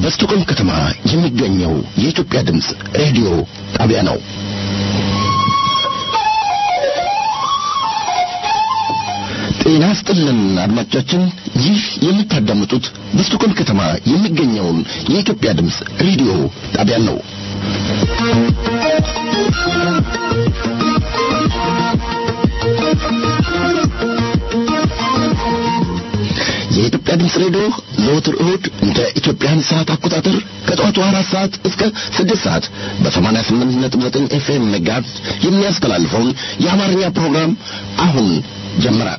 በስቶኮልም ከተማ የሚገኘው የኢትዮጵያ ድምፅ ሬዲዮ ጣቢያ ነው። ጤና ስጥልን አድማጮቻችን፣ ይህ የምታዳምጡት በስቶኮልም ከተማ የሚገኘውን የኢትዮጵያ ድምፅ ሬዲዮ ጣቢያ ነው። የኢትዮጵያ ድምፅ ሬዲዮ ዘወትር እሁድ እንደ ኢትዮጵያን ሰዓት አቆጣጠር ከጠዋቱ አራት ሰዓት እስከ ስድስት ሰዓት በሰማንያ ስምንት ነጥብ ዘጠኝ ኤፍኤም ሜጋሄርዝ የሚያስተላልፈውን የአማርኛ ፕሮግራም አሁን ጀመረ።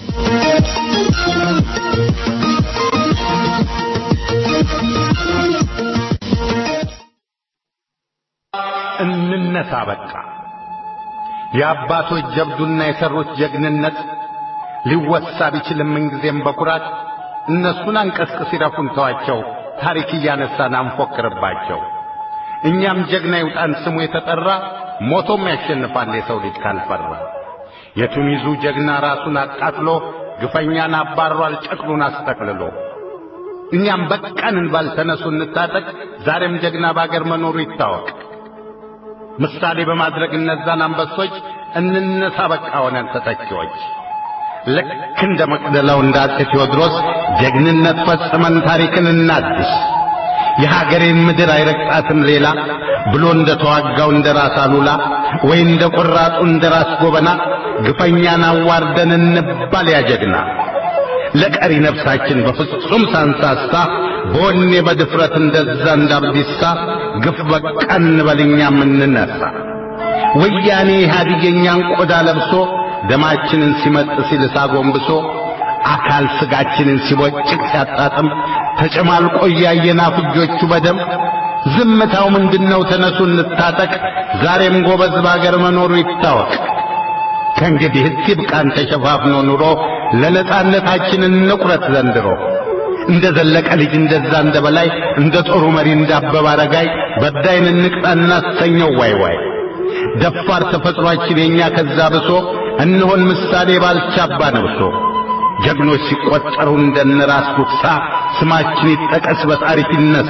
እንነሳ በቃ የአባቶች ጀብዱና የሰሩት ጀግንነት ሊወሳ ቢችልም ምንጊዜም በኩራት እነሱን አንቀስቅስ ይረፉን ተዋቸው፣ ታሪክ እያነሳን አንፎክርባቸው። እኛም ጀግና ይውጣን ስሙ የተጠራ ሞቶም ያሸንፋል የሰው ልጅ ካልፈራ። የቱኒዙ ጀግና ራሱን አቃጥሎ ግፈኛን አባሯል ጨቅሉን አስጠቅልሎ። እኛም በቃን እንባል ተነሱ እንታጠቅ፣ ዛሬም ጀግና በአገር መኖሩ ይታወቅ። ምሳሌ በማድረግ እነዛን አንበሶች እንነሳ በቃ ሆነን ተተኪዎች ልክ እንደ መቅደላው እንደ አፄ ቴዎድሮስ ጀግንነት ፈጽመን ታሪክን እናድስ። የሀገሬን ምድር አይረግጣትም ሌላ ብሎ እንደ ተዋጋው እንደ ራስ አሉላ ወይ እንደ ቆራጡ እንደ ራስ ጎበና ግፈኛን አዋርደን እንባል ያጀግና። ለቀሪ ነፍሳችን በፍጹም ሳንሳሳ በወኔ በድፍረት እንደዛ እንዳብዲሳ ግፍ በቃ እንበል እኛም እንነሳ። ወያኔ ኢህአዴግ የእኛን ቆዳ ለብሶ ደማችንን ሲመጥ ሲልሳ ጎንብሶ አካል ስጋችንን ሲቦጭቅ ሲያጣጥም ተጨማልቆ እያየን አፍጆቹ በደም ዝምታው ምንድነው? ተነሱ እንታጠቅ። ዛሬም ጎበዝ በአገር መኖሩ ይታወቅ። ከእንግዲህ ይብቃን ተሸፋፍኖ ኑሮ ለነጻነታችን እንቁረት ዘንድሮ። እንደ ዘለቀ ልጅ እንደዛ እንደ በላይ እንደ ጦሩ መሪ እንደ አበበ አረጋይ በዳይን እንቅጣ እናሰኘው ዋይ ዋይ ደፋር ተፈጥሯችን የኛ ከዛ ብሶ እንሆን ምሳሌ ባልቻባ ነብሶ ጀግኖች ሲቆጠሩ እንደነራስ ጉግሳ ስማችን ይጠቀስ በታሪክ ይነሳ።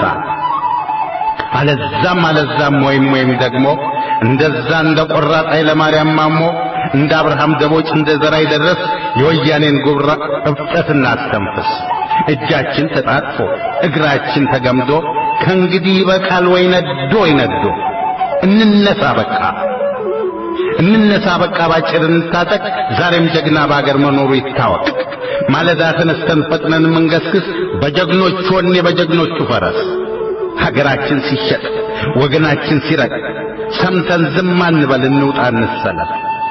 አለዛም አለዛም ወይም ወይም ደግሞ እንደዛ እንደ ቆራጥ ኃይለማርያም ማሞ እንደ አብርሃም ደቦጭ እንደ ዘራይ ደረስ የወያኔን ጉብራ እፍጠት እናስተንፍስ። እጃችን ተጣጥፎ እግራችን ተገምዶ ከእንግዲህ ይበቃል ወይ ነዶ ወይ ነዶ እንነሳ በቃ እንነሳ በቃ ባጭር እንታጠቅ። ዛሬም ጀግና በአገር መኖሩ ይታወቅ። ማለዳ ተነስተን ፈጥነን መንገስግስ በጀግኖች ወኔ በጀግኖቹ ፈረስ ሀገራችን ሲሸጥ ወገናችን ሲረቅ ሰምተን ዝም አንበል፣ እንውጣ እንሰለፍ።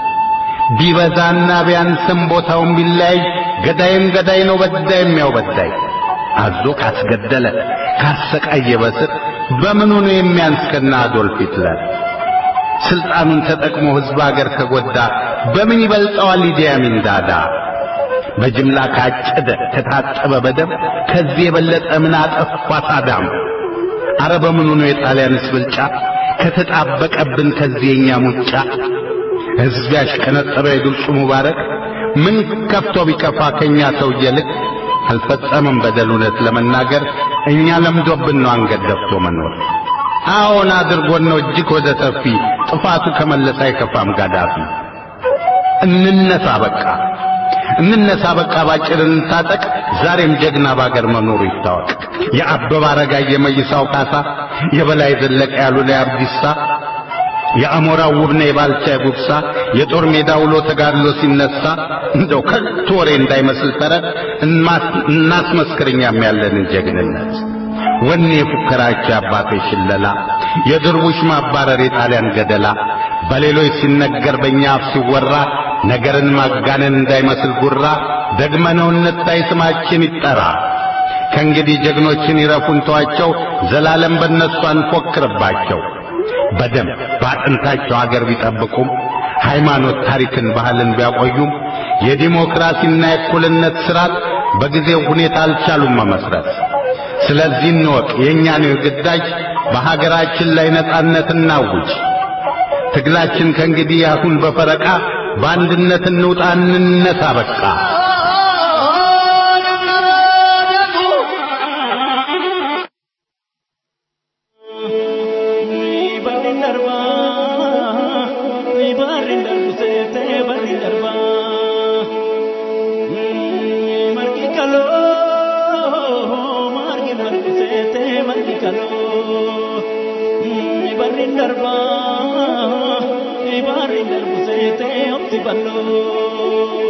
ቢበዛና ቢያንስም ቦታውን ቢለያይ ገዳይም ገዳይ ነው፣ በዳይም ያው በዳይ። አዞ ካስገደለ ካሰቃየ በስር በምኑ ነው የሚያንስ ከና አዶልፍ ሂትለር? ስልጣኑን ተጠቅሞ ሕዝብ አገር ከጎዳ በምን ይበልጠዋል ኢዲ አሚን ዳዳ? በጅምላ ካጨደ ከታጠበ በደም ከዚህ የበለጠ ምን አጠፋ ሳዳም? አረ በምኑ ነው የጣሊያንስ ብልጫ ከተጣበቀብን ከዚህ የኛ ሙጫ? ሕዝብ ያሽቀነጠረ የግብፁ ሙባረክ ምን ከፍቶ ቢከፋ ከኛ ሰውዬ ልክ አልፈጸመም በደል እውነት ለመናገር እኛ ለምዶብን ነው አንገት ደፍቶ መኖር። አዎን አድርጎን ነው እጅግ ወደ ሰፊ ጥፋቱ ከመለሰ አይከፋም ጋዳፊ። እንነሳ በቃ እንነሳ በቃ ባጭር እንታጠቅ። ዛሬም ጀግና ባገር መኖሩ ይታወቅ። የአበበ አረጋይ የመይሳው ካሳ የበላይ ዘለቀ ያሉ ላይ አብዲሳ የአሞራው ውብነ የባልቻ ጉብሳ የጦር ሜዳ ውሎ ተጋድሎ ሲነሳ እንደው ከቶ ወሬ እንዳይመስል ተረት እናስመስክርኛም ያለንን ጀግንነት ወኔ የፉከራቸው አባቶች ሽለላ የድርቡሽ ማባረር የጣሊያን ገደላ በሌሎች ሲነገር በእኛ አፍ ሲወራ ነገርን ማጋነን እንዳይመስል ጉራ ደግመነው እንታይ ስማችን ይጠራ። ከእንግዲህ ጀግኖችን ይረፉን ተዋቸው፣ ዘላለም በእነሱ አንፎክርባቸው። በደም በአጥንታቸው አገር ቢጠብቁም ሃይማኖት፣ ታሪክን፣ ባህልን ቢያቆዩም የዲሞክራሲና የእኩልነት ስርዓት በጊዜው ሁኔታ አልቻሉም መመስረት። ስለዚህ እንወቅ የእኛ ነው ግዳጅ፣ በሀገራችን ላይ ነጻነት እናውጅ። ትግላችን ከእንግዲህ አሁን በፈረቃ በአንድነት እንውጣ እንነሳ በቃ Ibarin darba, ibarin darbu sete opti ballo.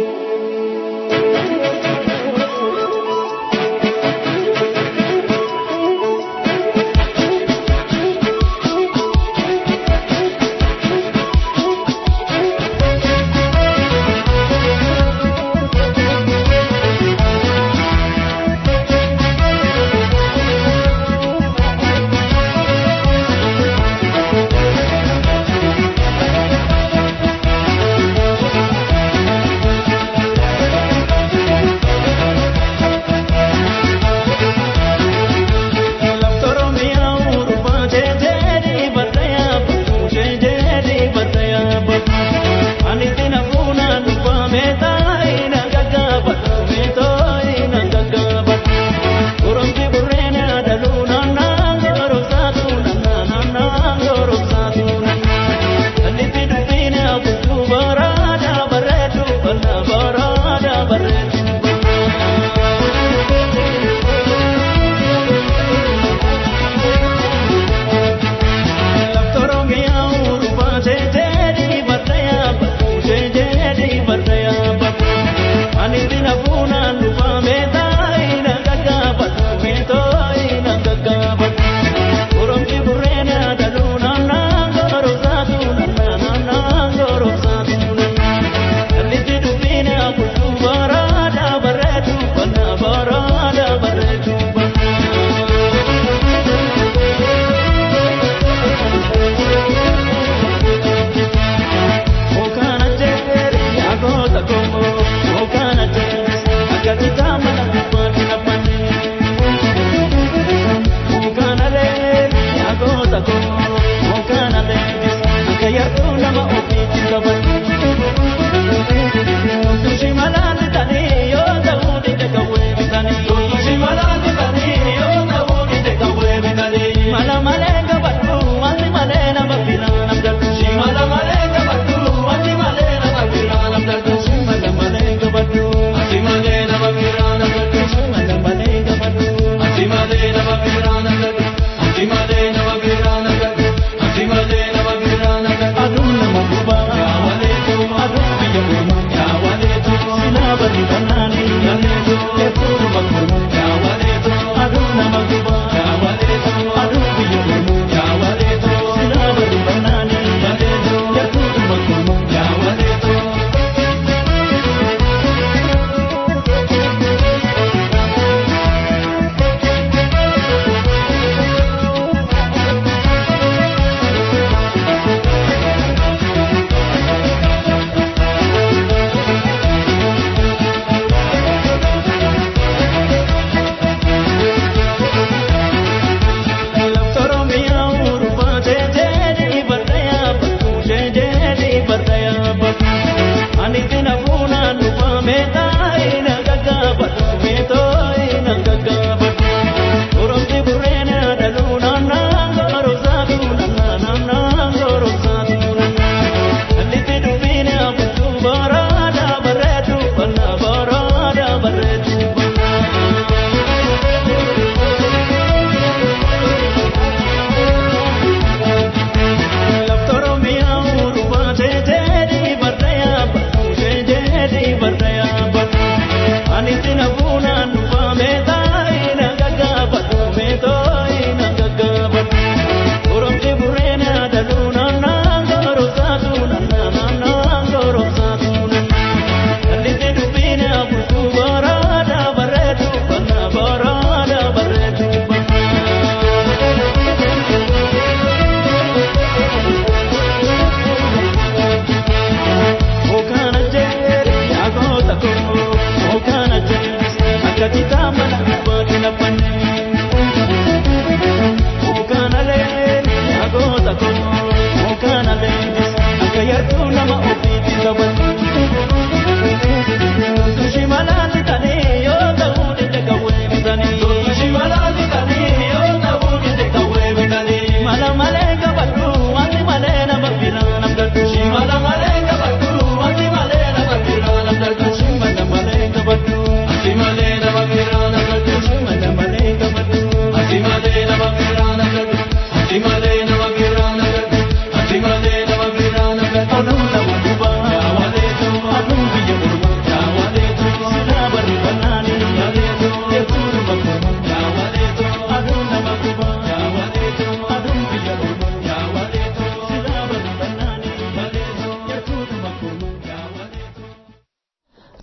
Ati malee nama biraan agarru, ati malee nama biraan agarru.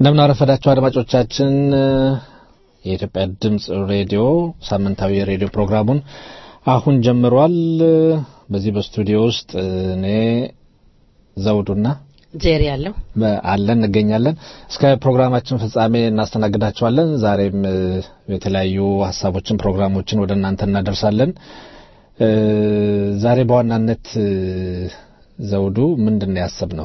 እንደምን አረፈዳችሁ አድማጮቻችን። የኢትዮጵያ ድምፅ ሬዲዮ ሳምንታዊ የሬዲዮ ፕሮግራሙን አሁን ጀምሯል። በዚህ በስቱዲዮ ውስጥ እኔ ዘውዱና ጄሪ ያለው አለን እንገኛለን። እስከ ፕሮግራማችን ፍጻሜ እናስተናግዳቸዋለን። ዛሬም የተለያዩ ሀሳቦችን፣ ፕሮግራሞችን ወደ እናንተ እናደርሳለን። ዛሬ በዋናነት ዘውዱ ምንድን ነው ያሰብነው?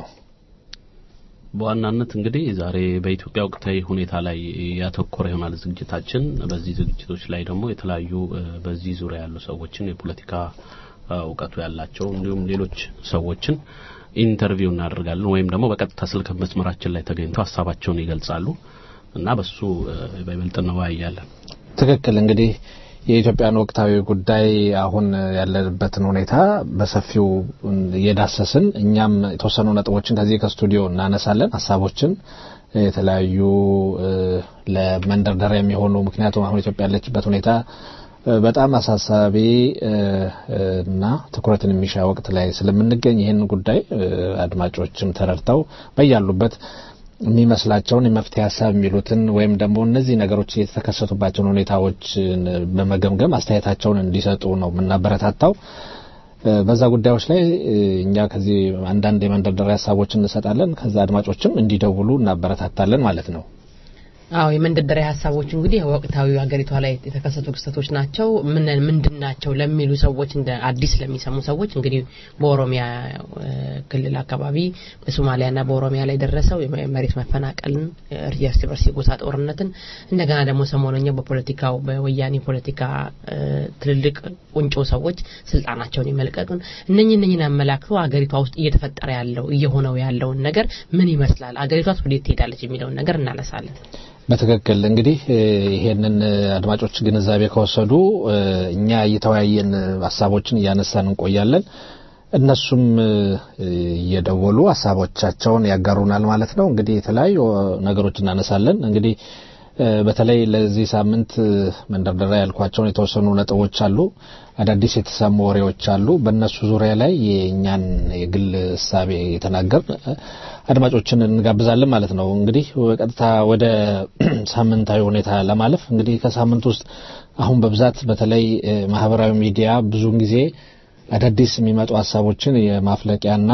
በዋናነት እንግዲህ ዛሬ በኢትዮጵያ ወቅታዊ ሁኔታ ላይ ያተኮረ ይሆናል ዝግጅታችን። በዚህ ዝግጅቶች ላይ ደግሞ የተለያዩ በዚህ ዙሪያ ያሉ ሰዎችን የፖለቲካ እውቀቱ ያላቸው እንዲሁም ሌሎች ሰዎችን ኢንተርቪው እናደርጋለን ወይም ደግሞ በቀጥታ ስልክ መስመራችን ላይ ተገኝተው ሀሳባቸውን ይገልጻሉ እና በሱ በይበልጥ እንወያያለን። ትክክል እንግዲህ የኢትዮጵያን ወቅታዊ ጉዳይ አሁን ያለንበትን ሁኔታ በሰፊው እየዳሰስን እኛም የተወሰኑ ነጥቦችን ከዚህ ከስቱዲዮ እናነሳለን፣ ሀሳቦችን የተለያዩ ለመንደርደሪያ የሚሆኑ ምክንያቱም አሁን ኢትዮጵያ ያለችበት ሁኔታ በጣም አሳሳቢ እና ትኩረትን የሚሻ ወቅት ላይ ስለምንገኝ ይህን ጉዳይ አድማጮችም ተረድተው በያሉበት የሚመስላቸውን የመፍትሄ ሀሳብ የሚሉትን ወይም ደግሞ እነዚህ ነገሮች የተከሰቱባቸውን ሁኔታዎች በመገምገም አስተያየታቸውን እንዲሰጡ ነው የምናበረታታው። በዛ ጉዳዮች ላይ እኛ ከዚህ አንዳንድ የመንደርደሪያ ሀሳቦችን እንሰጣለን። ከዛ አድማጮችም እንዲደውሉ እናበረታታለን ማለት ነው። አዎ የመንደርደሪያ ሀሳቦች እንግዲህ ወቅታዊ ሀገሪቷ ላይ የተከሰቱ ክስተቶች ናቸው። ምን ምንድን ናቸው ለሚሉ ሰዎች እንደ አዲስ ለሚሰሙ ሰዎች እንግዲህ በኦሮሚያ ክልል አካባቢ በሶማሊያና በኦሮሚያ ላይ ደረሰው የመሬት መፈናቀልን፣ እርስ በርስ የጎሳ ጦርነትን እንደገና ደግሞ ሰሞነኛው በፖለቲካው በወያኔ ፖለቲካ ትልልቅ ቁንጮ ሰዎች ስልጣናቸውን የመልቀቅን እነኚህ እነኚህን አመላክቶ ሀገሪቷ ውስጥ እየተፈጠረ ያለው እየሆነው ያለውን ነገር ምን ይመስላል፣ ሀገሪቷስ ወዴት ትሄዳለች የሚለውን ነገር እናነሳለን። በትክክል እንግዲህ ይሄንን አድማጮች ግንዛቤ ከወሰዱ እኛ እየተወያየን ሀሳቦችን እያነሳን እንቆያለን። እነሱም እየደወሉ ሀሳቦቻቸውን ያጋሩናል ማለት ነው። እንግዲህ የተለያዩ ነገሮች እናነሳለን። እንግዲህ በተለይ ለዚህ ሳምንት መንደርደሪያ ያልኳቸውን የተወሰኑ ነጥቦች አሉ። አዳዲስ የተሰሙ ወሬዎች አሉ። በእነሱ ዙሪያ ላይ የእኛን የግል እሳቤ የተናገር አድማጮችን እንጋብዛለን ማለት ነው። እንግዲህ በቀጥታ ወደ ሳምንታዊ ሁኔታ ለማለፍ እንግዲህ ከሳምንት ውስጥ አሁን በብዛት በተለይ ማህበራዊ ሚዲያ ብዙውን ጊዜ አዳዲስ የሚመጡ ሀሳቦችን የማፍለቂያና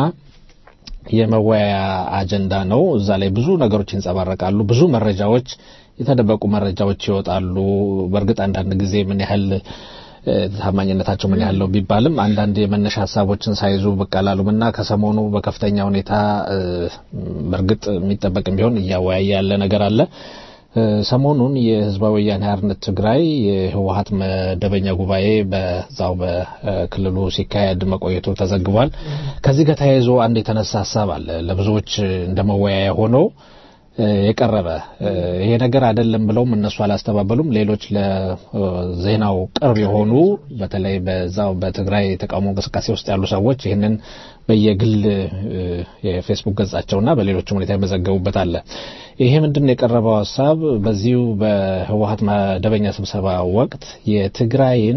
የመወያያ አጀንዳ ነው። እዛ ላይ ብዙ ነገሮች ይንጸባረቃሉ። ብዙ መረጃዎች፣ የተደበቁ መረጃዎች ይወጣሉ። በእርግጥ አንዳንድ ጊዜ ምን ያህል ታማኝነታቸው ምን ያህል ነው ቢባልም አንዳንድ የመነሻ ሀሳቦችን ሳይዙ ብቅ አላሉም እና ከሰሞኑ በከፍተኛ ሁኔታ በእርግጥ የሚጠበቅም ቢሆን እያወያየ ያለ ነገር አለ። ሰሞኑን የህዝባዊ ወያኔ ሓርነት ትግራይ የህወሀት መደበኛ ጉባኤ በዛው በክልሉ ሲካሄድ መቆየቱ ተዘግቧል። ከዚህ ጋር ተያይዞ አንድ የተነሳ ሀሳብ አለ ለብዙዎች እንደ መወያያ ሆኖ የቀረበ ይሄ ነገር አይደለም ብለውም እነሱ አላስተባበሉም። ሌሎች ለዜናው ቅርብ የሆኑ በተለይ በዛው በትግራይ የተቃውሞ እንቅስቃሴ ውስጥ ያሉ ሰዎች ይህንን በየግል የፌስቡክ ገጻቸውና በሌሎችም ሁኔታ የመዘገቡበት አለ። ይሄ ምንድን ነው የቀረበው ሀሳብ በዚሁ በህወሀት መደበኛ ስብሰባ ወቅት የትግራይን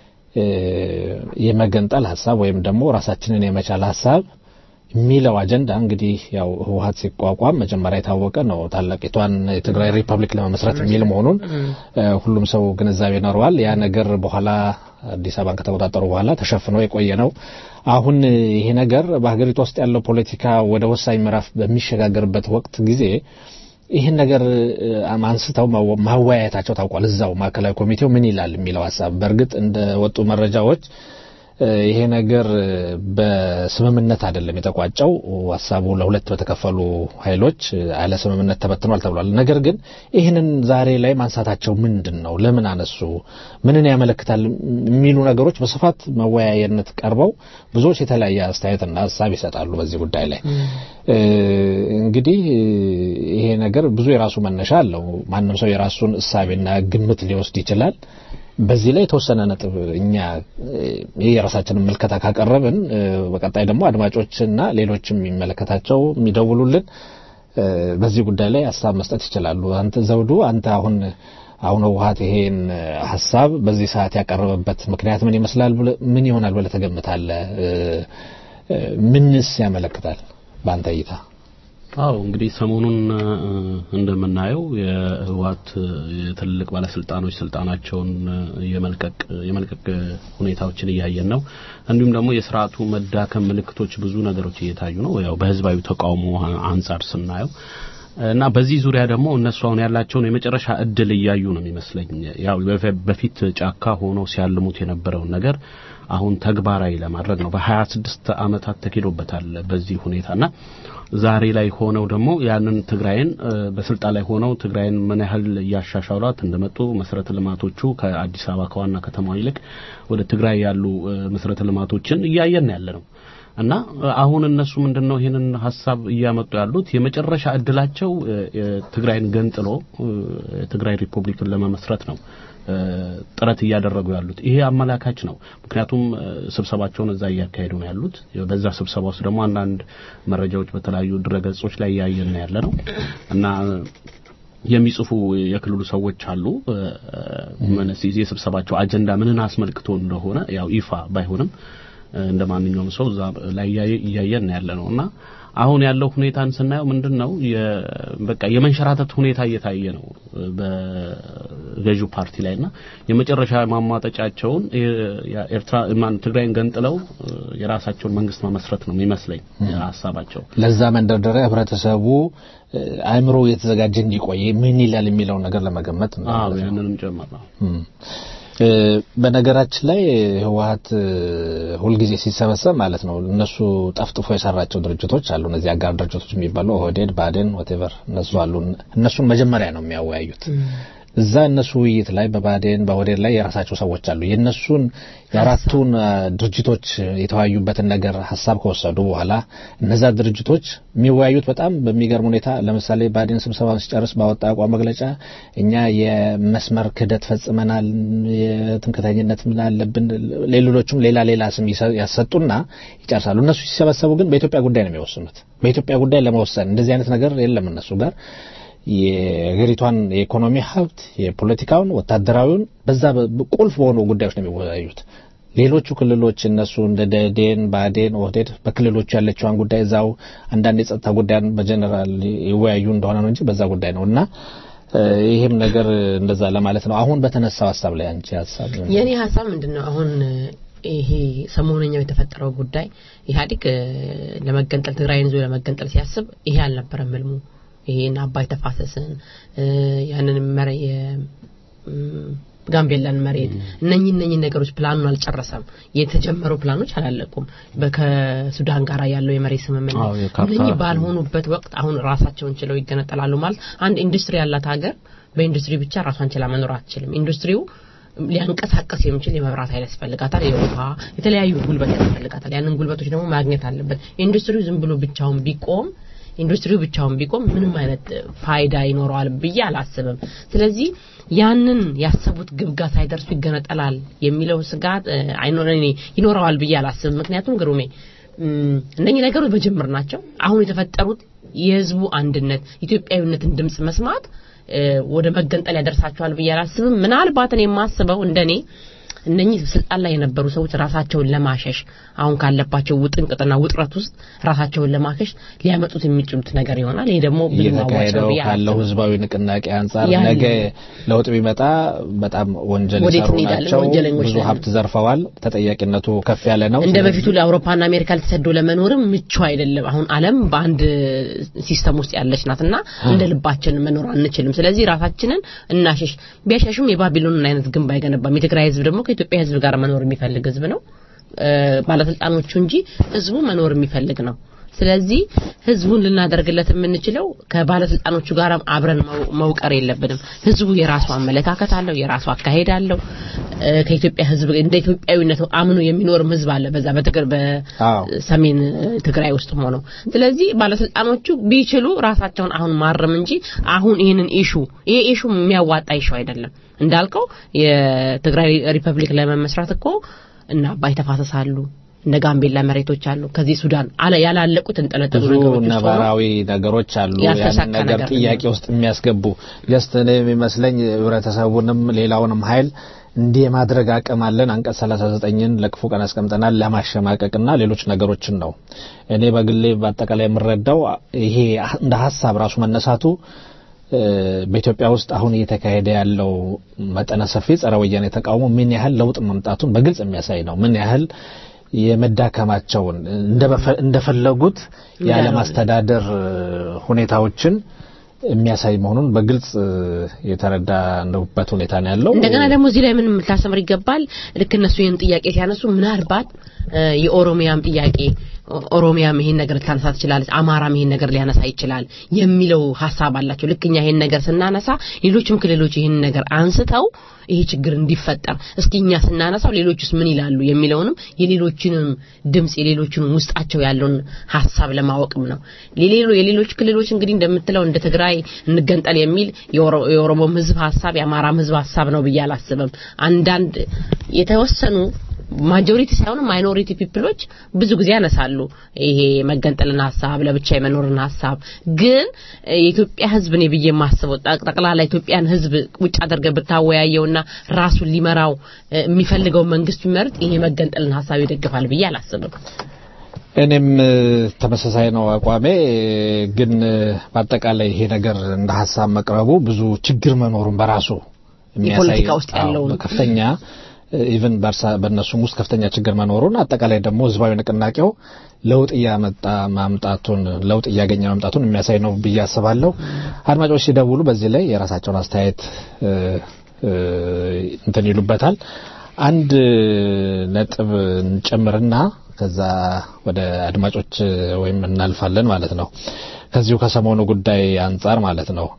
የመገንጠል ሀሳብ ወይም ደግሞ ራሳችንን የመቻል ሀሳብ የሚለው አጀንዳ እንግዲህ ያው ህወሀት ሲቋቋም መጀመሪያ የታወቀ ነው። ታላቂቷን የትግራይ ሪፐብሊክ ለመመስረት የሚል መሆኑን ሁሉም ሰው ግንዛቤ ይኖረዋል። ያ ነገር በኋላ አዲስ አበባን ከተቆጣጠሩ በኋላ ተሸፍኖ የቆየ ነው። አሁን ይሄ ነገር በሀገሪቱ ውስጥ ያለው ፖለቲካ ወደ ወሳኝ ምዕራፍ በሚሸጋገርበት ወቅት ጊዜ ይህን ነገር አንስተው ማወያየታቸው ታውቋል። እዛው ማዕከላዊ ኮሚቴው ምን ይላል የሚለው ሀሳብ በእርግጥ እንደ ወጡ መረጃዎች ይሄ ነገር በስምምነት አይደለም የተቋጨው። ሀሳቡ ለሁለት በተከፈሉ ኃይሎች አለ ስምምነት ተበትኗል ተብሏል። ነገር ግን ይህንን ዛሬ ላይ ማንሳታቸው ምንድን ነው? ለምን አነሱ? ምንን ያመለክታል? የሚሉ ነገሮች በስፋት መወያየነት ቀርበው ብዙዎች የተለያየ አስተያየትና ሀሳብ ይሰጣሉ በዚህ ጉዳይ ላይ። እንግዲህ ይሄ ነገር ብዙ የራሱ መነሻ አለው። ማንም ሰው የራሱን እሳቤና ግምት ሊወስድ ይችላል። በዚህ ላይ የተወሰነ ነጥብ እኛ የራሳችንን ምልከታ ካቀረብን በቀጣይ ደግሞ አድማጮችና ሌሎችም የሚመለከታቸው የሚደውሉልን በዚህ ጉዳይ ላይ ሀሳብ መስጠት ይችላሉ። አንተ ዘውዱ፣ አንተ አሁን አሁን ህወሀት ይሄን ሀሳብ በዚህ ሰዓት ያቀረበበት ምክንያት ምን ይመስላል? ምን ይሆናል ብለህ ትገምታለህ? ምንስ ያመለክታል በአንተ እይታ? አዎ እንግዲህ ሰሞኑን እ፣ እንደምናየው የህወሓት የትልልቅ ባለስልጣኖች ስልጣናቸውን እ፣ የመልቀቅ የመልቀቅ ሁኔታዎችን እያየን ነው። እንዲሁም ደግሞ የስርዓቱ መዳከም ምልክቶች ብዙ ነገሮች እየታዩ ነው። ያው በህዝባዊ ተቃውሞ አንጻር ስናየው እና በዚህ ዙሪያ ደግሞ እነሱ አሁን ያላቸውን የመጨረሻ እድል እያዩ ነው የሚመስለኝ። ያው በፊ- በፊት ጫካ ሆነው ሲያልሙት የነበረውን ነገር አሁን ተግባራዊ ለማድረግ ነው። በሀያ ስድስት አመታት ተኪዶበታል በዚህ ሁኔታና ዛሬ ላይ ሆነው ደግሞ ያንን ትግራይን እ፣ በስልጣን ላይ ሆነው ትግራይን ምን ያህል እያሻሻሏት እንደመጡ መሰረተ ልማቶቹ ከአዲስ አበባ ከዋና ከተማዋ ይልቅ ወደ ትግራይ ያሉ እ፣ መሰረተ ልማቶችን እያየን ያለ ነው። እና እ፣ አሁን እነሱ ምንድነው ይህንን ሀሳብ እያመጡ ያሉት የመጨረሻ እድላቸው እ፣ እ፣ ትግራይን ገንጥሎ እ፣ የትግራይ ሪፑብሊክን ለመመስረት ነው እ፣ ጥረት እያደረጉ ያሉት። ይሄ አመላካች ነው። ምክንያቱም እ፣ ስብሰባቸውን እዛ እያካሄዱ ነው ያሉት። በዛ ስብሰባ ውስጥ ደግሞ አንዳንድ መረጃዎች በተለያዩ ድረገጾች ላይ እያየን ነው ያለ ነው እና የሚጽፉ የክልሉ ሰዎች አሉ። እ፣ ምን ሲ- የስብሰባቸው አጀንዳ ምንን አስመልክቶ እንደሆነ ያው ይፋ ባይሆንም እ፣ እንደ ማንኛውም ሰው እዛ ላይ እያየ- እያየን ያለ ነው እና አሁን ያለው ሁኔታን ስናየው ምንድን ነው የ- በቃ የመንሸራተት ሁኔታ እየታየ ነው እ፣ በገዢው ፓርቲ ላይና የመጨረሻ ማሟጠጫቸውን የ- ያ- ኤርትራ ማን ትግራይን ገንጥለው እ፣ የራሳቸውን መንግስት መመስረት ነው የሚመስለኝ ሀሳባቸው። ለዛ መንደርደሪያ ህብረተሰቡ እ፣ አእምሮ የተዘጋጀ እንዲቆይ ምን ይላል የሚለውን ነገር ለመገመት ነው። አዎ ያንንም ጨምር ነው። እም። እ፣ በነገራችን ላይ ህወሀት እ፣ ሁልጊዜ ሲሰበሰብ ማለት ነው እነሱ ጠፍጥፎ የሰራቸው ድርጅቶች አሉ። እነዚህ አጋር ድርጅቶች የሚባሉ ኦህዴድ፣ ባዴን፣ ወቴቨር እነሱ አሉ። እነሱን መጀመሪያ ነው የሚያወያዩት። እዛ እነሱ ውይይት ላይ በባዴን በኦህዴድ ላይ የራሳቸው ሰዎች አሉ። የእነሱን የአራቱን አ፣ ድርጅቶች የተወያዩበትን ነገር ሀሳብ ከወሰዱ በኋላ እነዛ ድርጅቶች የሚወያዩት በጣም በሚገርም ሁኔታ ለምሳሌ ባዴን ስብሰባውን ሲጨርስ ባወጣ አቋም መግለጫ እኛ የመስመር ክህደት ፈጽመናል፣ የትምክተኝነት ምን አለብን፣ ሌሎችም ሌላ ሌላ ስም ይሰ- ያሰጡና ይጨርሳሉ። እነሱ ሲሰበሰቡ ግን በኢትዮጵያ ጉዳይ ነው የሚወስኑት። በኢትዮጵያ ጉዳይ ለመወሰን እንደዚህ አይነት ነገር የለም እነሱ ጋር የሀገሪቷን የኢኮኖሚ ሀብት፣ የፖለቲካውን፣ ወታደራዊውን በዛ በ- ቁልፍ በሆኑ ጉዳዮች ነው የሚወያዩት። ሌሎቹ ክልሎች እነሱ እንደ ደዴን፣ ባዴን፣ ኦህዴድ በክልሎቹ ያለችዋን ጉዳይ እዛው አንዳንድ የጸጥታ ጉዳያን በጀነራል ይወያዩ እንደሆነ ነው እንጂ በዛ ጉዳይ ነው እና እ፣ ይሄም ነገር እንደዛ ለማለት ነው። አሁን በተነሳው ሀሳብ ላይ አንቺ ሀሳብ የኔ ሀሳብ ምንድን ነው አሁን ይሄ ሰሞነኛው የተፈጠረው ጉዳይ ኢህአዴግ እ፣ ለመገንጠል ትግራይን ይዞ ለመገንጠል ሲያስብ ይሄ አልነበረም ህልሙ። ይሄን አባይ ተፋሰስን እ፣ ያንን መረ የ- ም፣ ጋምቤላን መሬት እነኚህ እነኚህ ነገሮች ፕላኑን አልጨረሰም። የተጀመሩ ፕላኖች አላለቁም። በ- ከሱዳን ጋር ያለው የመሬት አዎ፣ ስምምነት የካርታ- እነኚህ ባልሆኑበት ወቅት አሁን ራሳቸውን ችለው ይገነጠላሉ ማለት አንድ ኢንዱስትሪ ያላት ሀገር በኢንዱስትሪ ብቻ ራሷን ችላ መኖር አትችልም። ኢንዱስትሪው ሊያንቀሳቀስ የሚችል የመብራት ኃይል ያስፈልጋታል፣ የውሃ የተለያዩ ጉልበት ያስፈልጋታል። ያንን ጉልበቶች ደግሞ ማግኘት አለበት። ኢንዱስትሪው ዝም ብሎ ብቻውን ቢቆም ኢንዱስትሪው ብቻውን ቢቆም ምንም አይነት ፋይዳ ይኖረዋል ብዬ አላስብም። ስለዚህ ያንን ያሰቡት ግብ ጋር ሳይደርሱ ይገነጠላል የሚለው ስጋት እ፣ አይኖር እኔ ይኖረዋል ብዬ አላስብም። ምክንያቱም ግሩሜ እም፣ እነኚህ ነገሮች በጅምር ናቸው። አሁን የተፈጠሩት የህዝቡ አንድነት ኢትዮጵያዊነትን ድምጽ መስማት እ፣ ወደ መገንጠል ያደርሳቸዋል ብዬ አላስብም። ምናልባት እኔ የማስበው እንደኔ እነኚህ ስልጣን ላይ የነበሩ ሰዎች ራሳቸውን ለማሸሽ አሁን ካለባቸው ውጥንቅጥና ውጥረት ውስጥ ራሳቸውን ለማሸሽ ሊያመጡት የሚችሉት ነገር ይሆናል። ይሄ ደግሞ ብዙ አዋጭ ነው እየተካሄደው ብዬ ካለው አላስብም። ህዝባዊ ንቅናቄ አንጻር ያለ- ነገ ለውጥ ቢመጣ በጣም ወንጀል ወዴት የሰሩ እንሄዳለን? ናቸው። ወንጀለኞች ብዙ ነን። ሀብት ዘርፈዋል። ተጠያቂነቱ ከፍ ያለ ነው። እንደ ስለዚህ በፊቱ ለአውሮፓና አሜሪካ ተሰዶ ለመኖርም ምቹ አይደለም። አሁን ዓለም በአንድ ሲስተም ውስጥ ያለች ናትና እንደ ልባችን መኖር አንችልም። ስለዚህ ራሳችንን እናሸሽ። ቢያሸሹም የባቢሎንን አይነት ግንብ አይገነባም። የትግራይ ህዝብ ደግሞ ከኢትዮጵያ ህዝብ ጋር መኖር የሚፈልግ ህዝብ ነው። እ፣ ባለስልጣኖቹ እንጂ ህዝቡ መኖር የሚፈልግ ነው። ስለዚህ ህዝቡን ልናደርግለት የምንችለው ከባለስልጣኖቹ ጋር አብረን መው- መውቀር የለብንም። ህዝቡ የራሱ አመለካከት አለው፣ የራሱ አካሄድ አለው። እ፣ ከኢትዮጵያ ህዝብ እንደ ኢትዮጵያዊነቱ አምኖ የሚኖርም ህዝብ አለ በዛ በትግር አዎ። በሰሜን ትግራይ ውስጥ ሆነው። ስለዚህ ባለስልጣኖቹ ቢችሉ ራሳቸውን አሁን ማረም እንጂ አሁን ይህንን ኢሹ ይሄ ኢሹ የሚያዋጣ ኢሹ አይደለም። እንዳልከው የትግራይ ሪፐብሊክ ለመመስረት እኮ እና አባይ ተፋሰሳሉ እነ ጋምቤላ መሬቶች አሉ። ከዚህ ሱዳን አለ ያላለቁ ተንጠለጠሉ ብዙ ነገሮች ውስጥ ሆነው ነባራዊ ነገሮች አሉ። ያልተሳካ ያንን ነገር ነገር ጥያቄ ውስጥ የሚያስገቡ ጀስት እኔ የሚመስለኝ ህብረተሰቡንም ሌላውንም ኃይል እንዲህ የማድረግ አቅም አለን። አንቀጽ 39ን ለክፉ ቀን አስቀምጠናል ለማሸማቀቅና ሌሎች ነገሮችን ነው። እኔ በግሌ በአጠቃላይ የምረዳው ይሄ እንደ ሀሳብ ራሱ መነሳቱ እ፣ በኢትዮጵያ ውስጥ አሁን እየተካሄደ ያለው መጠነ ሰፊ ጸረ ወያኔ ተቃውሞ ምን ያህል ለውጥ መምጣቱን በግልጽ የሚያሳይ ነው። ምን ያህል የመዳከማቸውን እንደበፈ- እንደፈለጉት ያለማስተዳደር ሁኔታዎችን የሚያሳይ መሆኑን በግልጽ የተረዳንበት ሁኔታ ነው ያለው። እንደገና ደግሞ እዚህ ላይ ምን ልታሰምር ይገባል። ልክ እነሱ ይህን ጥያቄ ሲያነሱ ምናልባት እ፣ የኦሮሚያም ጥያቄ ኦ- ኦሮሚያም ይሄን ነገር ልታነሳ ትችላለች፣ አማራም ይሄን ነገር ሊያነሳ ይችላል የሚለው ሀሳብ አላቸው። ልክ እኛ ይሄን ነገር ስናነሳ ሌሎችም ክልሎች ይሄን ነገር አንስተው ይሄ ችግር እንዲፈጠር እስኪ እኛ ስናነሳው ሌሎችስ ምን ይላሉ የሚለውንም የሌሎችንም ድምጽ የሌሎችንም ውስጣቸው ያለውን ሀሳብ ለማወቅም ነው። የሌሎ የሌሎች ክልሎች እንግዲህ እንደምትለው እንደ ትግራይ እንገንጠል የሚል የኦሮ- የኦሮሞም ሕዝብ ሀሳብ የአማራም ሕዝብ ሀሳብ ነው ብዬ አላስብም። አንዳንድ የተወሰኑ ማጆሪቲ ሳይሆኑ ማይኖሪቲ ፒፕሎች ብዙ ጊዜ ያነሳሉ ይሄ መገንጠልን ሀሳብ ለብቻ የመኖርን ሀሳብ ግን የኢትዮጵያ ህዝብ እኔ ብዬ የማስበው ጠቅ- ጠቅላላ ኢትዮጵያን ህዝብ ውጭ አድርገህ ብታወያየውና ራሱን ሊመራው እ፣ የሚፈልገው መንግስት ቢመርጥ ይሄ መገንጠልን ሀሳብ ይደግፋል ብዬ አላስብም። እኔም እ፣ ተመሳሳይ ነው አቋሜ። ግን እ፣ በአጠቃላይ ይሄ ነገር እንደ ሀሳብ መቅረቡ ብዙ ችግር መኖሩን በራሱ የሚያሳይ የፖለቲካ ውስጥ አዎ፣ ያለውን ከፍተኛ ኢቭን በእነሱም ውስጥ ከፍተኛ ችግር መኖሩን አጠቃላይ ደግሞ ህዝባዊ ንቅናቄው ለውጥ እያመጣ ማምጣቱን ለውጥ እያገኘ ማምጣቱን የሚያሳይ ነው ብዬ አስባለሁ። አድማጮች ሲደውሉ በዚህ ላይ የራሳቸውን አስተያየት እ፣ እ፣ እንትን ይሉበታል። አንድ ነጥብ እንጨምርና ከዛ ወደ አድማጮች ወይም እናልፋለን ማለት ነው። ከዚሁ ከሰሞኑ ጉዳይ አንጻር ማለት ነው።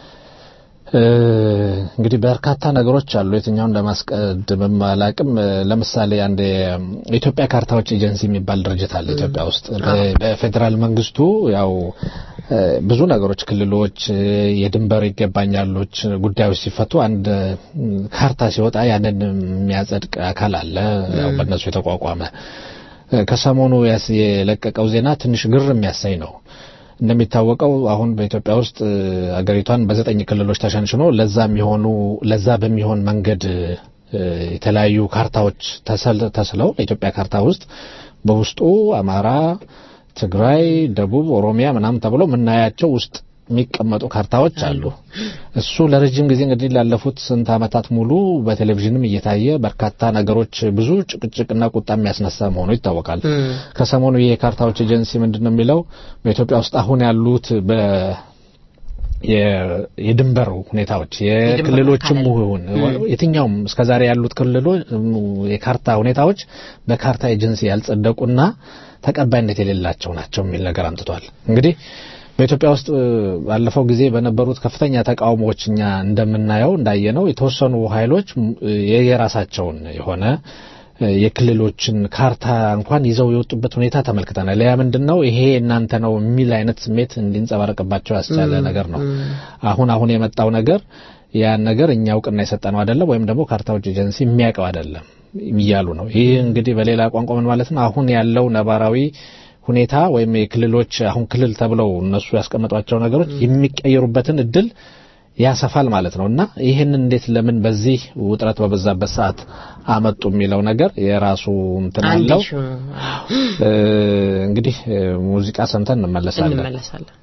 እ፣ እንግዲህ በርካታ ነገሮች አሉ። የትኛውን እንደማስቀድምም አላቅም። እ፣ ለምሳሌ አንድ የኢትዮጵያ ካርታዎች ኤጀንሲ የሚባል ድርጅት አለ ኢትዮጵያ ውስጥ በ- በፌዴራል መንግስቱ ያው እ፣ ብዙ ነገሮች ክልሎች፣ እ፣ የድንበር ይገባኛሎች ጉዳዮች ሲፈቱ አንድ እ፣ ካርታ ሲወጣ ያንን የሚያጸድቅ አካል አለ ያው በእነሱ የተቋቋመ እ፣ ከሰሞኑ ያስ- የለቀቀው ዜና ትንሽ ግር የሚያሳይ ነው። እንደሚታወቀው አሁን በኢትዮጵያ ውስጥ እ፣ አገሪቷን በዘጠኝ ክልሎች ተሸንሽኖ ለዛ የሚሆኑ ለዛ በሚሆን መንገድ እ፣ የተለያዩ ካርታዎች ተሰል- ተስለው በኢትዮጵያ ካርታ ውስጥ በውስጡ አማራ፣ ትግራይ፣ ደቡብ፣ ኦሮሚያ ምናምን ተብሎ የምናያቸው ውስጥ የሚቀመጡ ካርታዎች አሉ። እሱ ለረጅም ጊዜ እንግዲህ ላለፉት ስንት ዓመታት ሙሉ በቴሌቪዥንም እየታየ በርካታ ነገሮች ብዙ ጭቅጭቅና ቁጣ የሚያስነሳ መሆኑ ይታወቃል። ከሰሞኑ የካርታዎች ኤጀንሲ ምንድን ነው የሚለው በኢትዮጵያ ውስጥ አሁን ያሉት በ የ- የድንበር ሁኔታዎች የክልሎችም ይሁን የትኛውም እስከዛሬ ያሉት ክልሎች የካርታ ሁኔታዎች በካርታ ኤጀንሲ ያልጸደቁና ተቀባይነት የሌላቸው ናቸው የሚል ነገር አምጥቷል። እንግዲህ በኢትዮጵያ ውስጥ እ፣ ባለፈው ጊዜ በነበሩት ከፍተኛ ተቃውሞዎች እኛ እንደምናየው እንዳየነው የተወሰኑ ኃይሎች እ፣ የየራሳቸውን የሆነ እ፣ የክልሎችን ካርታ እንኳን ይዘው የወጡበት ሁኔታ ተመልክተናል። ያ ምንድን ነው ይሄ እናንተ ነው የሚል አይነት ስሜት እንዲንጸባረቅባቸው ያስቻለ ነገር ነው። አሁን አሁን የመጣው ነገር ያን ነገር እኛ እውቅና የሰጠነው አይደለም ወይም ደግሞ ካርታዎች ኤጀንሲ የሚያውቀው አይደለም እያሉ ነው። ይህ እንግዲህ በሌላ ቋንቋ ምን ማለት ነው? አሁን ያለው ነባራዊ ሁኔታ ወይም የክልሎች አሁን ክልል ተብለው እነሱ ያስቀመጧቸው ነገሮች የሚቀየሩበትን እድል ያሰፋል ማለት ነው እና ይህንን እንዴት ለምን በዚህ ውጥረት በበዛበት ሰዓት አመጡ የሚለው ነገር የራሱ እንትን አንድ አለው። ሹ እ፣ እንግዲህ እ፣ ሙዚቃ ሰምተን እንመለሳለን። እንመለሳለን።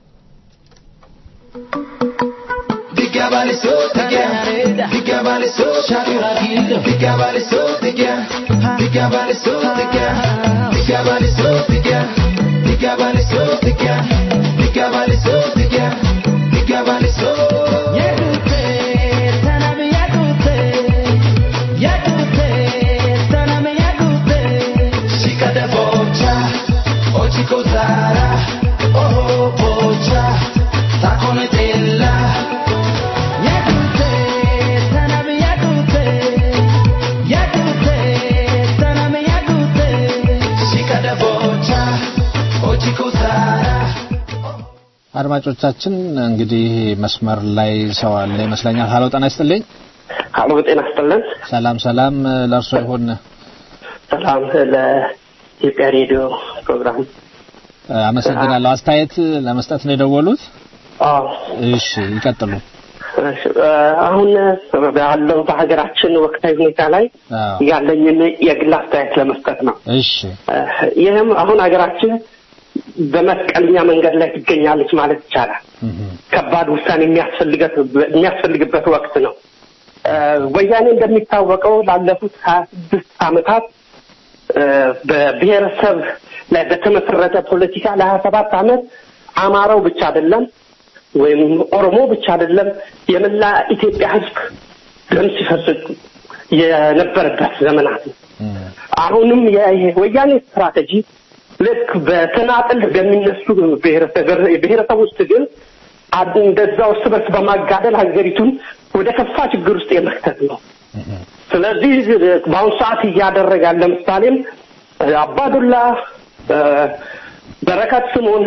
አድማጮቻችን እንግዲህ መስመር ላይ ሰው አለ ይመስለኛል። ሀሎ ጤና ይስጥልኝ። አሎ ጤና ይስጥልን። ሰላም ሰላም፣ ለእርሶ ይሁን። ሰላም ለኢትዮጵያ ሬዲዮ ፕሮግራም። አመሰግናለሁ። አስተያየት ለመስጠት ነው የደወሉት? አዎ እሺ ይቀጥሉ። እሺ፣ እ፣ አሁን ባለው በሀገራችን ወቅታዊ ሁኔታ ላይ አዎ። ያለኝን የግል አስተያየት ለመስጠት ነው። እሺ እ፣ ይህም አሁን ሀገራችን በመስቀለኛ መንገድ ላይ ትገኛለች ማለት ይቻላል። ከባድ ውሳኔ የሚያስፈልገት የሚያስፈልግበት ወቅት ነው። እ፣ ወያኔ እንደሚታወቀው ላለፉት ሀያ ስድስት ዓመታት እ፣ በብሔረሰብ ላይ በተመሰረተ ፖለቲካ ለሀያ ሰባት ዓመት አማራው ብቻ አይደለም ወይም ኦሮሞ ብቻ አይደለም የመላ ኢትዮጵያ ሕዝብ ደም ሲፈስግ የነበረበት ዘመናት ነው። አሁንም የወያኔ ስትራቴጂ ልክ በተናጥል በሚነሱ ብሔረሰብ- ብሔረሰቦች ትግል አድ- እንደዛው እርስ በርስ በማጋደል ሀገሪቱን ወደ ከፋ ችግር ውስጥ የመክተት ነው። ስለዚህ በአሁኑ ሰዓት እያደረገ ያለ ምሳሌም አባዱላ እ፣ በረከት ስምኦን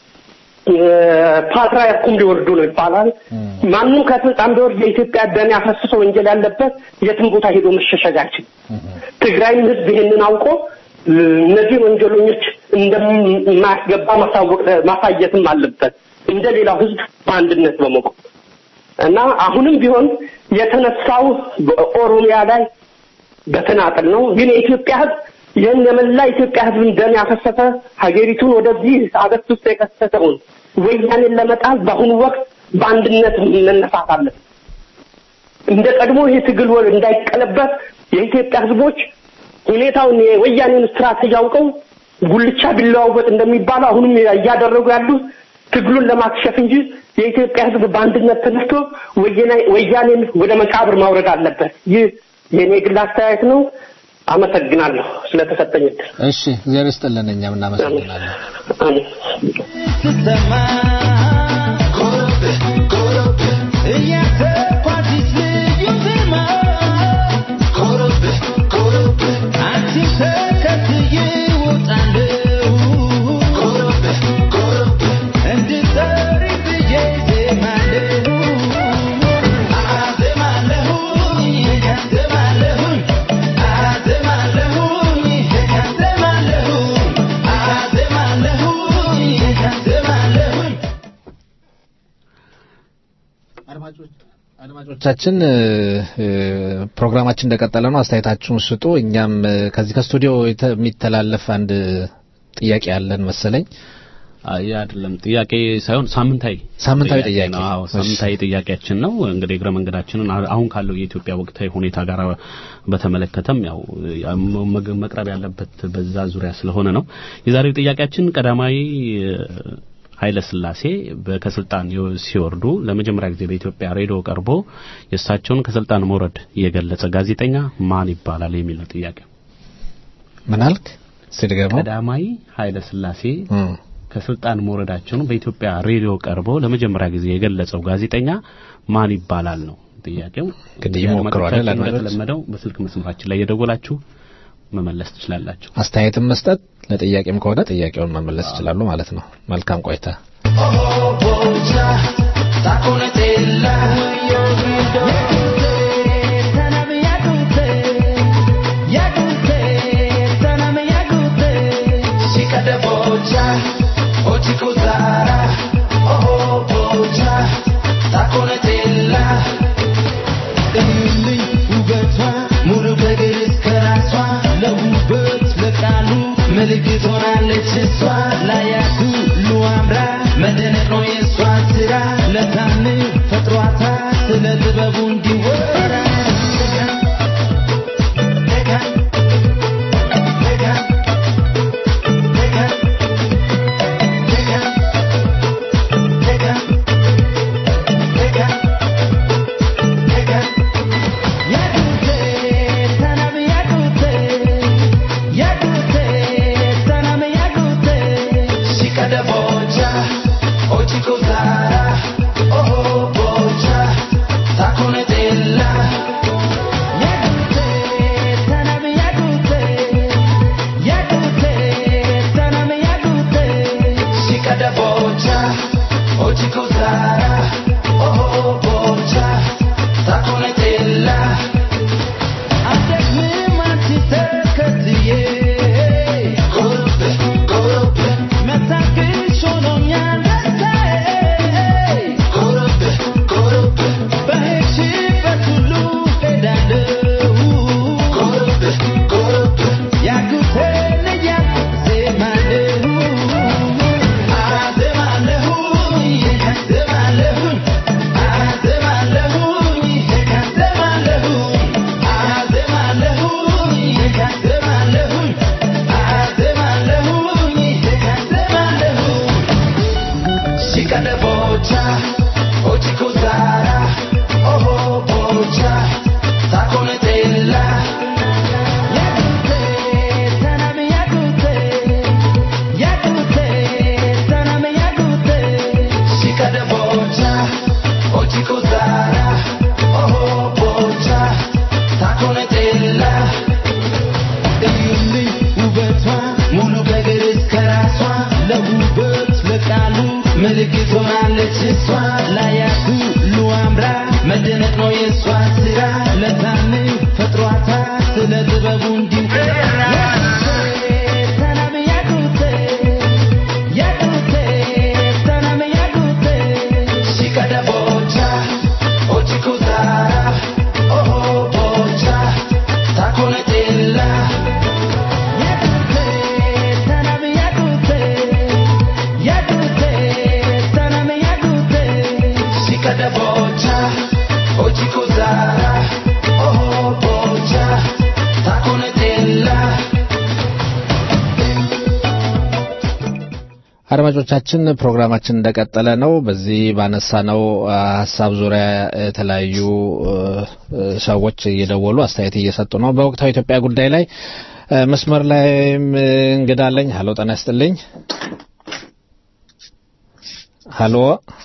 ፓትርያርኩም ሊወርዱ ነው ይባላል። ማንም ከስልጣን ቢወርድ የኢትዮጵያ ደም ያፈሰሰ ወንጀል ያለበት የትም ቦታ ሄዶ መሸሸግ አይችልም። ትግራይም ህዝብ ይሄንን አውቆ እ፣ እነዚህ ወንጀለኞች እንደማያስገባ ማሳወቅ ማሳየትም አለበት እንደ ሌላው ህዝብ በአንድነት በመቆም እና አሁንም ቢሆን የተነሳው በኦሮሚያ ላይ በተናጠል ነው። ግን የኢትዮጵያ ህዝብ ይህን የመላ ኢትዮጵያ ህዝብን ደም ያፈሰሰ ሀገሪቱን ወደዚህ አገት ውስጥ የከሰተውን ወያኔን ለመጣል በአሁኑ ወቅት በአንድነት መነሳት አለን። እንደ ቀድሞ ይህ ትግል ወ- እንዳይቀለበት የኢትዮጵያ ህዝቦች ሁኔታውን የወያኔን ስትራቴጂ አውቀው ጉልቻ ቢለዋወጥ እንደሚባለው አሁንም እያደረጉ ያሉት ትግሉን ለማክሸፍ እንጂ የኢትዮጵያ ህዝብ በአንድነት ተነስቶ ወያኔ- ወያኔን ወደ መቃብር ማውረድ አለበት። ይህ የኔ ግል አስተያየት ነው። አመሰግናለሁ ስለተሰጠኝ እድል። እሺ እግዚአብሔር ይስጥልን እኛም እናመሰግናለን አሜን። አድማጮቻችን እ፣ እ፣ ፕሮግራማችን እንደቀጠለ ነው። አስተያየታችሁን ስጡ። እኛም እ፣ ከዚህ ከስቱዲዮ የተ- የሚተላለፍ አንድ ጥያቄ ያለን መሰለኝ። አይ አይደለም፣ ጥያቄ ሳይሆን ሳምንታዊ ሳምንታዊ ጥያቄ ነው። አዎ ሳምንታዊ ጥያቄያችን ነው። እንግዲህ እግረ መንገዳችንን አ- አሁን ካለው የኢትዮጵያ ወቅታዊ ሁኔታ ጋር በተመለከተም ያው ያ- መግ- መቅረብ ያለበት በዛ ዙሪያ ስለሆነ ነው። የዛሬው ጥያቄያችን ቀዳማዊ እ፣ ኃይለ ሥላሴ በ- ከስልጣን የው- ሲወርዱ ለመጀመሪያ ጊዜ በኢትዮጵያ ሬዲዮ ቀርቦ የእሳቸውን ከስልጣን መውረድ የገለጸ ጋዜጠኛ ማን ይባላል የሚል ነው ጥያቄ። ምን አልክ? ስድገመው ቀዳማዊ ኃይለ ሥላሴ ከስልጣን መውረዳቸውን በኢትዮጵያ ሬዲዮ ቀርቦ ለመጀመሪያ ጊዜ የገለጸው ጋዜጠኛ ማን ይባላል ነው ጥያቄው። እንግዲህ እንግዲህ ይሞክሩ አይደል አድማጮቻችን አድማጮች? እንደተለመደው በስልክ መስመራችን ላይ የደወላችሁ መመለስ ትችላላችሁ። አስተያየትም መስጠት ለጥያቄም ከሆነ ጥያቄውን መመለስ ይችላሉ ማለት ነው። መልካም ቆይታ። ምልክት ሆናለች እሷ ላያቱ ሉአምራ መደነቅ ነው የእሷ ስራ ለታምር ፈጥሯታ ስለ ጥበቡ እንዲወራ Oh ታኮነቴላ እዩልኝ ውበቷ ሙሉ ከእግር እስከ ራሷ ለውበት ለቃሉ ምልክት ሆናለች እሷ ላያት ሁሉ አምራ መደነቅ ነው የእሷ ስራ ለታን ፈጥሯታ ስለ ጥበቡ እንዲሁ ሰላም ያዱቴ ያዱቴ ሰላም ያዱቴ ሲቀደ ቦቻ ኦቺኩዛራ ኦሆ ቦቻ ታኮነቴላ ያዱቴ ሰላም ያዱቴ ያዱቴ ሰላም ያዱቴ ሲቀደ ቦቻ ኦቺኩዛራ ኦሆ ቦቻ ታኮነቴላ አድማጮቻችን ፕሮግራማችን እንደቀጠለ ነው። በዚህ ባነሳነው አ, ሀሳብ ዙሪያ የተለያዩ እ, እ, ሰዎች እየደወሉ አስተያየት እየሰጡ ነው። በወቅታዊ ኢትዮጵያ ጉዳይ ላይ እ, መስመር ላይም እንግዳ አለኝ። ሀሎ ጤና ይስጥልኝ። ሀሎ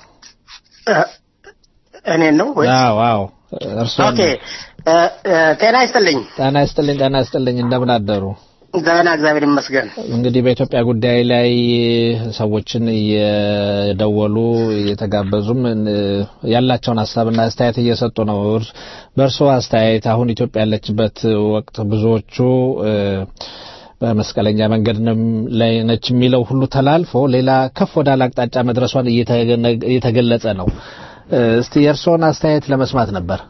እኔን ነው ወይ? አዎ አዎ እርስዎ ኦኬ እ፣ እ፣ ጤና ይስጥልኝ። ጤና ይስጥልኝ ጤና ይስጥልኝ እንደምን አደሩ? ደህና እግዚአብሔር ይመስገን። እንግዲህ በኢትዮጵያ ጉዳይ ላይ ሰዎችን እየደወሉ እየተጋበዙም እ፣ ያላቸውን ሀሳብና አስተያየት እየሰጡ ነው። እርስ- በእርስዎ አስተያየት አሁን ኢትዮጵያ ያለችበት ወቅት ብዙዎቹ እ፣ በመስቀለኛ መንገድ ነው ላይ ነች የሚለው ሁሉ ተላልፎ ሌላ ከፍ ወዳለ አቅጣጫ መድረሷን እየተገነ- እየተገለጸ ነው። እ፣ እስቲ የእርስዎን አስተያየት ለመስማት ነበር።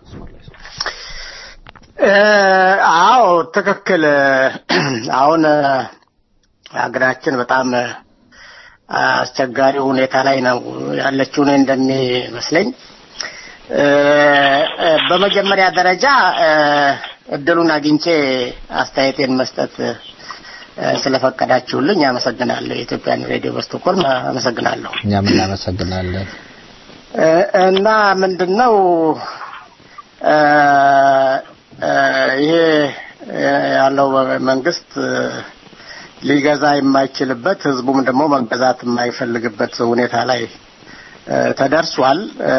እ፣ አዎ ትክክል። አሁን እ፣ ሀገራችን በጣም እ፣ አስቸጋሪ ሁኔታ ላይ ነው ያለችው እኔ እንደሚመስለኝ። እ፣ እ፣ በመጀመሪያ ደረጃ እ፣ እድሉን አግኝቼ አስተያየቴን መስጠት እ፣ ስለፈቀዳችሁልኝ አመሰግናለሁ። የኢትዮጵያን ሬዲዮ በስቶኮልም አመሰግናለሁ። እኛም እናመሰግናለን። እ፣ እና ምንድን ነው እ፣ እ፣ ይሄ እ፣ ያለው መንግስት እ፣ ሊገዛ የማይችልበት ህዝቡም ደግሞ መገዛት የማይፈልግበት ሁኔታ ላይ እ፣ ተደርሷል እ፣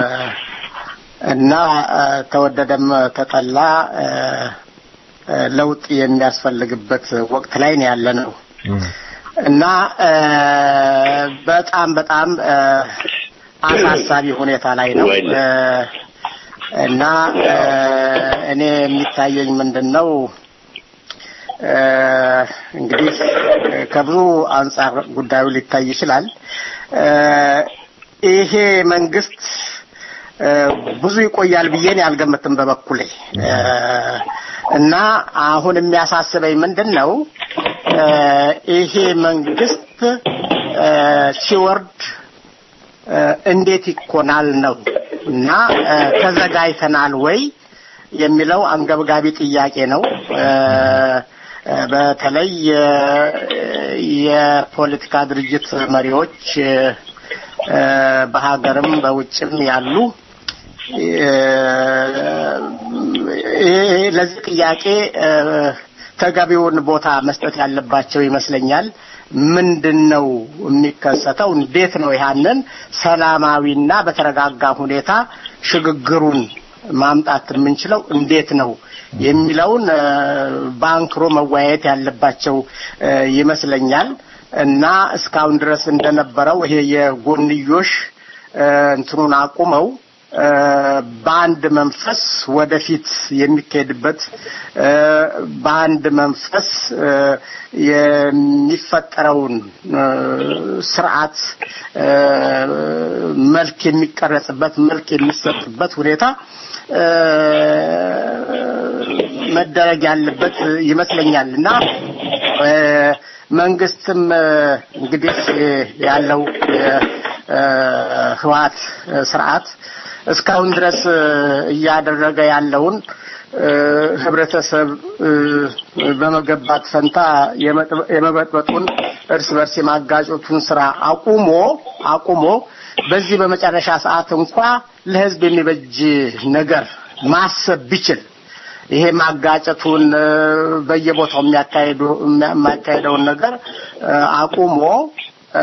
እና እ፣ ተወደደም ተጠላ እ፣ እ፣ ለውጥ የሚያስፈልግበት ወቅት ላይ ነው ያለ ነው እና እ፣ በጣም በጣም እ፣ አሳሳቢ ሁኔታ ላይ ነው እ፣ እና እ፣ እኔ የሚታየኝ ምንድን ነው እ፣ እንግዲህ ከብዙ አንጻር ጉዳዩ ሊታይ ይችላል። እ፣ ይሄ መንግስት እ፣ ብዙ ይቆያል ብዬ እኔ አልገምትም በበኩሌ እ፣ እና አሁን የሚያሳስበኝ ምንድን ነው እ፣ ይሄ መንግስት እ፣ ሲወርድ እ፣ እንዴት ይኮናል ነው እና እ፣ ተዘጋጅተናል ወይ የሚለው አንገብጋቢ ጥያቄ ነው። እ፣ እ፣ በተለይ የ- የፖለቲካ ድርጅት መሪዎች እ፣ እ፣ በሀገርም በውጭም ያሉ እ፣ ይሄ ለዚህ ጥያቄ እ፣ ተገቢውን ቦታ መስጠት ያለባቸው ይመስለኛል። ምንድን ነው የሚከሰተው? እንዴት ነው ያንን ሰላማዊና በተረጋጋ ሁኔታ ሽግግሩን ማምጣት የምንችለው እንዴት ነው የሚለውን እ፣ በአንክሮ መወያየት ያለባቸው እ፣ ይመስለኛል እና እስካሁን ድረስ እንደነበረው ይሄ የጎንዮሽ እ፣ እንትኑን አቁመው እ፣ በአንድ መንፈስ ወደፊት የሚካሄድበት እ፣ በአንድ መንፈስ እ፣ የሚፈጠረውን እ፣ ስርዓት እ፣ መልክ የሚቀረጽበት መልክ የሚሰጥበት ሁኔታ እ፣ መደረግ ያለበት ይመስለኛል እና እ፣ መንግስትም እ፣ እንግዲህ እ፣ ያለው የህወሓት ስርዓት እስካሁን ድረስ እ፣ እያደረገ ያለውን እ፣ ህብረተሰብ እ፣ በመገባት ፈንታ የመጥ- የመበጥበጡን እርስ በርስ የማጋጨቱን ስራ አቁሞ አቁሞ በዚህ በመጨረሻ ሰዓት እንኳ ለህዝብ የሚበጅ ነገር ማሰብ ቢችል ይሄ ማጋጨቱን እ፣ በየቦታው የሚያካሄዱ የሚያካሄደውን ነገር እ፣ አቁሞ እ፣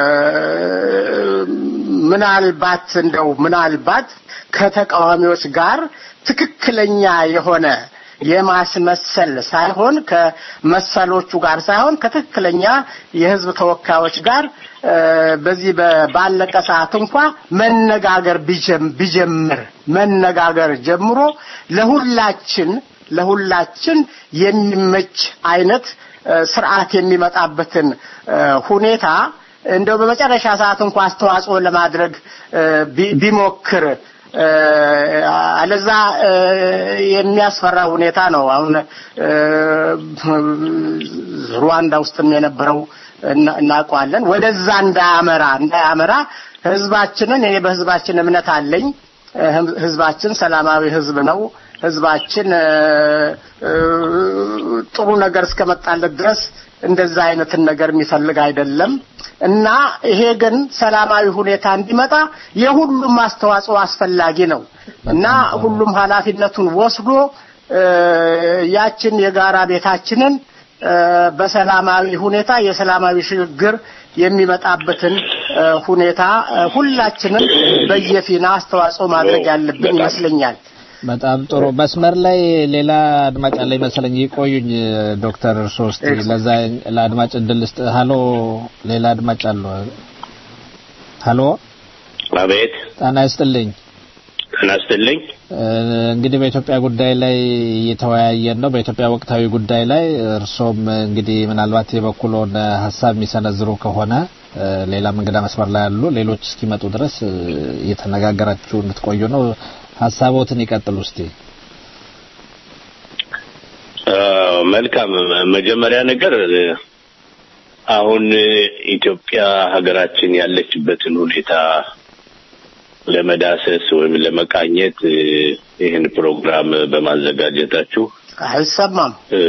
ምናልባት እንደው ምናልባት ከተቃዋሚዎች ጋር ትክክለኛ የሆነ የማስመሰል ሳይሆን ከመሰሎቹ ጋር ሳይሆን ከትክክለኛ የህዝብ ተወካዮች ጋር እ፣ በዚህ በ- ባለቀ ሰዓት እንኳ መነጋገር ቢጀም- ቢጀምር መነጋገር ጀምሮ ለሁላችን ለሁላችን የሚመች አይነት እ፣ ስርዓት የሚመጣበትን እ፣ ሁኔታ እንደው በመጨረሻ ሰዓት እንኳ አስተዋጽኦ ለማድረግ እ፣ ቢ- ቢሞክር እ፣ አለዛ እ፣ የሚያስፈራ ሁኔታ ነው። አሁን እ፣ ሩዋንዳ ውስጥም የነበረው እና- እናውቀዋለን። ወደዛ እንዳያመራ እንዳያመራ ህዝባችንን እኔ በህዝባችን እምነት አለኝ። እ፣ ህዝባችን ሰላማዊ ህዝብ ነው። ህዝባችን እ፣ እ፣ ጥሩ ነገር እስከመጣለት ድረስ እንደዛ አይነትን ነገር የሚፈልግ አይደለም እና ይሄ ግን ሰላማዊ ሁኔታ እንዲመጣ የሁሉም አስተዋጽኦ አስፈላጊ ነው እና ሁሉም ኃላፊነቱን ወስዶ እ፣ ያችን የጋራ ቤታችንን እ፣ በሰላማዊ ሁኔታ የሰላማዊ ሽግግር የሚመጣበትን እ፣ ሁኔታ እ፣ ሁላችንም በየፊና አስተዋጽኦ ማድረግ ያለብን ይመስለኛል። በጣም ጥሩ። መስመር ላይ ሌላ አድማጭ አለ መሰለኝ። ይቆዩኝ ዶክተር እርስዎ እስቲ ለዛ ለአድማጭ እድል ስጥ። ሀሎ፣ ሌላ አድማጭ አለ። ሀሎ፣ አቤት ጣና ይስጥልኝ። ጤና ይስጥልኝ። እ፣ እንግዲህ በኢትዮጵያ ጉዳይ ላይ እየተወያየን ነው። በኢትዮጵያ ወቅታዊ ጉዳይ ላይ እርሶም እንግዲህ ምናልባት የበኩሎን ሀሳብ የሚሰነዝሩ ከሆነ እ፣ ሌላም እንግዳ መስመር ላይ ያሉ ሌሎች እስኪመጡ ድረስ እ፣ እየተነጋገራችሁ እንድትቆዩ ነው። ሀሳቦትን ይቀጥሉ እስቲ። አዎ፣ መልካም መጀመሪያ ነገር እ፣ አሁን እ፣ ኢትዮጵያ ሀገራችን ያለችበትን ሁኔታ ለመዳሰስ ወይም ለመቃኘት እ፣ ይህን ፕሮግራም በማዘጋጀታችሁ አይሰማም እ፣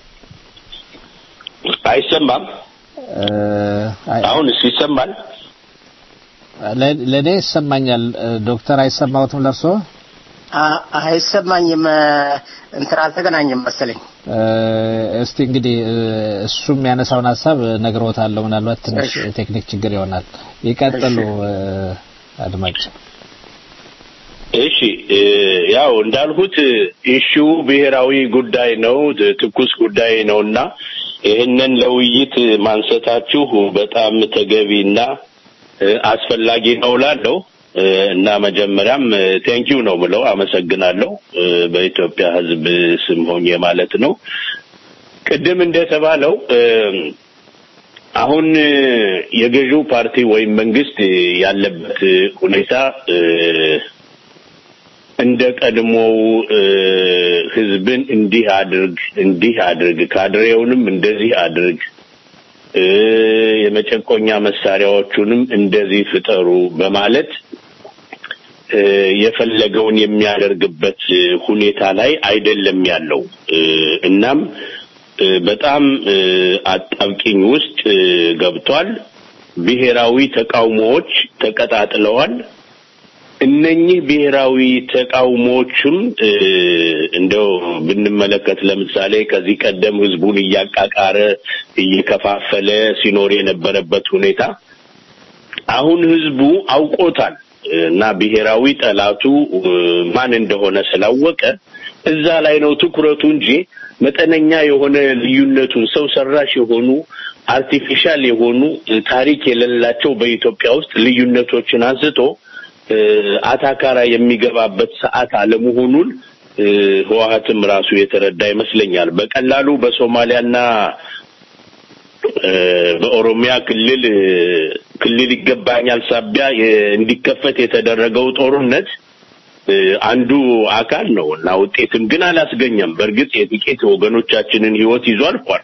አይሰማም። እ፣ አይ- አሁንስ ይሰማል? ለ- ለእኔ ይሰማኛል። እ፣ ዶክተር አይሰማዎትም ለእርሶ? አ- አይሰማኝም። እ፣ እንትን አልተገናኘም መሰለኝ። እ፣ እስቲ እንግዲህ እ፣ እሱም ያነሳውን ሀሳብ ነግሮታለሁ። ምናልባት ትንሽ እሺ። ቴክኒክ ችግር ይሆናል። ይቀጥሉ እ፣ አድማጭ። እሺ እ፣ ያው እንዳልኩት ኢሹው ብሔራዊ ጉዳይ ነው፣ ት- ትኩስ ጉዳይ ነውና ይህንን ለውይይት ማንሳታችሁ በጣም ተገቢና እ፣ አስፈላጊ ነው ላለው እና መጀመሪያም ቴንኪው ነው ብለው አመሰግናለሁ እ፣ በኢትዮጵያ ሕዝብ ስም ሆኜ ማለት ነው። ቅድም እንደተባለው እ፣ አሁን እ፣ የገዢው ፓርቲ ወይም መንግስት ያለበት ሁኔታ እ፣ እንደ ቀድሞው እ፣ ህዝብን እንዲህ አድርግ እንዲህ አድርግ ካድሬውንም እንደዚህ አድርግ እ፣ የመጨቆኛ መሳሪያዎቹንም እንደዚህ ፍጠሩ በማለት እ፣ የፈለገውን የሚያደርግበት እ፣ ሁኔታ ላይ አይደለም ያለው እ፣ እናም እ፣ በጣም እ፣ አጣብቂኝ ውስጥ እ፣ ገብቷል። ብሔራዊ ተቃውሞዎች ተቀጣጥለዋል። እነኚህ ብሔራዊ ተቃውሞዎችም እ፣ እንደው ብንመለከት ለምሳሌ ከዚህ ቀደም ህዝቡን እያቃቃረ እየከፋፈለ ሲኖር የነበረበት ሁኔታ አሁን ህዝቡ አውቆታል እና ብሔራዊ ጠላቱ እ፣ ማን እንደሆነ ስላወቀ እዛ ላይ ነው ትኩረቱ እንጂ መጠነኛ የሆነ ልዩነቱን ሰው ሰራሽ የሆኑ አርቲፊሻል የሆኑ እ፣ ታሪክ የሌላቸው በኢትዮጵያ ውስጥ ልዩነቶችን አንስቶ እ፣ አታካራ የሚገባበት ሰዓት አለመሆኑን እ፣ ህወሀትም ራሱ የተረዳ ይመስለኛል። በቀላሉ በሶማሊያና እ፣ በኦሮሚያ ክልል እ፣ ክልል ይገባኛል ሳቢያ የ- እንዲከፈት የተደረገው ጦርነት እ፣ አንዱ አካል ነው እና ውጤትም ግን አላስገኘም። በእርግጥ የጥቂት ወገኖቻችንን ህይወት ይዞ አልፏል።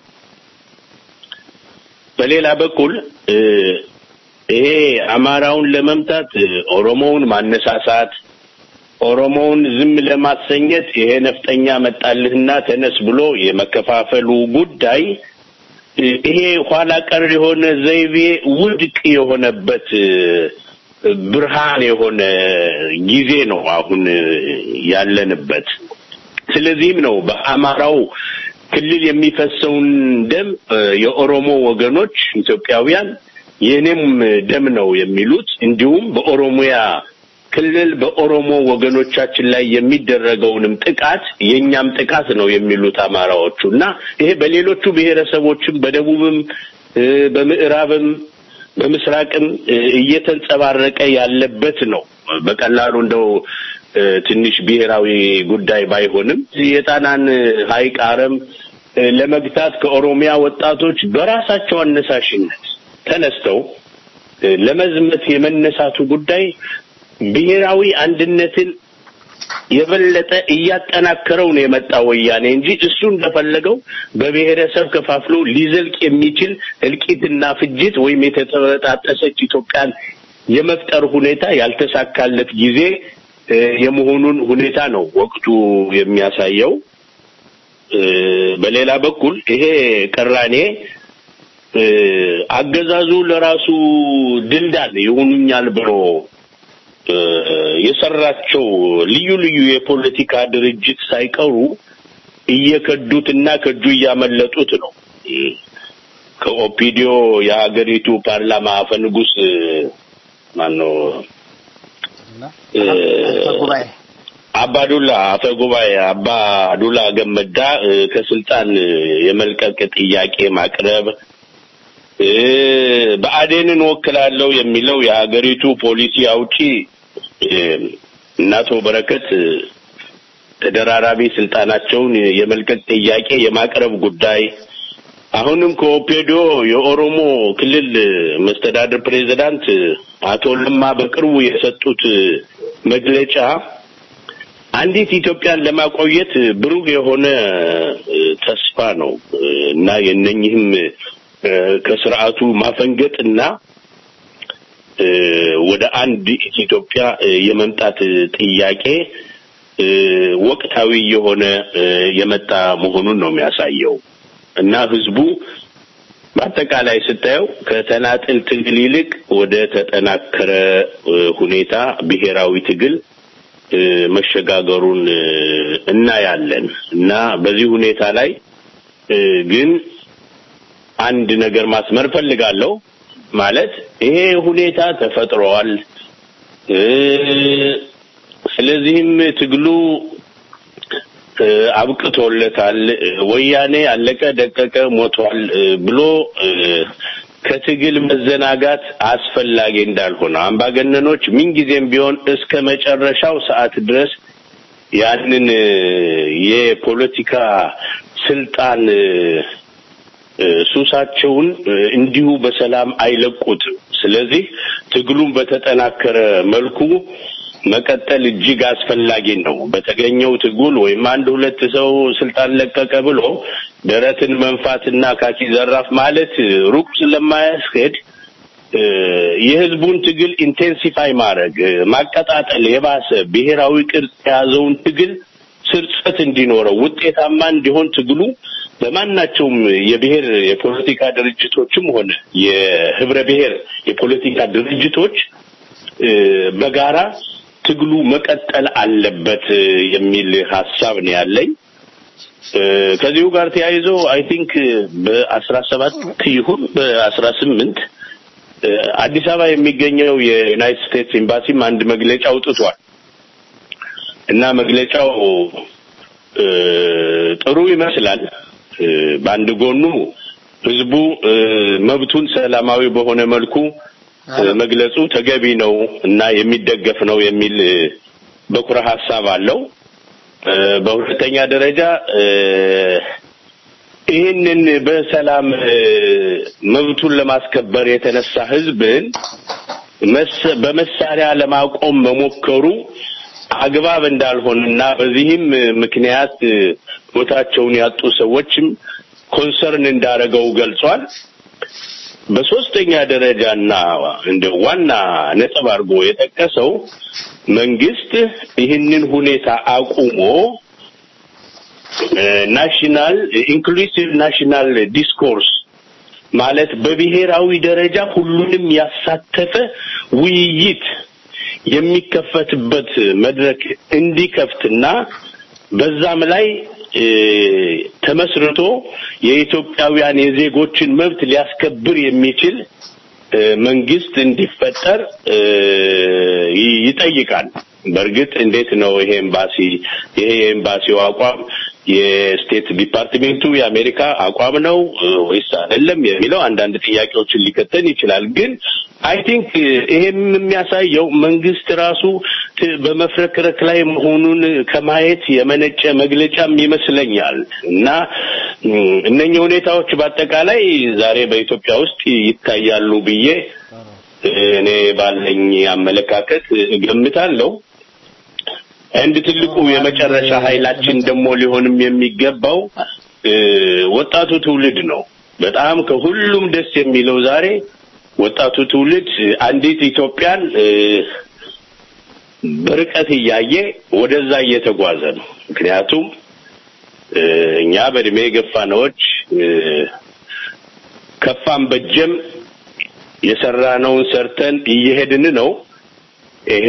በሌላ በኩል እ፣ ይሄ አማራውን ለመምታት እ፣ ኦሮሞውን ማነሳሳት ኦሮሞውን ዝም ለማሰኘት ይሄ ነፍጠኛ መጣልህና ተነስ ብሎ የመከፋፈሉ ጉዳይ እ፣ ይሄ ኋላ ቀር የሆነ ዘይቤ ውድቅ የሆነበት እ፣ ብርሃን የሆነ ጊዜ ነው አሁን እ፣ ያለንበት። ስለዚህም ነው በአማራው ክልል የሚፈሰውን ደም እ፣ የኦሮሞ ወገኖች ኢትዮጵያውያን የእኔም ደም ነው የሚሉት እንዲሁም በኦሮሚያ ክልል በኦሮሞ ወገኖቻችን ላይ የሚደረገውንም ጥቃት የኛም ጥቃት ነው የሚሉት አማራዎቹ እና ይሄ በሌሎቹ ብሔረሰቦችም በደቡብም እ፣ በምዕራብም በምስራቅም እ፣ እየተንጸባረቀ ያለበት ነው። በቀላሉ እንደው እ፣ ትንሽ ብሔራዊ ጉዳይ ባይሆንም የጣናን ሐይቅ አረም እ፣ ለመግታት ከኦሮሚያ ወጣቶች በራሳቸው አነሳሽነት ተነስተው እ፣ ለመዝመት የመነሳቱ ጉዳይ ብሔራዊ አንድነትን የበለጠ እያጠናከረው ነው የመጣ ወያኔ እንጂ እሱ እንደፈለገው በብሔረሰብ ከፋፍሎ ሊዘልቅ የሚችል እልቂትና ፍጅት ወይም የተበጣጠሰች ኢትዮጵያን የመፍጠር ሁኔታ ያልተሳካለት ጊዜ እ፣ የመሆኑን ሁኔታ ነው ወቅቱ የሚያሳየው። እ፣ በሌላ በኩል ይሄ ቅራኔ እ፣ አገዛዙ ለራሱ ድልዳል ይሆኑኛል ብሎ እ፣ የሰራቸው ልዩ ልዩ የፖለቲካ ድርጅት ሳይቀሩ እየከዱትና ከእጁ እያመለጡት ነው። እ፣ ከኦፒዲዮ የሀገሪቱ ፓርላማ አፈ ንጉስ ማነው እ፣ ጉባኤ አባዱላ አፈ ጉባኤ አባዱላ ገመዳ እ፣ ከስልጣን የመልቀቅ ጥያቄ ማቅረብ እ፣ ብአዴንን ወክላለሁ የሚለው የሀገሪቱ ፖሊሲ አውጪ እ፣ እና አቶ በረከት እ፣ ተደራራቢ ስልጣናቸውን የመልቀቅ ጥያቄ የማቅረብ ጉዳይ አሁንም ከኦፔዶ የኦሮሞ ክልል መስተዳድር ፕሬዚዳንት አቶ ለማ በቅርቡ የሰጡት መግለጫ አንዲት ኢትዮጵያን ለማቆየት ብሩህ የሆነ እ፣ ተስፋ ነው እ፣ እና የነኝህም እ፣ ከስርዓቱ ማፈንገጥና እ፣ ወደ አንድ ኢትዮጵያ እ፣ የመምጣት ጥያቄ እ፣ ወቅታዊ የሆነ እ፣ የመጣ መሆኑን ነው የሚያሳየው እና ህዝቡ በአጠቃላይ ስታየው ከተናጥል ትግል ይልቅ ወደ ተጠናከረ እ፣ ሁኔታ ብሔራዊ ትግል እ፣ መሸጋገሩን እ፣ እናያለን እና በዚህ ሁኔታ ላይ እ፣ ግን አንድ ነገር ማስመር ፈልጋለሁ። ማለት ይሄ ሁኔታ ተፈጥሯል። እ፣ ስለዚህም ትግሉ እ፣ አብቅቶለታል፣ እ፣ ወያኔ አለቀ ደቀቀ ሞቷል እ፣ ብሎ እ፣ ከትግል መዘናጋት አስፈላጊ እንዳልሆነ አምባገነኖች ምንጊዜም ቢሆን እስከ መጨረሻው ሰዓት ድረስ ያንን እ፣ የፖለቲካ ስልጣን እ፣ እ፣ ሱሳቸውን እ፣ እንዲሁ በሰላም አይለቁትም። ስለዚህ ትግሉን በተጠናከረ መልኩ መቀጠል እጅግ አስፈላጊ ነው። በተገኘው ትግል ወይም አንድ ሁለት ሰው ስልጣን ለቀቀ ብሎ ደረትን መንፋትና ካኪ ዘራፍ ማለት ሩቅ ስለማያስሄድ እ፣ የህዝቡን ትግል ኢንቴንሲፋይ ማድረግ እ፣ ማቀጣጠል፣ የባሰ ብሔራዊ ቅርጽ የያዘውን ትግል ስርጸት እንዲኖረው ውጤታማ እንዲሆን ትግሉ በማናቸውም የብሔር የፖለቲካ ድርጅቶችም ሆነ የህብረ ብሔር የፖለቲካ ድርጅቶች እ፣ በጋራ ትግሉ መቀጠል አለበት እ፣ የሚል ሀሳብ ነው ያለኝ። እ፣ ከዚሁ ጋር ተያይዞ አይ ቲንክ በአስራ ሰባት ይሁን በአስራ ስምንት አዲስ አበባ የሚገኘው የዩናይትድ ስቴትስ ኤምባሲም አንድ መግለጫ አውጥቷል እና መግለጫው እ፣ ጥሩ ይመስላል። እ፣ በአንድ ጎኑ ህዝቡ እ፣ መብቱን ሰላማዊ በሆነ መልኩ እ፣ መግለጹ ተገቢ ነው እና የሚደገፍ ነው የሚል እ፣ በኩረ ሀሳብ አለው። እ፣ በሁለተኛ ደረጃ እ፣ ይህንን በሰላም እ፣ መብቱን ለማስከበር የተነሳ ህዝብን መስ- በመሳሪያ ለማቆም መሞከሩ አግባብ እንዳልሆነና በዚህም እ፣ ምክንያት እ፣ ቦታቸውን ያጡ ሰዎችም ኮንሰርን እንዳረገው ገልጿል። በሶስተኛ ደረጃና እንደ ዋና ነጥብ አድርጎ የጠቀሰው መንግስት ይህንን ሁኔታ አቁሞ ናሽናል ኢንክሉሲቭ ናሽናል ዲስኮርስ ማለት በብሔራዊ ደረጃ ሁሉንም ያሳተፈ ውይይት የሚከፈትበት መድረክ እንዲከፍትና በዛም ላይ እ፣ ተመስርቶ የኢትዮጵያውያን የዜጎችን መብት ሊያስከብር የሚችል መንግስት እንዲፈጠር ይጠይቃል። በእርግጥ እንዴት ነው ይሄ ኤምባሲ ይሄ የኤምባሲው አቋም የስቴት ዲፓርትሜንቱ የአሜሪካ አቋም ነው ወይስ አይደለም የሚለው አንዳንድ ጥያቄዎችን ሊከተን ይችላል። ግን አይ ቲንክ ይሄም የሚያሳየው መንግስት ራሱ በመፍረክረክ ላይ መሆኑን ከማየት የመነጨ መግለጫም ይመስለኛል እና እነኚህ ሁኔታዎች በአጠቃላይ ዛሬ በኢትዮጵያ ውስጥ ይታያሉ ብዬ እኔ ባለኝ አመለካከት እገምታለሁ። አንድ ትልቁ የመጨረሻ ኃይላችን ደግሞ ሊሆንም የሚገባው ወጣቱ ትውልድ ነው። በጣም ከሁሉም ደስ የሚለው ዛሬ ወጣቱ ትውልድ አንዲት ኢትዮጵያን በርቀት እያየ ወደዛ እየተጓዘ ነው። ምክንያቱም እኛ በእድሜ የገፋነዎች ከፋም በጀም የሰራነውን ሰርተን እየሄድን ነው። ይሄ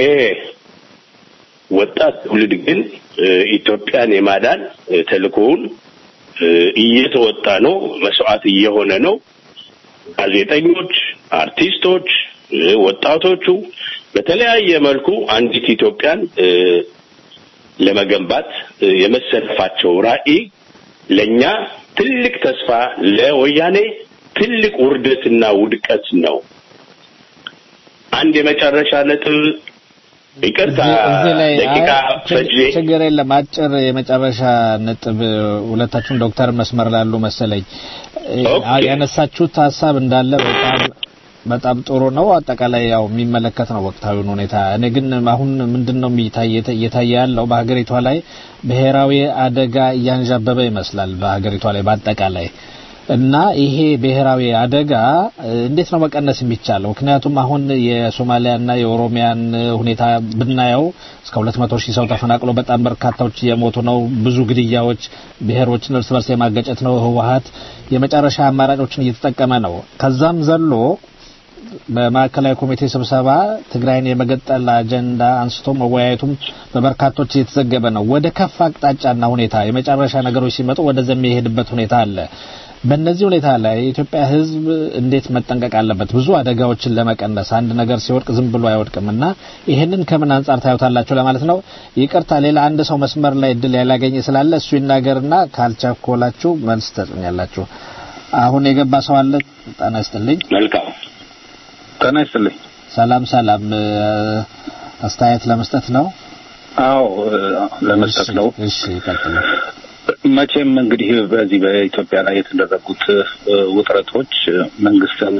ወጣት ትውልድ ግን ኢትዮጵያን የማዳን ተልእኮውን እየተወጣ ነው፣ መስዋዕት እየሆነ ነው። ጋዜጠኞች፣ አርቲስቶች፣ ወጣቶቹ በተለያየ መልኩ አንዲት ኢትዮጵያን ለመገንባት የመሰለፋቸው ራዕይ ለኛ ትልቅ ተስፋ፣ ለወያኔ ትልቅ ውርደትና ውድቀት ነው። አንድ የመጨረሻ ነጥብ ይቅርታ እዚህ ላይ ደቂቃ ፈጅ ችግር የለም። አጭር የመጨረሻ ነጥብ ሁለታችሁም ዶክተር መስመር ላሉ መሰለኝ ያነሳችሁት ሀሳብ እንዳለ በጣም በጣም ጥሩ ነው። አጠቃላይ ያው የሚመለከት ነው ወቅታዊውን ሁኔታ። እኔ ግን አሁን ምንድን ነው እየታየ ያለው በሀገሪቷ ላይ ብሔራዊ አደጋ እያንዣበበ ይመስላል በሀገሪቷ ላይ በአጠቃላይ እና ይሄ ብሔራዊ አደጋ እንዴት ነው መቀነስ የሚቻለው? ምክንያቱም አሁን የሶማሊያና የኦሮሚያን ሁኔታ ብናየው እስከ 200 ሺህ ሰው ተፈናቅሎ በጣም በርካታዎች እየሞቱ ነው። ብዙ ግድያዎች፣ ብሔሮችን እርስ በርስ የማገጨት ነው። ህወሀት የመጨረሻ አማራጮችን እየተጠቀመ ነው። ከዛም ዘሎ በማዕከላዊ ኮሚቴ ስብሰባ ትግራይን የመገጠል አጀንዳ አንስቶ መወያየቱም በበርካቶች እየተዘገበ ነው። ወደ ከፍ አቅጣጫና ሁኔታ የመጨረሻ ነገሮች ሲመጡ ወደዛ የሚሄድበት ሁኔታ አለ። በእነዚህ ሁኔታ ላይ የኢትዮጵያ ሕዝብ እንዴት መጠንቀቅ አለበት? ብዙ አደጋዎችን ለመቀነስ አንድ ነገር ሲወድቅ ዝም ብሎ አይወድቅም እና ይህንን ከምን አንጻር ታዩታላችሁ ለማለት ነው። ይቅርታ፣ ሌላ አንድ ሰው መስመር ላይ እድል ያላገኘ ስላለ እሱ ይናገርና ካልቻኮላችሁ መልስ ተጽኛላችሁ። አሁን የገባ ሰው አለ። ጤና ይስጥልኝ። መልካም ጤና ይስጥልኝ። ሰላም ሰላም። አስተያየት ለመስጠት ነው። አዎ ለመስጠት ነው። እሺ ይቀጥሉ። መቼም እንግዲህ በዚህ በኢትዮጵያ ላይ የተደረጉት ውጥረቶች መንግስትን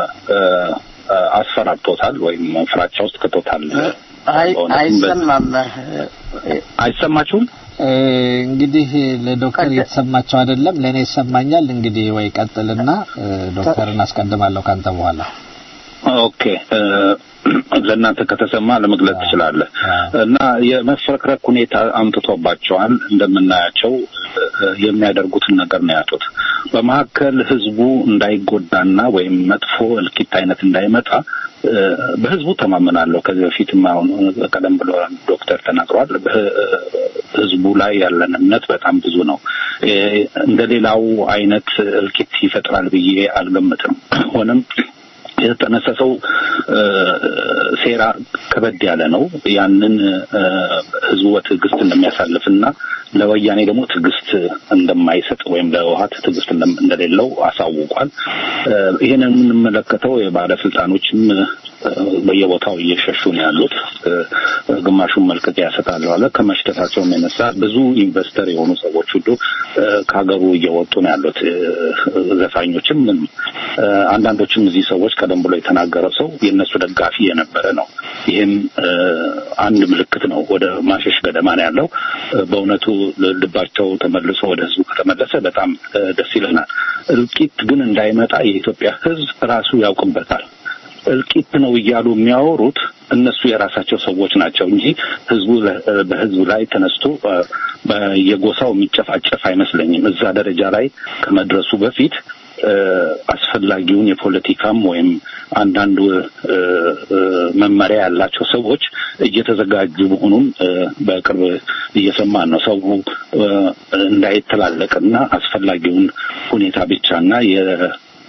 አስፈራርቶታል ወይም ፍራቻ ውስጥ ከቶታል። አይሰማም። አይሰማችሁም? እንግዲህ ለዶክተር የተሰማቸው አይደለም፣ ለእኔ ይሰማኛል። እንግዲህ ወይ ቀጥልና ዶክተርን አስቀድማለሁ ካንተ በኋላ ኦኬ ለእናንተ ከተሰማ ለመግለጽ ትችላለህ። እና የመፍረክረክ ሁኔታ አምጥቶባቸዋል። እንደምናያቸው የሚያደርጉትን ነገር ነው ያጡት። በመካከል ህዝቡ እንዳይጎዳና ወይም መጥፎ እልቂት አይነት እንዳይመጣ በህዝቡ ተማመናለሁ። ከዚህ በፊትም አሁን ቀደም ብሎ ዶክተር ተናግሯል። ህዝቡ ላይ ያለን እምነት በጣም ብዙ ነው። እንደ ሌላው አይነት እልቂት ይፈጥራል ብዬ አልገምትም። ሆነም የተጠነሰሰው ሴራ ከበድ ያለ ነው። ያንን ህዝቡ በትዕግስት እንደሚያሳልፍና ለወያኔ ደግሞ ትዕግስት እንደማይሰጥ ወይም ለህወሓት ትዕግስት እንደሌለው አሳውቋል። ይህንን የምንመለከተው የባለስልጣኖችም በየቦታው እየሸሹ ነው ያሉት። ግማሹን መልቀቂያ ያሰጣሉ አለ። ከመሽተታቸውም የነሳ ብዙ ኢንቨስተር የሆኑ ሰዎች ሁሉ ከሀገሩ እየወጡ ነው ያሉት። ዘፋኞችም አንዳንዶችም እዚህ ሰዎች ቀደም ብሎ የተናገረው ሰው የእነሱ ደጋፊ የነበረ ነው። ይህም አንድ ምልክት ነው። ወደ ማሸሽ ገደማ ነው ያለው። በእውነቱ ልባቸው ተመልሶ ወደ ህዝቡ ከተመለሰ በጣም ደስ ይለናል። እልቂት ግን እንዳይመጣ የኢትዮጵያ ህዝብ ራሱ ያውቅበታል። እልቂት ነው እያሉ የሚያወሩት እነሱ የራሳቸው ሰዎች ናቸው እንጂ ህዝቡ በህዝብ ላይ ተነስቶ በየጎሳው የሚጨፋጨፍ አይመስለኝም። እዛ ደረጃ ላይ ከመድረሱ በፊት አስፈላጊውን የፖለቲካም ወይም አንዳንድ መመሪያ ያላቸው ሰዎች እየተዘጋጁ መሆኑን በቅርብ እየሰማን ነው። ሰው እንዳይተላለቅና አስፈላጊውን ሁኔታ ብቻና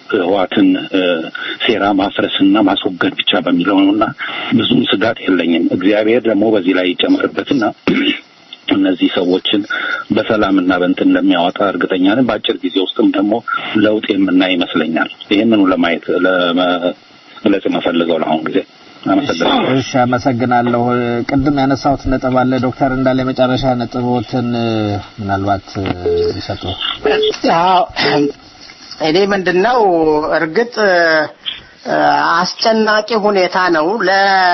ህዋትን ሴራ ማፍረስና ማስወገድ ብቻ በሚለው ነው እና ብዙም ስጋት የለኝም። እግዚአብሔር ደግሞ በዚህ ላይ ይጨምርበትና እነዚህ ሰዎችን በሰላምና በእንትን እንደሚያወጣ እርግጠኛ ነኝ። በአጭር ጊዜ ውስጥም ደግሞ ለውጥ የምናይ ይመስለኛል። ይህንኑ ለማየት ለመግለጽ የምፈልገው ለአሁን ጊዜ አመሰግናለሁ። እሺ፣ አመሰግናለሁ። ቅድም ያነሳሁት ነጥብ አለ ዶክተር እንዳለ የመጨረሻ ነጥቦትን ምናልባት ይሰጡ። አዎ እኔ ምንድነው እርግጥ አስጨናቂ ሁኔታ ነው ለ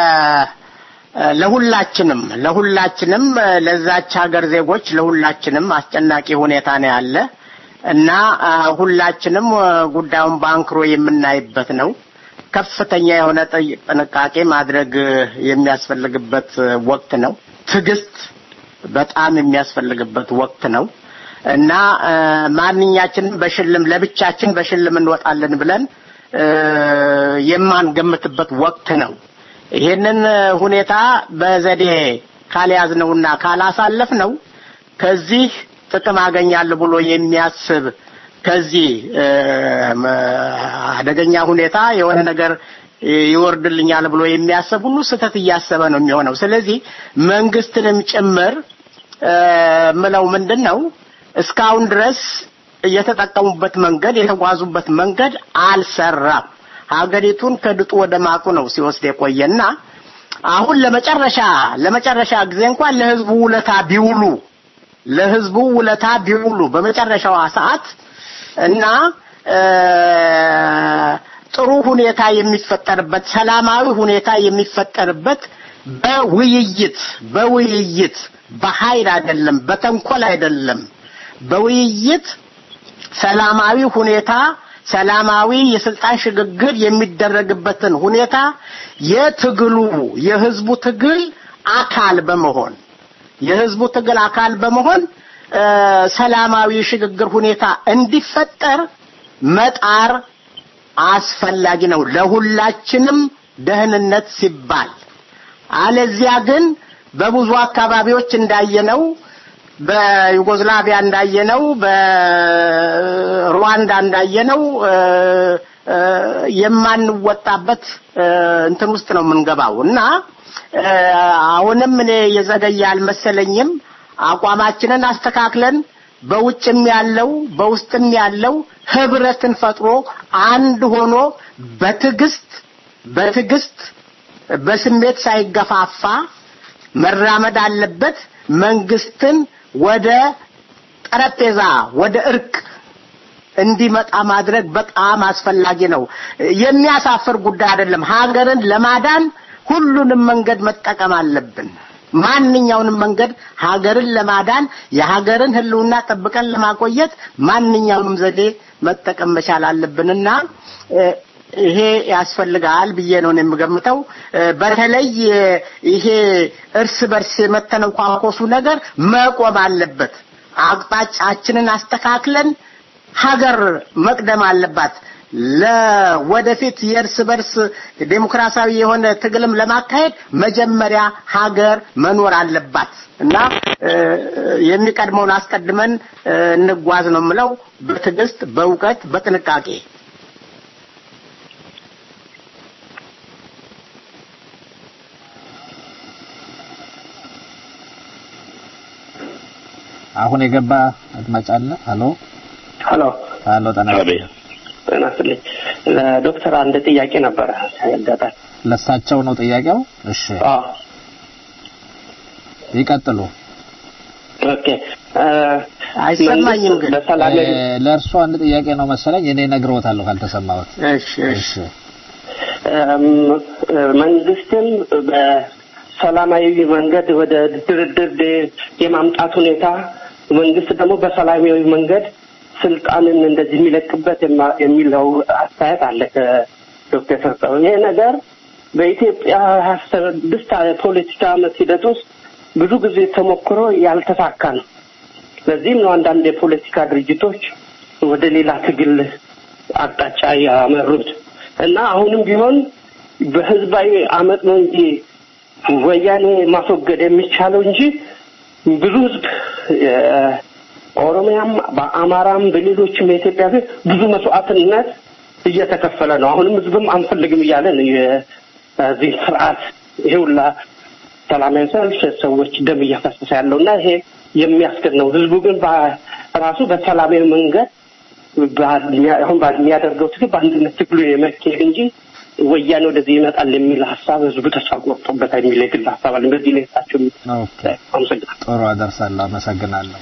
ለሁላችንም ለሁላችንም ለዛች ሀገር ዜጎች ለሁላችንም አስጨናቂ ሁኔታ ነው ያለ እና ሁላችንም ጉዳዩን ባንክሮ የምናይበት ነው። ከፍተኛ የሆነ ጥንቃቄ ማድረግ የሚያስፈልግበት ወቅት ነው። ትዕግስት በጣም የሚያስፈልግበት ወቅት ነው እና ማንኛችንም በሽልም ለብቻችን በሽልም እንወጣለን ብለን የማንገምትበት ወቅት ነው። ይሄንን ሁኔታ በዘዴ ካልያዝነውና ካላሳለፍ ነው ከዚህ ጥቅም አገኛለሁ ብሎ የሚያስብ ከዚህ አደገኛ ሁኔታ የሆነ ነገር ይወርድልኛል ብሎ የሚያስብ ሁሉ ስህተት እያሰበ ነው የሚሆነው። ስለዚህ መንግስትንም ጭምር ምለው ምንድን ነው እስካሁን ድረስ የተጠቀሙበት መንገድ የተጓዙበት መንገድ አልሰራም። ሀገሪቱን ከድጡ ወደ ማቁ ነው ሲወስድ የቆየና አሁን ለመጨረሻ ለመጨረሻ ጊዜ እንኳን ለህዝቡ ውለታ ቢውሉ ለህዝቡ ውለታ ቢውሉ በመጨረሻዋ ሰዓት እና ጥሩ ሁኔታ የሚፈጠርበት ሰላማዊ ሁኔታ የሚፈጠርበት በውይይት በውይይት በኃይል አይደለም፣ በተንኮል አይደለም፣ በውይይት ሰላማዊ ሁኔታ ሰላማዊ የስልጣን ሽግግር የሚደረግበትን ሁኔታ የትግሉ የህዝቡ ትግል አካል በመሆን የህዝቡ ትግል አካል በመሆን ሰላማዊ ሽግግር ሁኔታ እንዲፈጠር መጣር አስፈላጊ ነው ለሁላችንም ደህንነት ሲባል። አለዚያ ግን በብዙ አካባቢዎች እንዳየነው በዩጎዝላቪያ እንዳየነው በሩዋንዳ እንዳየነው የማንወጣበት እንትን ውስጥ ነው የምንገባው እና አሁንም እኔ የዘገየ አልመሰለኝም። አቋማችንን አስተካክለን በውጭም ያለው በውስጥም ያለው ህብረትን ፈጥሮ አንድ ሆኖ በትዕግስት በትዕግስት በስሜት ሳይገፋፋ መራመድ አለበት። መንግስትን ወደ ጠረጴዛ ወደ እርቅ እንዲመጣ ማድረግ በጣም አስፈላጊ ነው። የሚያሳፍር ጉዳይ አይደለም። ሀገርን ለማዳን ሁሉንም መንገድ መጠቀም አለብን። ማንኛውንም መንገድ ሀገርን ለማዳን የሀገርን ህልውና ጠብቀን ለማቆየት ማንኛውንም ዘዴ መጠቀም መቻል አለብንና ይሄ ያስፈልጋል ብዬ ነው የምገምተው። በተለይ ይሄ እርስ በርስ የመተነኳኮሱ ነገር መቆም አለበት። አቅጣጫችንን አስተካክለን ሀገር መቅደም አለባት። ለወደፊት የእርስ በርስ ዴሞክራሲያዊ የሆነ ትግልም ለማካሄድ መጀመሪያ ሀገር መኖር አለባት እና የሚቀድመውን አስቀድመን እንጓዝ ነው የምለው። በትዕግስት፣ በእውቀት፣ በጥንቃቄ አሁን የገባ አድማጭ አለ። ሄሎ ሄሎ ሄሎ፣ ጤና ጤና ይስጥልኝ። ለዶክተር አንድ ጥያቄ ነበረ ያጋጣል። ለሳቸው ነው ጥያቄው? እሺ አዎ ይቀጥሉ። ኦኬ አይሰማኝም ግን በሰላም ለእርሱ አንድ ጥያቄ ነው መሰለኝ። እኔ ነግሮታለሁ ካልተሰማሁት። እሺ እሺ መንግስትም በሰላማዊ መንገድ ወደ ድርድር የማምጣት ሁኔታ መንግስት ደግሞ በሰላማዊ መንገድ ስልጣንን እንደዚህ የሚለቅበት የሚለው አስተያየት አለ ከዶክተር ሰጠው። ይሄ ነገር በኢትዮጵያ ሀያ ስድስት ፖለቲካ አመት ሂደት ውስጥ ብዙ ጊዜ ተሞክሮ ያልተሳካ ነው። ለዚህም ነው አንዳንድ የፖለቲካ ድርጅቶች ወደ ሌላ ትግል አቅጣጫ ያመሩት እና አሁንም ቢሆን በህዝባዊ አመት ነው እንጂ ወያኔ ማስወገድ የሚቻለው እንጂ ብዙ ህዝብ ኦሮሚያም በአማራም በሌሎችም የኢትዮጵያ ህዝብ ብዙ መስዋዕትነት እየተከፈለ ነው። አሁንም ህዝብም አንፈልግም እያለ ነው የዚህ ስርዓት ይሄ ሁላ ሰላማዊ ሰልፍ ሰዎች ደም እያፈሰሰ ያለው እና ይሄ የሚያስገድ ነው። ህዝቡ ግን በራሱ በሰላማዊ መንገድ በሚያ- አሁን በሚያደርገው ትግል በአንድነት ትግሉ የመካሄድ እንጂ ወያኔ ወደዚህ ይመጣል የሚል ሀሳብ ህዝቡ ተስፋ ቆርጦበታል የሚል የግል ሀሳብ አለ። በዚህ ላይ እሳቸው ኦኬ ጥሩ አደርሳለሁ። አመሰግናለሁ።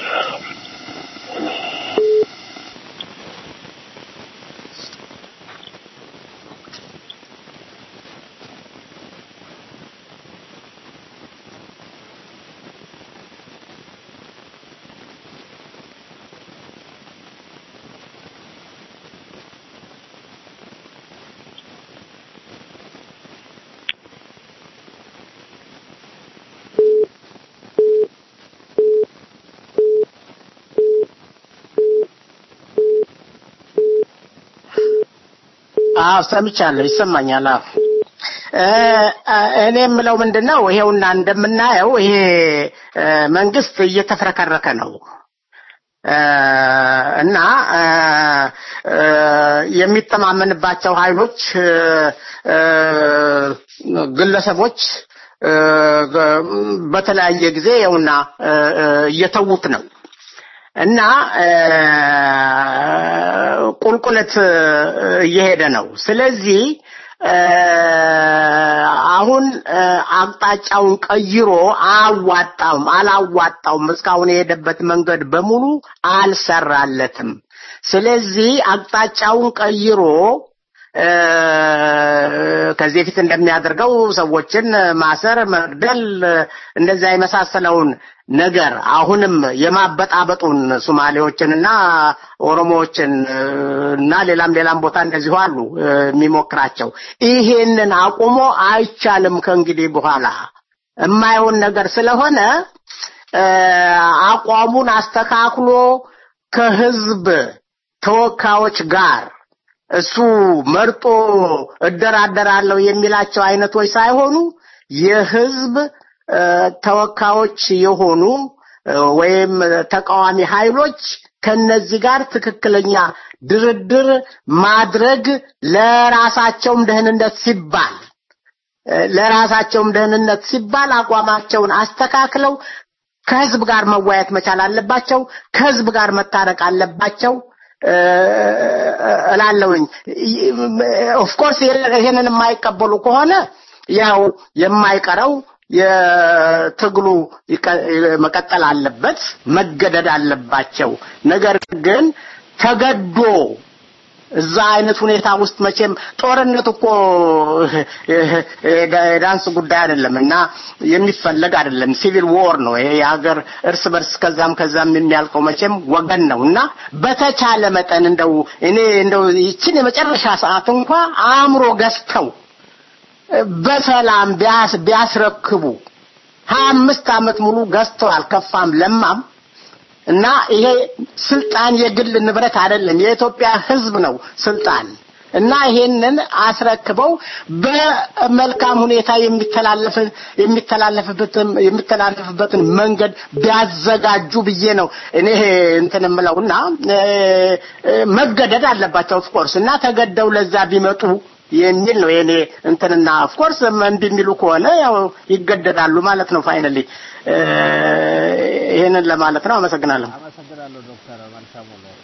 አዎ ሰምቻለሁ፣ ይሰማኛል። አዎ እ እኔ የምለው ምንድን ነው ይሄውና እንደምናየው ይሄ እ መንግስት እየተፍረከረከ ነው እ እና እ እ የሚተማመንባቸው ኃይሎች እ እ ግለሰቦች እ በተለያየ ጊዜ ይኸውና እ እ እየተዉት ነው እና እ ቁልቁለት እየሄደ ነው። ስለዚህ እ አሁን እ አቅጣጫውን ቀይሮ አያዋጣውም፣ አላዋጣውም። እስካሁን የሄደበት መንገድ በሙሉ አልሰራለትም። ስለዚህ አቅጣጫውን ቀይሮ እ ከዚህ በፊት እንደሚያደርገው ሰዎችን ማሰር፣ መግደል እንደዛ የመሳሰለውን ነገር አሁንም የማበጣበጡን ሶማሌዎችንና ኦሮሞዎችን እና ሌላም ሌላም ቦታ እንደዚሁ አሉ እ የሚሞክራቸው ይሄንን አቁሞ አይቻልም ከእንግዲህ በኋላ የማይሆን ነገር ስለሆነ እ አቋሙን አስተካክሎ ከህዝብ ተወካዮች ጋር እሱ መርጦ እደራደራለሁ የሚላቸው አይነቶች ሳይሆኑ የህዝብ እ ተወካዮች የሆኑ እ ወይም ተቃዋሚ ኃይሎች ከነዚህ ጋር ትክክለኛ ድርድር ማድረግ ለራሳቸውም ደህንነት ሲባል እ ለራሳቸውም ደህንነት ሲባል አቋማቸውን አስተካክለው ከህዝብ ጋር መወያየት መቻል አለባቸው። ከህዝብ ጋር መታረቅ አለባቸው እ እላለሁኝ። ኦፍኮርስ ይሄንን የማይቀበሉ ከሆነ ያው የማይቀረው የትግሉ ይቀ- መቀጠል አለበት፣ መገደድ አለባቸው። ነገር ግን ተገዶ እዛ አይነት ሁኔታ ውስጥ መቼም ጦርነት እኮ የዳንስ ጉዳይ አይደለም እና የሚፈለግ አይደለም። ሲቪል ዎር ነው ይሄ የሀገር እርስ በርስ ከዛም ከዛም የሚያልቀው መቼም ወገን ነው እና በተቻለ መጠን እንደው እኔ እንደው ይችን የመጨረሻ ሰዓት እንኳ አእምሮ ገዝተው በሰላም ቢያስ ቢያስረክቡ ሀያ አምስት ዓመት ሙሉ ገዝተዋል ከፋም ለማም እና ይሄ ስልጣን የግል ንብረት አይደለም፣ የኢትዮጵያ ሕዝብ ነው ስልጣን እና ይሄንን አስረክበው በመልካም ሁኔታ የሚተላለፍ የሚተላለፍበትን የሚተላለፍበትን መንገድ ቢያዘጋጁ ብዬ ነው እኔ እንትን የምለውና እ፣ እ፣ መገደድ አለባቸው ኦፍኮርስ እና ተገደው ለዛ ቢመጡ የሚል ነው የኔ እንትንና ኦፍኮርስ እምቢ የሚሉ ከሆነ ያው ይገደዳሉ ማለት ነው ፋይናሊ ይሄንን ለማለት ነው አመሰግናለሁ አመሰግናለሁ ዶክተር መልካሙ ነው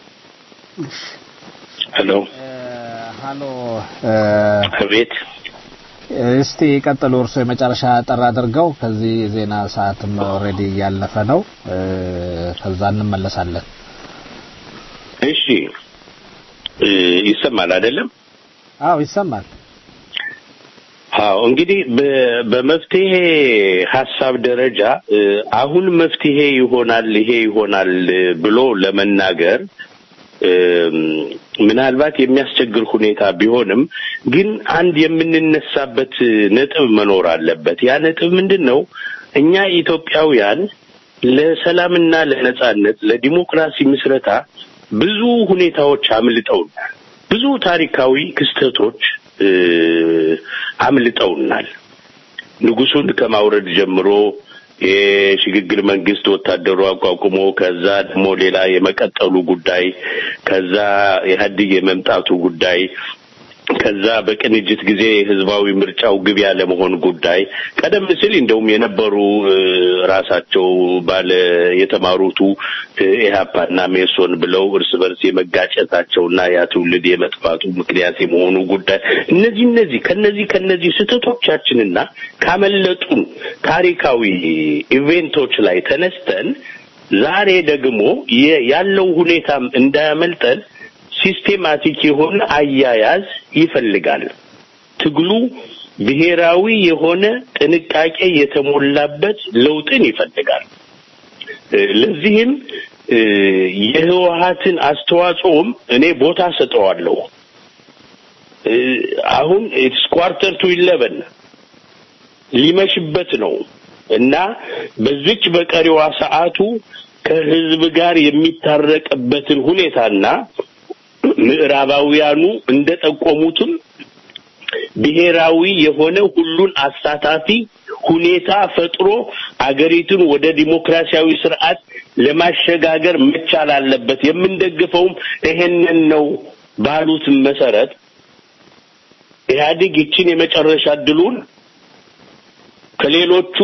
ሄሎ ሃሎ አቤት እስቲ ቀጥሉ እርሶ የመጨረሻ ጠር አድርገው ከዚህ ዜና ሰዓትም ኦልሬዲ እያለፈ ነው እ፣ ከዛ እንመለሳለን እሺ እ፣ ይሰማል አይደለም አዎ ይሰማል አዎ እንግዲህ በ- በመፍትሄ ሀሳብ ደረጃ እ፣ አሁን መፍትሄ ይሆናል ይሄ ይሆናል እ፣ ብሎ ለመናገር እም፣ ምናልባት የሚያስቸግር ሁኔታ ቢሆንም ግን አንድ የምንነሳበት ነጥብ መኖር አለበት። ያ ነጥብ ምንድን ነው? እኛ ኢትዮጵያውያን ለሰላምና ለነጻነት ለዲሞክራሲ ምስረታ ብዙ ሁኔታዎች አምልጠውናል። ብዙ ታሪካዊ ክስተቶች እ፣ አምልጠውናል። ንጉሱን ከማውረድ ጀምሮ የሽግግር መንግስት ወታደሩ አቋቁሞ ከዛ ደግሞ ሌላ የመቀጠሉ ጉዳይ ከዛ ኢህአዴግ የመምጣቱ ጉዳይ ከዛ በቅንጅት ጊዜ ህዝባዊ ምርጫው ግብ ያለመሆን ጉዳይ ቀደም ሲል እንደውም የነበሩ እ፣ ራሳቸው ባለ የተማሩቱ እ፣ ኢህአፓና ሜሶን ብለው እርስ በርስ የመጋጨታቸውና ያ ትውልድ የመጥፋቱ ምክንያት የመሆኑ ጉዳይ እነዚህ እነዚህ ከነዚህ ከነዚህ ስህተቶቻችንና ካመለጡን ታሪካዊ ኢቬንቶች ላይ ተነስተን ዛሬ ደግሞ የ- ያለው ሁኔታም እንዳያመልጠን ሲስቴማቲክ የሆነ አያያዝ ይፈልጋል። ትግሉ ብሔራዊ የሆነ ጥንቃቄ የተሞላበት ለውጥን ይፈልጋል። እ፣ ለዚህም እ፣ የህወሀትን አስተዋጽኦም እኔ ቦታ ሰጠዋለሁ። እ፣ አሁን ኢትስ ኳርተር ቱ ኢለቨን ሊመሽበት ነው እና በዚች በቀሪዋ ሰዓቱ ከህዝብ ጋር የሚታረቅበትን ሁኔታና ምዕራባውያኑ እንደጠቆሙትም ብሔራዊ የሆነ ሁሉን አሳታፊ ሁኔታ ፈጥሮ አገሪቱን ወደ ዲሞክራሲያዊ ስርዓት ለማሸጋገር መቻል አለበት። የምንደግፈውም ይሄንን ነው ባሉት መሰረት ኢህአዴግ ይችን የመጨረሻ እድሉን ከሌሎቹ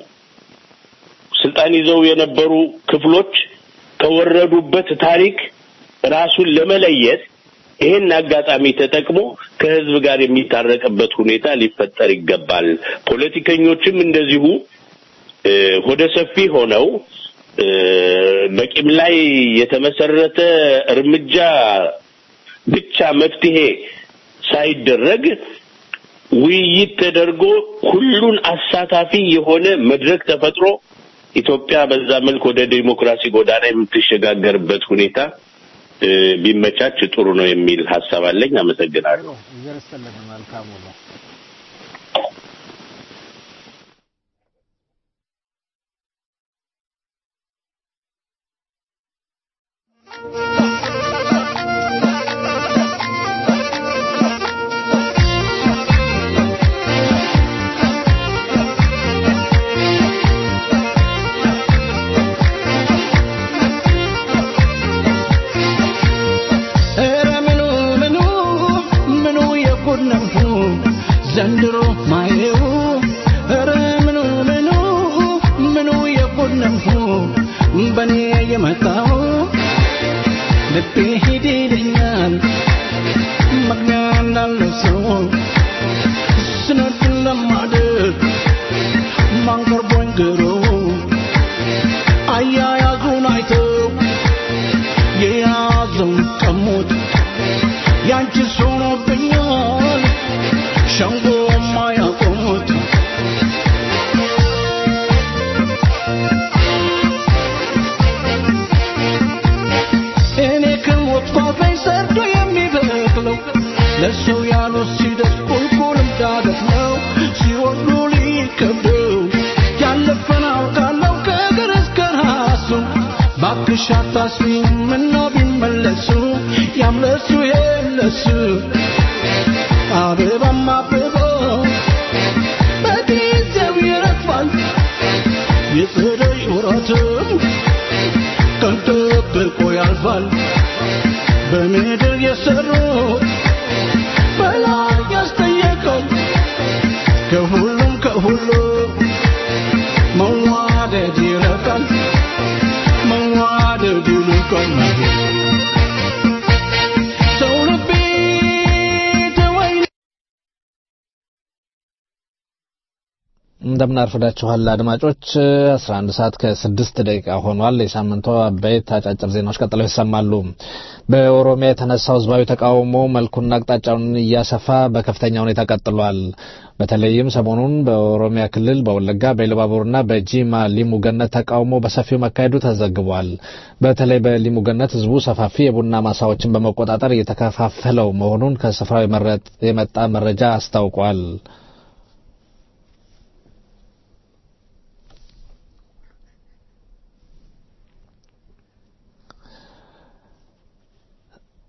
ስልጣን ይዘው የነበሩ ክፍሎች ከወረዱበት ታሪክ ራሱን ለመለየት ይሄን አጋጣሚ ተጠቅሞ ከህዝብ ጋር የሚታረቅበት ሁኔታ ሊፈጠር ይገባል። ፖለቲከኞችም እንደዚሁ እ፣ ሆደ ሰፊ ሆነው እ፣ በቂም ላይ የተመሰረተ እርምጃ ብቻ መፍትሄ ሳይደረግ ውይይት ተደርጎ ሁሉን አሳታፊ የሆነ መድረክ ተፈጥሮ ኢትዮጵያ በዛ መልክ ወደ ዲሞክራሲ ጎዳና የምትሸጋገርበት ሁኔታ እ፣ ቢመቻች ጥሩ ነው የሚል ሀሳብ አለኝ። አመሰግናለሁ። ኧረ ምኑ ምኑ ምኑ የጉድ ነው ዘንድሮ ማየው ኧረ ምኑ ምኑ ምኑ የጉድ ነው በኔ የመጣው ልቤ ሂድ ይለኛል መግቢያ እንዳለው ሰው ስነድ ለማደር ማንቀርቦኝ ግሮ አያያዙን አይተው የያዘውን ቀሙት ያንቺስ ሆኖብኛል ሸንጎ ማያቆሙት እኔ ከሞት ፋፈኝ ሰርዶ የሚበቅለው ለሰው ያሉት ሲደርስ ቁልቁልም ዳገት ነው ሲወዱ ሊከብደው ያለፈን አውቃለሁ ከእግር እስከ ራሱ ባክሽ አታስቢኝ ምነው ቢመለሱ ያምለሱ የለሱ አበባም አብበው በጊዜው ይረግፋል የጸደይ ወራትም ቀን ጠብቆ ያልፋል በምድር የሰሩት በላይ ያስጠየቀው ከሁሉም ከሁሉ መዋደድ ይረቃል መዋደድ ይልቃል ሰው ልቤ ተወኝ እንደምን አርፍዳችኋል አድማጮች 11 ሰዓት ከስድስት ደቂቃ ሆኗል የሳምንቱ አበይት አጫጭር ዜናዎች ቀጥለው ይሰማሉ በኦሮሚያ የተነሳው ህዝባዊ ተቃውሞ መልኩና አቅጣጫውን እያሰፋ በከፍተኛ ሁኔታ ቀጥሏል በተለይም ሰሞኑን በኦሮሚያ ክልል በወለጋ በኢሉባቡርና በጂማ ሊሙ ገነት ተቃውሞ በሰፊው መካሄዱ ተዘግቧል በተለይ በሊሙ ገነት ህዝቡ ሰፋፊ የቡና ማሳዎችን በመቆጣጠር እየተከፋፈለው መሆኑን ከስፍራው የመረጥ- የመጣ መረጃ አስታውቋል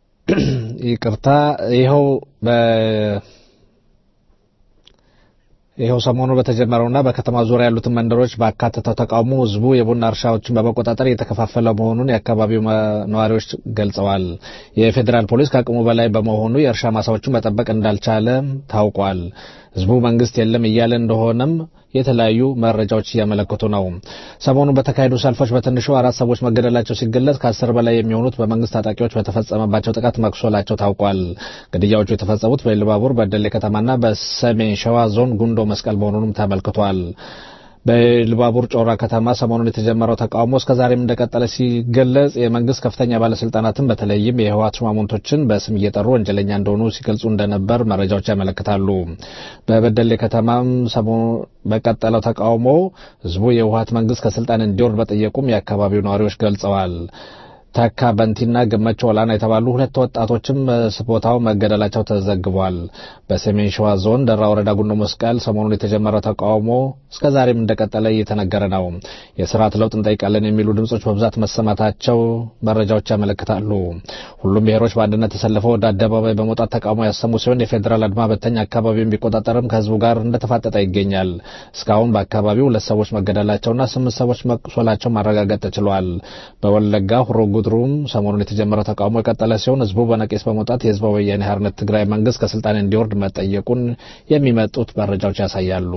ይቅርታ ይኸው በ ይኸው ሰሞኑ በተጀመረውና በከተማ ዙሪያ ያሉትን መንደሮች ባካተተው ተቃውሞ ህዝቡ የቡና እርሻዎችን በመቆጣጠር የተከፋፈለ መሆኑን የአካባቢው ነዋሪዎች ገልጸዋል። የፌዴራል ፖሊስ ከአቅሙ በላይ በመሆኑ የእርሻ ማሳዎችን መጠበቅ እንዳልቻለ ታውቋል። ህዝቡ መንግስት የለም እያለ እንደሆነም የተለያዩ መረጃዎች እያመለከቱ ነው። ሰሞኑን በተካሄዱ ሰልፎች በትንሹ አራት ሰዎች መገደላቸው ሲገለጽ ከአስር በላይ የሚሆኑት በመንግስት ታጣቂዎች በተፈጸመባቸው ጥቃት መቁሰላቸው ታውቋል። ግድያዎቹ የተፈጸሙት በኢሉባቡር፣ በደሌ ከተማና በሰሜን ሸዋ ዞን ጉንዶ መስቀል መሆኑንም ተመልክቷል። በኢሉባቡር ጮራ ከተማ ሰሞኑን የተጀመረው ተቃውሞ እስከዛሬም እንደቀጠለ ሲገለጽ የመንግስት ከፍተኛ ባለስልጣናትን በተለይም የህወሓት ሹማምንቶችን በስም እየጠሩ ወንጀለኛ እንደሆኑ ሲገልጹ እንደነበር መረጃዎች ያመለክታሉ። በበደሌ ከተማም ሰሞኑ በቀጠለው ተቃውሞ ህዝቡ የህወሓት መንግስት ከስልጣን እንዲወርድ በጠየቁም የአካባቢው ነዋሪዎች ገልጸዋል። ተካ በንቲና ገመቸው ወላና የተባሉ ሁለት ወጣቶችም ቦታው መገደላቸው ተዘግቧል። በሰሜን ሸዋ ዞን ደራ ወረዳ ጉንዶ መስቀል ሰሞኑን የተጀመረው ተቃውሞ እስከዛሬም እንደቀጠለ እየተነገረ ነው። የስርዓት ለውጥ እንጠይቃለን የሚሉ ድምጾች በብዛት መሰማታቸው መረጃዎች ያመለክታሉ። ሁሉም ብሔሮች በአንድነት ተሰልፈው ወደ አደባባይ በመውጣት ተቃውሞ ያሰሙ ሲሆን የፌዴራል አድማ በተኛ አካባቢውን ቢቆጣጠርም ከህዝቡ ጋር እንደተፋጠጠ ይገኛል። እስካሁን በአካባቢው ሁለት ሰዎች መገደላቸውና ስምንት ሰዎች መቁሰላቸው ማረጋገጥ ተችሏል። በወለጋ ሁሮ ጉድሩም ሰሞኑን የተጀመረው ተቃውሞ የቀጠለ ሲሆን ህዝቡ በነቂስ በመውጣት የህዝባዊ ወያኔ ሓርነት ትግራይ መንግስት ከስልጣን እንዲወርድ መጠየቁን የሚመጡት መረጃዎች ያሳያሉ።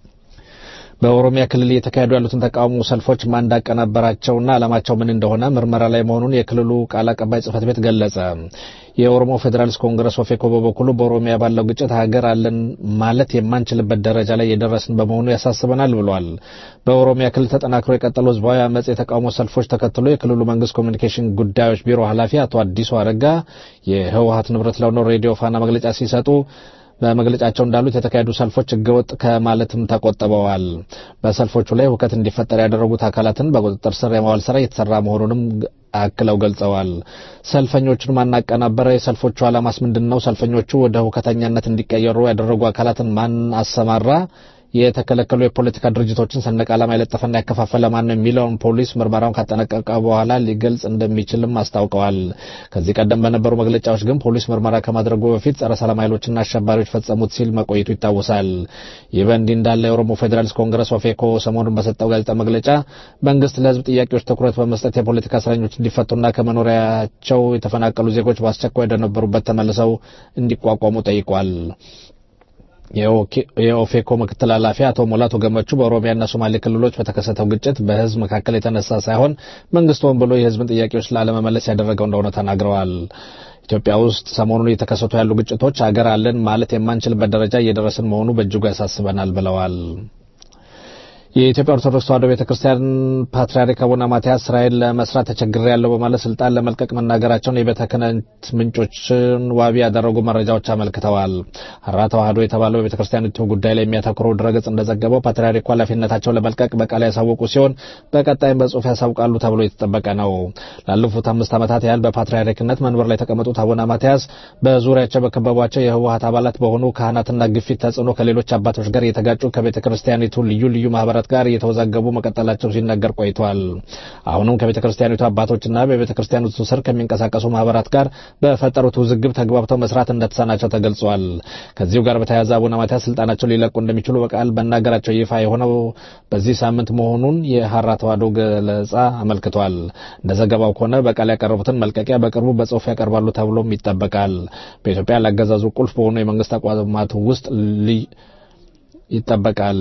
በኦሮሚያ ክልል እየተካሄዱ ያሉትን ተቃውሞ ሰልፎች ማን እንዳቀናበራቸውና ዓላማቸው ምን እንደሆነ ምርመራ ላይ መሆኑን የክልሉ ቃል አቀባይ ጽህፈት ቤት ገለጸ። የኦሮሞ ፌዴራሊስት ኮንግረስ ኦፌኮ በበኩሉ በኦሮሚያ ባለው ግጭት ሀገር አለን ማለት የማንችልበት ደረጃ ላይ የደረስን በመሆኑ ያሳስበናል ብሏል። በኦሮሚያ ክልል ተጠናክሮ የቀጠሉ ህዝባዊ አመፅ የተቃውሞ ሰልፎች ተከትሎ የክልሉ መንግስት ኮሚኒኬሽን ጉዳዮች ቢሮ ኃላፊ አቶ አዲሱ አረጋ የህወሀት ንብረት ለሆነው ሬዲዮ ፋና መግለጫ ሲሰጡ በመግለጫቸው እንዳሉት የተካሄዱ ሰልፎች ህገወጥ ከማለትም ተቆጥበዋል። በሰልፎቹ ላይ ሁከት እንዲፈጠር ያደረጉት አካላትን በቁጥጥር ስር የማዋል ስራ እየተሰራ መሆኑንም አክለው ገልጸዋል። ሰልፈኞቹን ማናቀናበረ? የሰልፎቹ ዓላማስ ምንድን ነው? ሰልፈኞቹ ወደ ሁከተኛነት እንዲቀየሩ ያደረጉ አካላትን ማን አሰማራ? የተከለከሉ የፖለቲካ ድርጅቶችን ሰንደቅ ዓላማ የለጠፈና ያከፋፈለ ማን ነው የሚለውን ፖሊስ ምርመራውን ካጠናቀቀ በኋላ ሊገልጽ እንደሚችልም አስታውቀዋል። ከዚህ ቀደም በነበሩ መግለጫዎች ግን ፖሊስ ምርመራ ከማድረጉ በፊት ጸረ ሰላም ኃይሎችና አሸባሪዎች ፈጸሙት ሲል መቆየቱ ይታወሳል። ይህ በእንዲህ እንዳለ የኦሮሞ ፌዴራሊስት ኮንግረስ ኦፌኮ ሰሞኑን በሰጠው ጋዜጣ መግለጫ መንግስት ለህዝብ ጥያቄዎች ትኩረት በመስጠት የፖለቲካ እስረኞች እንዲፈቱና ከመኖሪያቸው የተፈናቀሉ ዜጎች በአስቸኳይ ወደነበሩበት ተመልሰው እንዲቋቋሙ ጠይቋል። የኦፌኮ ምክትል ኃላፊ አቶ ሙላቱ ገመቹ በኦሮሚያና ሶማሌ ክልሎች በተከሰተው ግጭት በህዝብ መካከል የተነሳ ሳይሆን መንግስት ሆን ብሎ የህዝብን ጥያቄዎች ላለመመለስ ያደረገው እንደሆነ ተናግረዋል። ኢትዮጵያ ውስጥ ሰሞኑን እየተከሰቱ ያሉ ግጭቶች ሀገር አለን ማለት የማንችልበት ደረጃ እየደረስን መሆኑ በእጅጉ ያሳስበናል ብለዋል። የኢትዮጵያ ኦርቶዶክስ ተዋሕዶ ቤተ ክርስቲያን ፓትርያርክ አቡነ ማትያስ ስራዬን ለመስራት ተቸግሬያለሁ በማለት ስልጣን ለመልቀቅ መናገራቸውን የቤተ ክህነት ምንጮችን ዋቢ ያደረጉ መረጃዎች አመልክተዋል። ሀራ ተዋሕዶ የተባለው የቤተ ክርስቲያኒቱ ጉዳይ ላይ የሚያተኩረው ድረገጽ እንደዘገበው ፓትርያርኩ ኃላፊነታቸውን ለመልቀቅ በቃል ያሳወቁ ሲሆን በቀጣይም በጽሁፍ ያሳውቃሉ ተብሎ የተጠበቀ ነው። ላለፉት አምስት ዓመታት ያህል በፓትርያርክነት መንበር ላይ የተቀመጡት አቡነ ማትያስ በዙሪያቸው በከበቧቸው የህወሀት አባላት በሆኑ ካህናትና ግፊት ተጽዕኖ ከሌሎች አባቶች ጋር የተጋጩ ከቤተ ክርስቲያኒቱ ልዩ ልዩ ማህበራት ጋር እየተወዛገቡ መቀጠላቸው ሲነገር ቆይቷል። አሁንም ከቤተ ክርስቲያኒቱ አባቶችና በቤተ ክርስቲያኒቱ ስር ከሚንቀሳቀሱ ማህበራት ጋር በፈጠሩት ውዝግብ ተግባብተው መስራት እንደተሳናቸው ተገልጿል። ከዚሁ ጋር በተያያዘ አቡነ ማትያስ ስልጣናቸው ሊለቁ እንደሚችሉ በቃል መናገራቸው ይፋ የሆነው በዚህ ሳምንት መሆኑን የሀራ ተዋሕዶ ገለጻ አመልክቷል። እንደ ዘገባው ከሆነ በቃል ያቀረቡትን መልቀቂያ በቅርቡ በጽሁፍ ያቀርባሉ ተብሎም ይጠበቃል። በኢትዮጵያ ላገዛዙ ቁልፍ በሆኑ የመንግስት ተቋማት ውስጥ ይጠበቃል።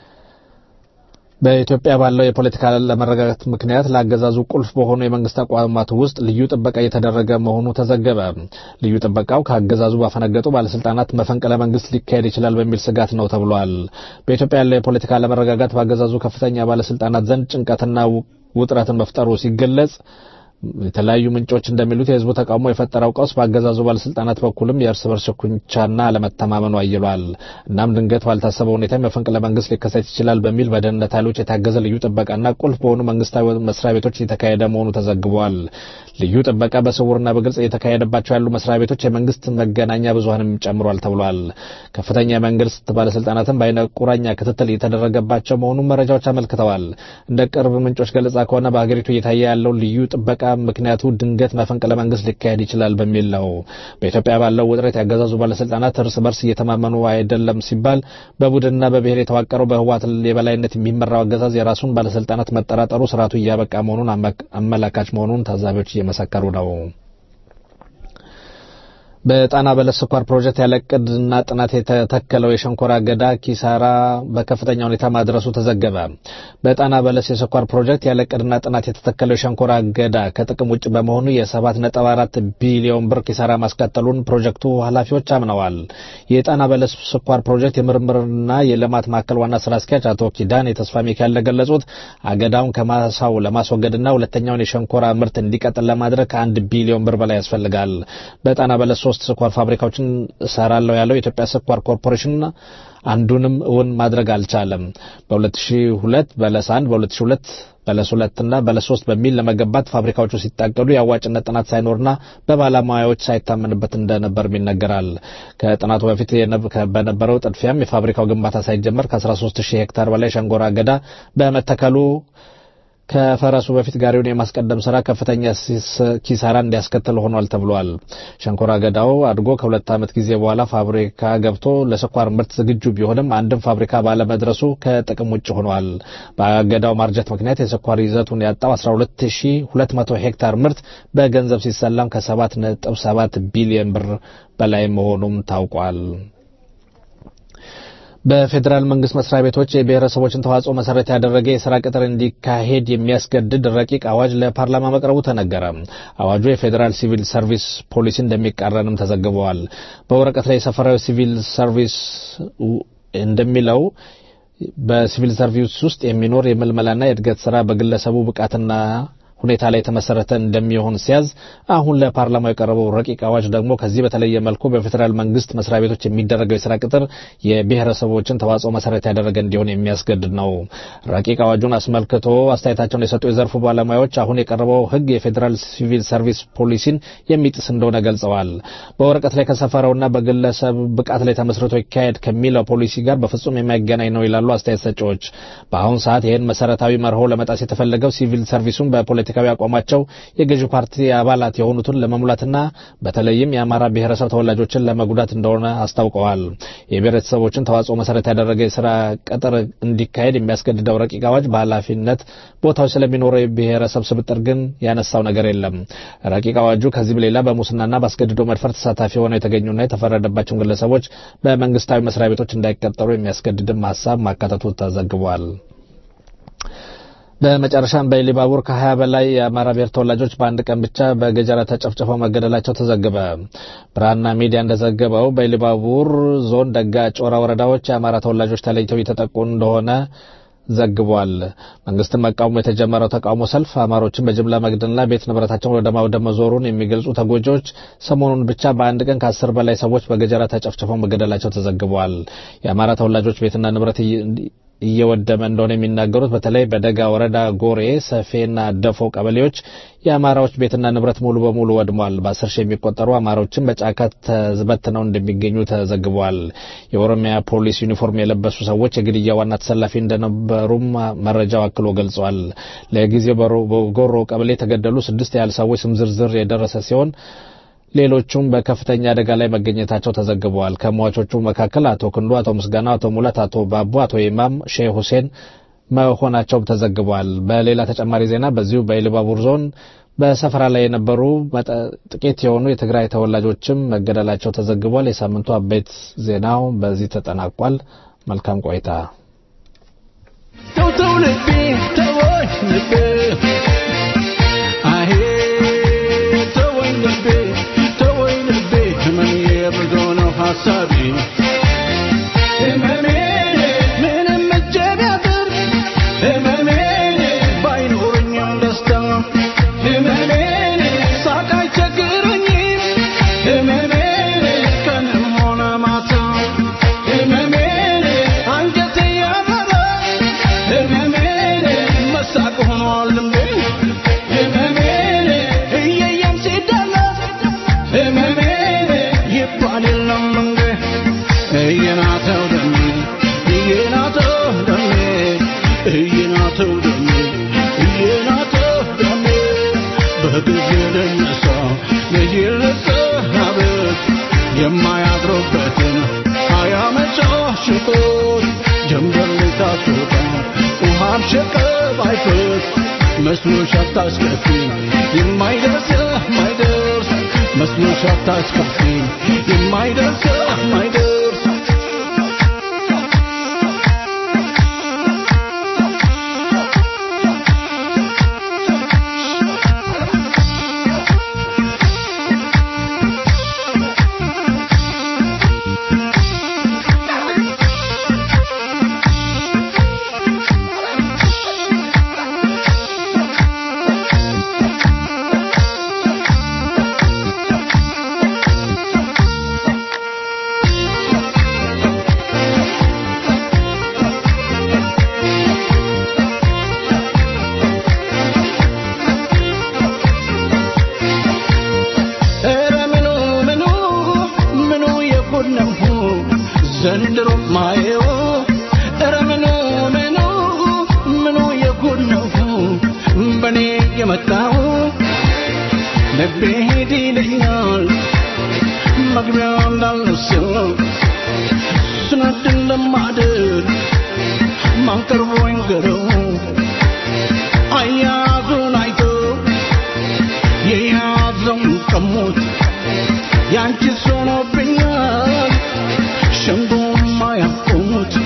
በኢትዮጵያ ባለው የፖለቲካ ለመረጋጋት ምክንያት ለአገዛዙ ቁልፍ በሆኑ የመንግስት ተቋማት ውስጥ ልዩ ጥበቃ እየተደረገ መሆኑ ተዘገበ። ልዩ ጥበቃው ከአገዛዙ ባፈነገጡ ባለስልጣናት መፈንቅለ መንግስት ሊካሄድ ይችላል በሚል ስጋት ነው ተብሏል። በኢትዮጵያ ያለው የፖለቲካ ለመረጋጋት በአገዛዙ ከፍተኛ ባለስልጣናት ዘንድ ጭንቀትና ውጥረትን መፍጠሩ ሲገለጽ የተለያዩ ምንጮች እንደሚሉት የህዝቡ ተቃውሞ የፈጠረው ቀውስ በአገዛዙ ባለስልጣናት በኩልም የእርስ በርስ ሽኩቻና አለመተማመኑ አይሏል። እናም ድንገት ባልታሰበ ሁኔታ መፈንቅለ መንግስት ሊከሰት ይችላል በሚል በደህንነት ኃይሎች የታገዘ ልዩ ጥበቃና ቁልፍ በሆኑ መንግስታዊ መስሪያ ቤቶች እየተካሄደ መሆኑ ተዘግቧል። ልዩ ጥበቃ በስውርና በግልጽ እየተካሄደባቸው ያሉ መስሪያ ቤቶች የመንግስት መገናኛ ብዙሀንም ጨምሯል ተብሏል። ከፍተኛ የመንግስት ባለስልጣናትም በአይነ ቁራኛ ክትትል እየተደረገባቸው መሆኑን መረጃዎች አመልክተዋል። እንደ ቅርብ ምንጮች ገለጻ ከሆነ በሀገሪቱ እየታየ ያለው ልዩ ጥበቃ ምክንያቱ ድንገት መፈንቅለ መንግስት ሊካሄድ ይችላል በሚል ነው። በኢትዮጵያ ባለው ውጥረት ያገዛዙ ባለስልጣናት እርስ በርስ እየተማመኑ አይደለም ሲባል በቡድንና በብሔር የተዋቀረው በህወሓት የበላይነት የሚመራው አገዛዝ የራሱን ባለስልጣናት መጠራጠሩ ስርዓቱ እያበቃ መሆኑን አመላካች መሆኑን ታዛቢዎች እየመሰከሩ ነው። በጣና በለስ ስኳር ፕሮጀክት ያለ ዕቅድና ጥናት የተተከለው የሸንኮራ አገዳ ኪሳራ በከፍተኛ ሁኔታ ማድረሱ ተዘገበ። በጣና በለስ የስኳር ፕሮጀክት ያለ ዕቅድና ጥናት የተተከለው የሸንኮራ አገዳ ከጥቅም ውጭ በመሆኑ የ7.4 ቢሊዮን ብር ኪሳራ ማስከተሉን ፕሮጀክቱ ኃላፊዎች አምነዋል። የጣና በለስ ስኳር ፕሮጀክት የምርምርና የልማት ማዕከል ዋና ስራ አስኪያጅ አቶ ኪዳን የተስፋ ሚካኤል እንደገለጹት አገዳውን ከማሳው ለማስወገድና ሁለተኛውን የሸንኮራ ምርት እንዲቀጥል ለማድረግ ከአንድ ቢሊዮን ብር በላይ ያስፈልጋል። በጣና በለስ ሶስት ስኳር ፋብሪካዎችን እሰራለሁ ያለው የኢትዮጵያ ስኳር ኮርፖሬሽን አንዱንም እውን ማድረግ አልቻለም። በ2002 በለስ 1 በ2002 በለስ ሁለት እና በለስ ሶስት በሚል ለመገንባት ፋብሪካዎቹ ሲታቀዱ የአዋጭነት ጥናት ሳይኖርና በባለሙያዎች ሳይታመንበት እንደነበርም ይነገራል። ከጥናቱ በፊት በነበረው ጥድፊያም የፋብሪካው ግንባታ ሳይጀመር ከ13 ሺህ ሄክታር በላይ ሸንኮራ አገዳ በመተከሉ ከፈረሱ በፊት ጋሪውን የማስቀደም ስራ ከፍተኛ ኪሳራ እንዲያስከትል ሆኗል ተብሏል። ሸንኮራ አገዳው አድጎ ከሁለት ዓመት ጊዜ በኋላ ፋብሪካ ገብቶ ለስኳር ምርት ዝግጁ ቢሆንም አንድም ፋብሪካ ባለመድረሱ ከጥቅም ውጭ ሆኗል። በአገዳው ማርጀት ምክንያት የስኳር ይዘቱን ያጣው 12200 ሄክታር ምርት በገንዘብ ሲሰላም ከ7.7 ቢሊዮን ብር በላይ መሆኑም ታውቋል። በፌዴራል መንግስት መስሪያ ቤቶች የብሔረሰቦችን ተዋጽኦ መሰረት ያደረገ የስራ ቅጥር እንዲካሄድ የሚያስገድድ ረቂቅ አዋጅ ለፓርላማ መቅረቡ ተነገረ። አዋጁ የፌዴራል ሲቪል ሰርቪስ ፖሊሲ እንደሚቃረንም ተዘግበዋል። በወረቀት ላይ የሰፈራዊ ሲቪል ሰርቪስ እንደሚለው በሲቪል ሰርቪስ ውስጥ የሚኖር የምልመላና የእድገት ስራ በግለሰቡ ብቃትና ሁኔታ ላይ የተመሰረተ እንደሚሆን ሲያዝ አሁን ለፓርላማው የቀረበው ረቂቅ አዋጅ ደግሞ ከዚህ በተለየ መልኩ በፌዴራል መንግስት መስሪያ ቤቶች የሚደረገው የስራ ቅጥር የብሔረሰቦችን ተዋጽኦ መሰረት ያደረገ እንዲሆን የሚያስገድድ ነው። ረቂቅ አዋጁን አስመልክቶ አስተያየታቸውን የሰጡ የዘርፉ ባለሙያዎች አሁን የቀረበው ሕግ የፌዴራል ሲቪል ሰርቪስ ፖሊሲን የሚጥስ እንደሆነ ገልጸዋል። በወረቀት ላይ ከሰፈረውና በግለሰብ ብቃት ላይ ተመስርቶ ይካሄድ ከሚለው ፖሊሲ ጋር በፍጹም የማይገናኝ ነው ይላሉ አስተያየት ሰጪዎች። በአሁኑ ሰዓት ይህን መሰረታዊ መርሆ ለመጣስ የተፈለገው ሲቪል ሰርቪሱን በፖለቲካዊ አቋማቸው የገዢው ፓርቲ አባላት የሆኑትን ለመሙላትና በተለይም የአማራ ብሔረሰብ ተወላጆችን ለመጉዳት እንደሆነ አስታውቀዋል። የብሔረሰቦችን ተዋጽኦ መሰረት ያደረገ የስራ ቅጥር እንዲካሄድ የሚያስገድደው ረቂቅ አዋጅ በኃላፊነት ቦታዎች ስለሚኖረው የብሔረሰብ ስብጥር ግን ያነሳው ነገር የለም። ረቂቅ አዋጁ ከዚህም ሌላ በሙስናና በአስገድዶ መድፈር ተሳታፊ ሆነው የተገኙና የተፈረደባቸውን ግለሰቦች በመንግስታዊ መስሪያ ቤቶች እንዳይቀጠሩ የሚያስገድድም ሀሳብ ማካተቱ ተዘግቧል። በመጨረሻም በኢሊባቡር ከ20 በላይ የአማራ ብሔር ተወላጆች በአንድ ቀን ብቻ በገጀራ ተጨፍጭፈው መገደላቸው ተዘገበ። ብርሃንና ሚዲያ እንደዘገበው በኢሊባቡር ዞን ደጋ ጮራ ወረዳዎች የአማራ ተወላጆች ተለይተው እየተጠቁ እንደሆነ ዘግቧል። መንግስትን መቃወሙ የተጀመረው ተቃውሞ ሰልፍ አማሮችን በጅምላ መግደልና ቤት ንብረታቸውን ወደ ማውደም መዞሩን የሚገልጹ ተጎጂዎች ሰሞኑን ብቻ በአንድ ቀን ከአስር በላይ ሰዎች በገጀራ ተጨፍጭፈው መገደላቸው ተዘግቧል። የአማራ ተወላጆች ቤትና ንብረት እየወደመ እንደሆነ የሚናገሩት በተለይ በደጋ ወረዳ ጎሬ፣ ሰፌና ደፎ ቀበሌዎች የአማራዎች ቤትና ንብረት ሙሉ በሙሉ ወድሟል። በአስር ሺህ የሚቆጠሩ አማራዎችን በጫካ ተዝበትነው እንደሚገኙ ተዘግቧል። የኦሮሚያ ፖሊስ ዩኒፎርም የለበሱ ሰዎች የግድያ ዋና ተሰላፊ እንደነበሩም መረጃው አክሎ ገልጿል። ለጊዜው በጎሮ ቀበሌ የተገደሉ ስድስት ያህል ሰዎች ስም ዝርዝር የደረሰ ሲሆን ሌሎቹም በከፍተኛ አደጋ ላይ መገኘታቸው ተዘግበዋል። ከሟቾቹ መካከል አቶ ክንዱ፣ አቶ ምስጋና፣ አቶ ሙላት፣ አቶ ባቡ፣ አቶ ኢማም ሼህ ሁሴን መሆናቸው ተዘግቧል። በሌላ ተጨማሪ ዜና በዚሁ በኢሉባቡር ዞን በሰፈራ ላይ የነበሩ ጥቂት የሆኑ የትግራይ ተወላጆችም መገደላቸው ተዘግቧል። የሳምንቱ አበይት ዜናው በዚህ ተጠናቋል። መልካም ቆይታ። ተው ተው ልቤ ተወኝ ልቤ አሄ ተወኝ ልቤ ተወኝ ልቤ ህመሜ ብዙ ነው ሀሳቤ ህመሜ ምንም እጄ ቢያጥር ህመሜ ባይኖረኝም ደስታ ህመሜ ሳቅ አይቸግረኝም ህመሜ ቀንም ሆነ ማታ ህመሜ አንጀቴ ያበራ ህመሜ መሳቅ ሆኗል ልምዴ ህመሜ እየየም ሲደለስ የይልሰናበት የማያድሩበትን አያመጫሽቆት ጀንበር ልታስወጣ ውሃም ሸቀብ አይፈስ መስሎሽ አታስከፊ የማይደርስ የማይደርስ መስሎሽ አታስከፊ የማይደርስ የማይደርስ ኧረ ምኑ ምኑ ምኑ የጉድ ነው ዘንድሮ ማየው ኧረ ምኑ ምኑ ምኑ የጉድ ነው በኔ የመጣው ልቤ ሂድ ይለኛል መግቢያ እንዳለው ሰው ስነድ እንደማድር ማን ቀርቦ ይንገረው አያዙን አይቶ የያዘውን ቀሙት ያንቺስ ሆኖብኛል ሸንጎማ ያቆሙት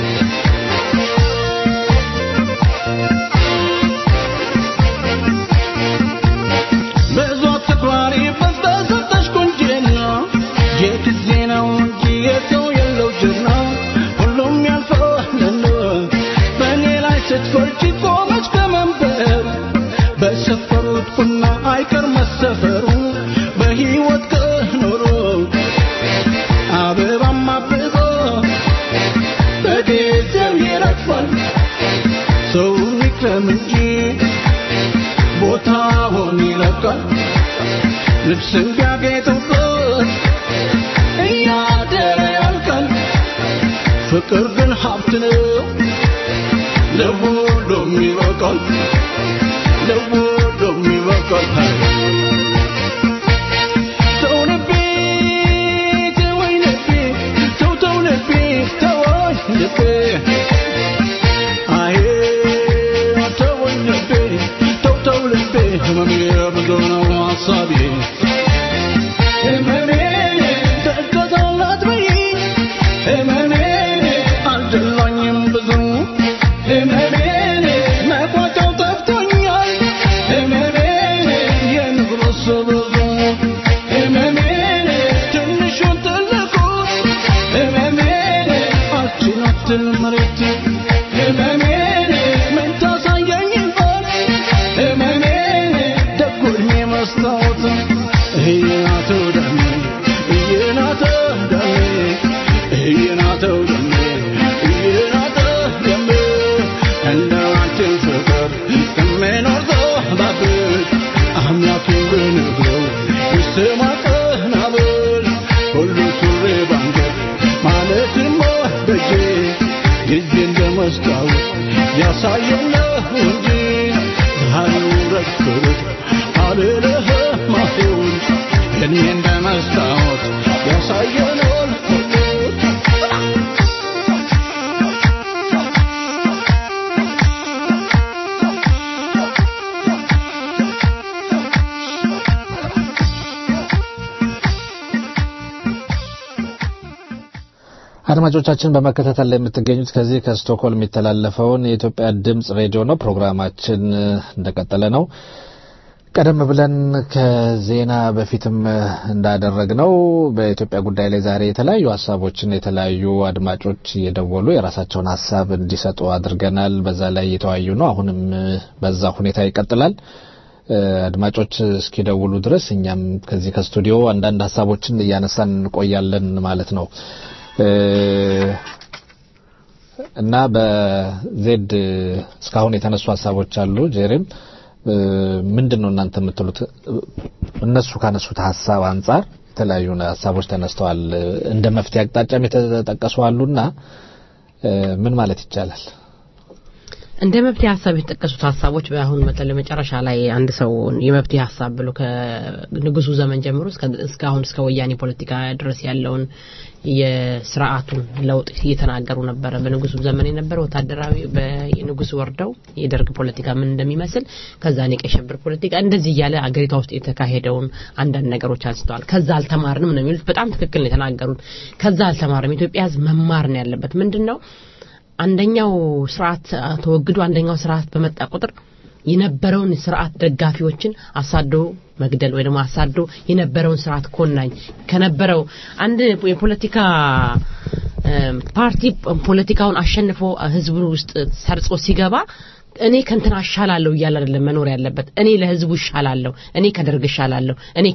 ብዙ አትኩራሪ በስተሰጠሽ ቁንጅና የጊዜ ነው እንጂ የሰው የለው ጀግና ሁሉም ያልፋልና በእኔ ላይ ስትፈርጂ ቆመች ከመንበር በሰፈሩት ቡና አይቀር መሰፈሩ በሕይወት ከኖሮ አበባም አብቦ በጊዜው ይረግፋል ሰው ይክረም እንጂ ቦታውን ይለቃል ልብስን ቢያጌጡበት እያደረ ያልቃል ፍቅር ግን ሀብት ነው ለሁሉም ይበቃል ለሁሉም ይበቃል ተው ልቤ ተወኝ ልቤ ተው ተው ልቤ ተወኝ ልቤ አዬ ተወኝ ልቤ ተው ተው ልቤ ህመሜ ብዙ ነው ሀሳቤ ህመሜ ደገዛላት በይ ህመሜ አልደላኝም ብዙ ህመሜ መቋጫው ጠፍቶኛል ህመሜ የንጉስ ብዙ ህመሜ ትንሹን ትልቁ ህመሜ አልችላትል መሬት ህመሜ ምን ታሳየኝ ይሆን ህመሜ ደጉ ዕድሜ መስታወት እየናተው ደሜ እየናተው ደሜ እየናተው ደሜ እየናተው ደሜ እንደ አንቺን ፍቅር የምኖር ዘባብት አምላኬን ብነግረው ይስማ ቀና ብል ሁሉ ሱሪ ባንገት ማለትም በጄ ጊዜ እንደ መስታወት ያሳየነው እንጂ ዛሬው ረግፍርት አልልህም አሁን እድሜ እንደ መስታወት ያሳየነው አድማጮቻችን በመከታተል ላይ የምትገኙት ከዚህ ከስቶክሆልም የሚተላለፈውን የኢትዮጵያ ድምጽ ሬዲዮ ነው። ፕሮግራማችን እንደቀጠለ ነው። ቀደም ብለን ከዜና በፊትም እንዳደረግነው በኢትዮጵያ ጉዳይ ላይ ዛሬ የተለያዩ ሀሳቦችን የተለያዩ አድማጮች እየደወሉ የራሳቸውን ሀሳብ እንዲሰጡ አድርገናል። በዛ ላይ እየተወያዩ ነው። አሁንም በዛ ሁኔታ ይቀጥላል። አድማጮች እስኪደውሉ ድረስ እኛም ከዚህ ከስቱዲዮ አንዳንድ ሀሳቦችን እያነሳን እንቆያለን ማለት ነው እና በዜድ እስካሁን የተነሱ ሀሳቦች አሉ። ጄሬም ምንድን ነው እናንተ የምትሉት? እነሱ ካነሱት ሀሳብ አንጻር የተለያዩ ሀሳቦች ተነስተዋል። እንደ መፍትሄ አቅጣጫም የተጠቀሱ አሉና ምን ማለት ይቻላል? እንደ መፍትሄ ሀሳብ የተጠቀሱት ሀሳቦች አሁን በተለይ መጨረሻ ላይ አንድ ሰው የመፍትሄ ሀሳብ ብሎ ከንጉሱ ዘመን ጀምሮ እስካሁን እስከ ወያኔ ፖለቲካ ድረስ ያለውን የስርዓቱን ለውጥ እየተናገሩ ነበረ። በንጉሱ ዘመን የነበረ ወታደራዊ በንጉሱ ወርደው የደርግ ፖለቲካ ምን እንደሚመስል ከዛ የቀይ ሽብር ፖለቲካ እንደዚህ እያለ አገሪቷ ውስጥ የተካሄደውን አንዳንድ ነገሮች አንስተዋል። ከዛ አልተማርንም ነው የሚሉት። በጣም ትክክል ነው የተናገሩት። ከዛ አልተማርንም። ኢትዮጵያ ሕዝብ መማር ነው ያለበት። ምንድን ነው አንደኛው ስርዓት ተወግዶ አንደኛው ስርዓት በመጣ ቁጥር የነበረውን ስርዓት ደጋፊዎችን አሳዶ መግደል ወይ ደግሞ አሳዶ የነበረውን ስርዓት ኮናኝ ከነበረው አንድ የፖለቲካ ፓርቲ ፖለቲካውን አሸንፎ ህዝቡ ውስጥ ሰርጾ ሲገባ እኔ ከንትና እሻላለሁ እያለ አይደለም መኖር ያለበት። እኔ ለህዝቡ እሻላለሁ፣ እኔ ከደርግ እሻላለሁ፣ እኔ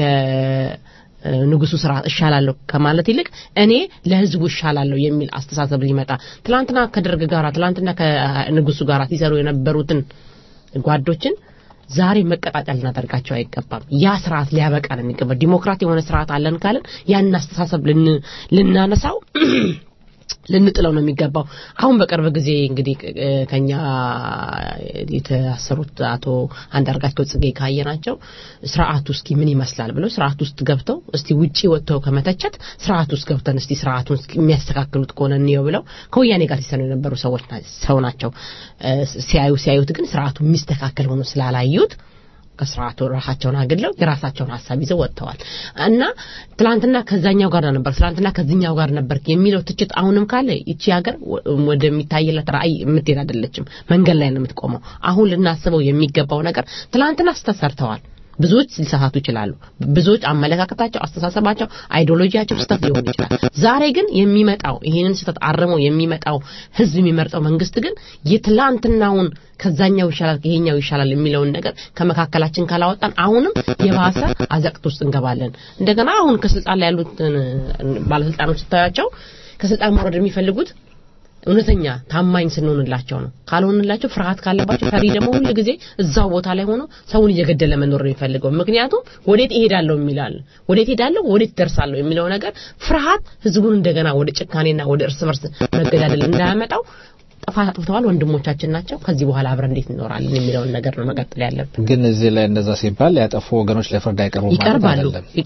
ንጉሱ ስርዓት እሻላለሁ ከማለት ይልቅ እኔ ለህዝቡ እሻላለሁ የሚል አስተሳሰብ ሊመጣ ትላንትና ከደርግ ጋር ትላንትና ከንጉሱ ጋር ሲሰሩ የነበሩትን ጓዶችን ዛሬ መቀጣጫ ልናደርጋቸው አይገባም። ያ ስርዓት ሊያበቃ ነው የሚገባ። ዲሞክራት የሆነ ስርዓት አለን ካለን ያን አስተሳሰብ ልናነሳው ልንጥለው ነው የሚገባው። አሁን በቅርብ ጊዜ እንግዲህ ከኛ የታሰሩት አቶ አንዳርጋቸው ጽጌ ካየናቸው ስርዓቱ እስኪ ምን ይመስላል ብለው ስርዓቱ ውስጥ ገብተው እስቲ ውጪ ወጥተው ከመተቸት ስርዓቱ ውስጥ ገብተን እስቲ ስርዓቱን የሚያስተካክሉት ከሆነ እንየው ብለው ከወያኔ ጋር ሲሰኑ የነበሩ ሰዎች ሰው ናቸው። ሲያዩ ሲያዩት ግን ስርዓቱ የሚስተካከል ሆኖ ስላላዩት ከስርዓቱ ራሳቸውን አግለው የራሳቸውን ሀሳብ ይዘው ወጥተዋል እና ትላንትና ከዛኛው ጋር ነበር ትላንትና ከዚኛው ጋር ነበር የሚለው ትችት አሁንም ካለ ይቺ ሀገር ወደሚታይለት ራእይ የምትሄድ አይደለችም መንገድ ላይ ነው የምትቆመው አሁን ልናስበው የሚገባው ነገር ትላንትና ስተሰርተዋል ብዙዎች ሊሳሳቱ ይችላሉ ብዙዎች አመለካከታቸው አስተሳሰባቸው አይዲዮሎጂያቸው ስህተት ሊሆን ይችላል ዛሬ ግን የሚመጣው ይህንን ስህተት አርመው የሚመጣው ህዝብ የሚመርጠው መንግስት ግን የትላንትናውን ከዛኛው ይሻላል ይሄኛው ይሻላል የሚለውን ነገር ከመካከላችን ካላወጣን አሁንም የባሰ አዘቅት ውስጥ እንገባለን እንደገና አሁን ከስልጣን ላይ ያሉትን ባለስልጣኖች ስታያቸው ከስልጣን መውረድ የሚፈልጉት እውነተኛ ታማኝ ስንሆንላቸው ነው ካልሆንላቸው ፍርሃት ካለባቸው ፈሪ ደግሞ ሁሉ ጊዜ እዛው ቦታ ላይ ሆኖ ሰውን እየገደለ መኖር ነው የሚፈልገው ምክንያቱም ወዴት እሄዳለሁ የሚላል ወዴት እሄዳለሁ ወዴት ደርሳለሁ የሚለው ነገር ፍርሃት ህዝቡን እንደገና ወደ ጭካኔና ወደ እርስ በርስ መገዳደል እንዳያመጣው ጥፋት አጥፍተዋል ወንድሞቻችን ናቸው ከዚህ በኋላ አብረን እንዴት እንኖራለን የሚለውን ነገር ነው መቀጠል ያለብን ግን እዚህ ላይ እንደዛ ሲባል ያጠፉ ወገኖች ለፍርድ አይቀርቡም ይቀርባሉ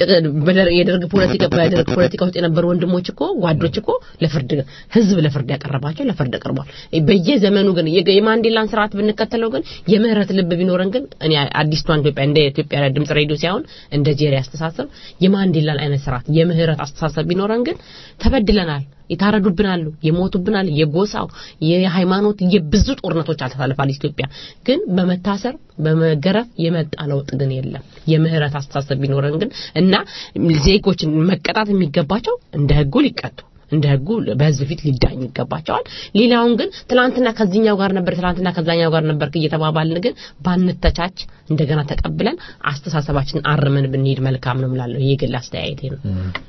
የደርግ ፖለቲካ በደርግ ፖለቲካ ውስጥ የነበሩ ወንድሞች እኮ ጓዶች እኮ ለፍርድ ህዝብ ለፍርድ ያቀረባቸው ለፍርድ ቀርቧል በየዘመኑ ግን የማንዴላን ስርዓት ብንከተለው ግን የምህረት ልብ ቢኖረን ግን እኔ አዲስቷን ኢትዮጵያ እንደ ኢትዮጵያ ድምጽ ሬዲዮ ሳይሆን እንደ ጄሪ አስተሳሰብ የማንዴላን አይነት ስርዓት የምህረት አስተሳሰብ ቢኖረን ግን ተበድለናል የታረዱብናሉ የሞቱብናል የጎሳው የሃይማኖት የብዙ ጦርነቶች አልተሳልፋል ኢትዮጵያ ግን በመታሰር በመገረፍ የመጣ ለውጥ ግን የለም የምህረት አስተሳሰብ ቢኖረን ግን እና ዜጎችን መቀጣት የሚገባቸው እንደ ህጉ ሊቀጡ እንደ ህጉ በህዝብ ፊት ሊዳኙ ይገባቸዋል ሌላውን ግን ትላንትና ከዚህኛው ጋር ነበር ትላንትና ከዛኛው ጋር ነበር እየተባባልን ግን ባንተቻች እንደገና ተቀብለን አስተሳሰባችንን አርመን ብንሄድ መልካም ነው ምላለሁ ይህ ግል አስተያየቴ ነው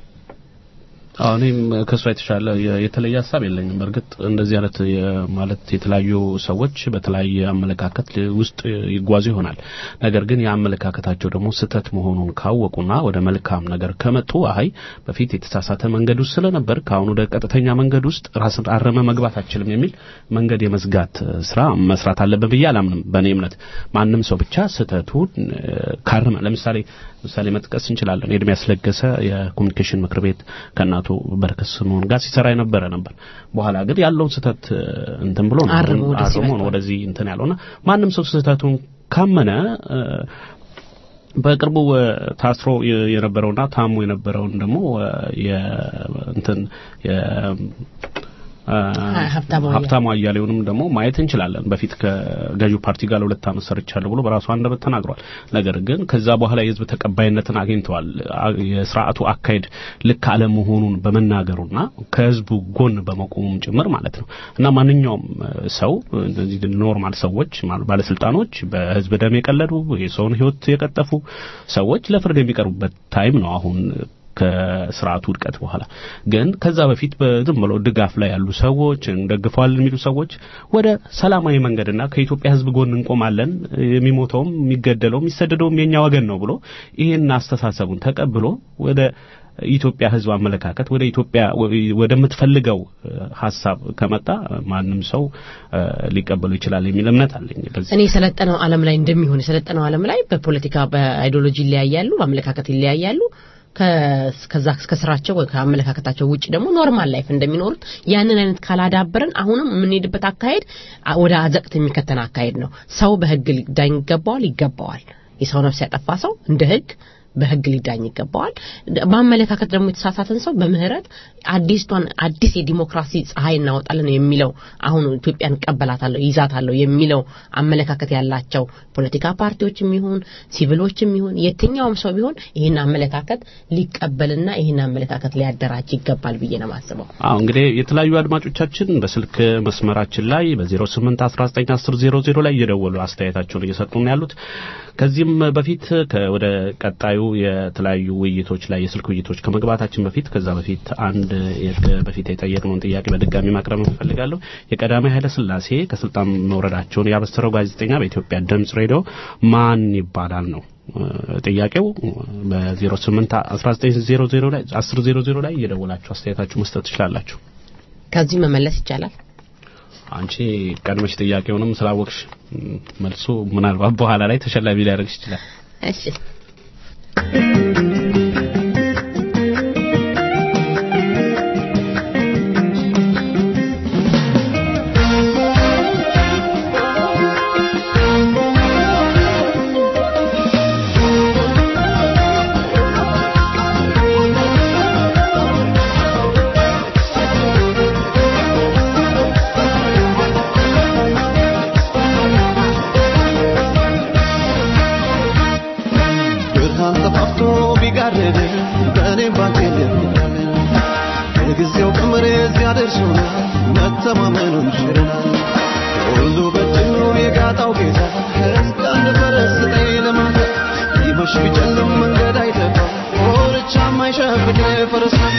አዎ እኔም ከእሷ የተሻለ የተለየ ሀሳብ የለኝም። በእርግጥ እንደዚህ አይነት ማለት የተለያዩ ሰዎች በተለያየ አመለካከት ውስጥ ይጓዙ ይሆናል። ነገር ግን የአመለካከታቸው ደግሞ ስህተት መሆኑን ካወቁና ወደ መልካም ነገር ከመጡ አይ በፊት የተሳሳተ መንገድ ውስጥ ስለነበር ከአሁን ወደ ቀጥተኛ መንገድ ውስጥ ራስን አረመ መግባት አችልም የሚል መንገድ የመዝጋት ስራ መስራት አለብን ብዬ አላምንም። በእኔ እምነት ማንም ሰው ብቻ ስህተቱን ካረመ ለምሳሌ ምሳሌ መጥቀስ እንችላለን። ኤርሚያስ ያስለገሰ የኮሚኒኬሽን ምክር ቤት ከእናቱ በረከት ስምኦን ጋር ሲሰራ የነበረ ነበር። በኋላ ግን ያለውን ስህተት እንትን ብሎ ነው አርሞ ነው ወደዚህ እንትን ያለውና ማንም ሰው ስህተቱን ካመነ በቅርቡ ታስሮ የነበረውና ታሞ የነበረውን ደግሞ እንትን ሀብታሙ አያሌውንም ደግሞ ማየት እንችላለን። በፊት ከገዢው ፓርቲ ጋር ለሁለት ዓመት ሰርቻለሁ ብሎ በራሱ አንደበት ተናግሯል። ነገር ግን ከዛ በኋላ የህዝብ ተቀባይነትን አግኝተዋል። የስርዓቱ አካሄድ ልክ አለመሆኑን በመናገሩና ከህዝቡ ጎን በመቆሙም ጭምር ማለት ነው እና ማንኛውም ሰው እነዚህ ኖርማል ሰዎች ባለስልጣኖች በህዝብ ደም የቀለዱ የሰውን ህይወት የቀጠፉ ሰዎች ለፍርድ የሚቀርቡበት ታይም ነው አሁን ከስርዓቱ ውድቀት በኋላ ግን ከዛ በፊት በዝም ብሎ ድጋፍ ላይ ያሉ ሰዎች እንደግፈዋል የሚሉ ሰዎች ወደ ሰላማዊ መንገድና ከኢትዮጵያ ህዝብ ጎን እንቆማለን፣ የሚሞተውም የሚገደለውም የሚሰደደውም የኛ ወገን ነው ብሎ ይህን አስተሳሰቡን ተቀብሎ ወደ ኢትዮጵያ ህዝብ አመለካከት ወደ ኢትዮጵያ ወደምትፈልገው ሀሳብ ከመጣ ማንም ሰው ሊቀበሉ ይችላል የሚል እምነት አለኝ። እኔ የሰለጠነው ዓለም ላይ እንደሚሆን የሰለጠነው ዓለም ላይ በፖለቲካ በአይዲዮሎጂ ይለያያሉ፣ በአመለካከት ይለያያሉ። ከዛ ከስራቸው ወይ ከአመለካከታቸው ውጭ ደግሞ ኖርማል ላይፍ እንደሚኖሩት ያንን አይነት ካላዳበርን አሁንም የምንሄድበት አካሄድ ወደ አዘቅት የሚከተን አካሄድ ነው። ሰው በህግ ሊዳኝ ይገባዋል ይገባዋል። የሰው ነፍስ ያጠፋ ሰው እንደ ህግ በህግ ሊዳኝ ይገባዋል። በአመለካከት ደግሞ የተሳሳተን ሰው በምህረት አዲስቷን አዲስ የዲሞክራሲ ፀሐይ እናወጣለን የሚለው አሁን ኢትዮጵያን እቀበላታለሁ ይዛታለሁ የሚለው አመለካከት ያላቸው ፖለቲካ ፓርቲዎችም ይሁን ሲቪሎችም ይሁን የትኛውም ሰው ቢሆን ይህን አመለካከት ሊቀበልና ይህን አመለካከት ሊያደራጅ ይገባል ብዬ ነው የማስበው። አዎ እንግዲህ የተለያዩ አድማጮቻችን በስልክ መስመራችን ላይ በ08 19 10 00 ላይ እየደወሉ አስተያየታቸውን እየሰጡ ነው ያሉት። ከዚህም በፊት ወደ ቀጣዩ የተለያዩ ውይይቶች ላይ የስልክ ውይይቶች ከመግባታችን በፊት ከዛ በፊት አንድ በፊት የጠየቅነውን ጥያቄ በድጋሚ ማቅረብ እንፈልጋለሁ። የቀዳማዊ ኃይለ ሥላሴ ከስልጣን መውረዳቸውን ያበሰረው ጋዜጠኛ በኢትዮጵያ ድምጽ ሬዲዮ ማን ይባላል ነው ጥያቄው። በ08 1900 ላይ 1000 ላይ እየደወላችሁ አስተያየታችሁ መስጠት ትችላላችሁ። ከዚህ መመለስ ይቻላል። አንቺ ቀድመሽ ጥያቄውንም ስላወቅሽ መልሱ ምናልባት በኋላ ላይ ተሸላሚ ሊያደርግሽ ይችላል። እሺ የጊዜው ቀመር እዚያ ደርሶናል፣ መተማመኑን ሽረናል። ሁሉ በድሉ የጋጣው ጌታ ሕዝብ አንድ ፈረስ ስጠኝ ለማታ ይመሽ ቢጨልም መንገድ አይጠፋ ወርቻ የማይሸፍን ፈረስ ነው።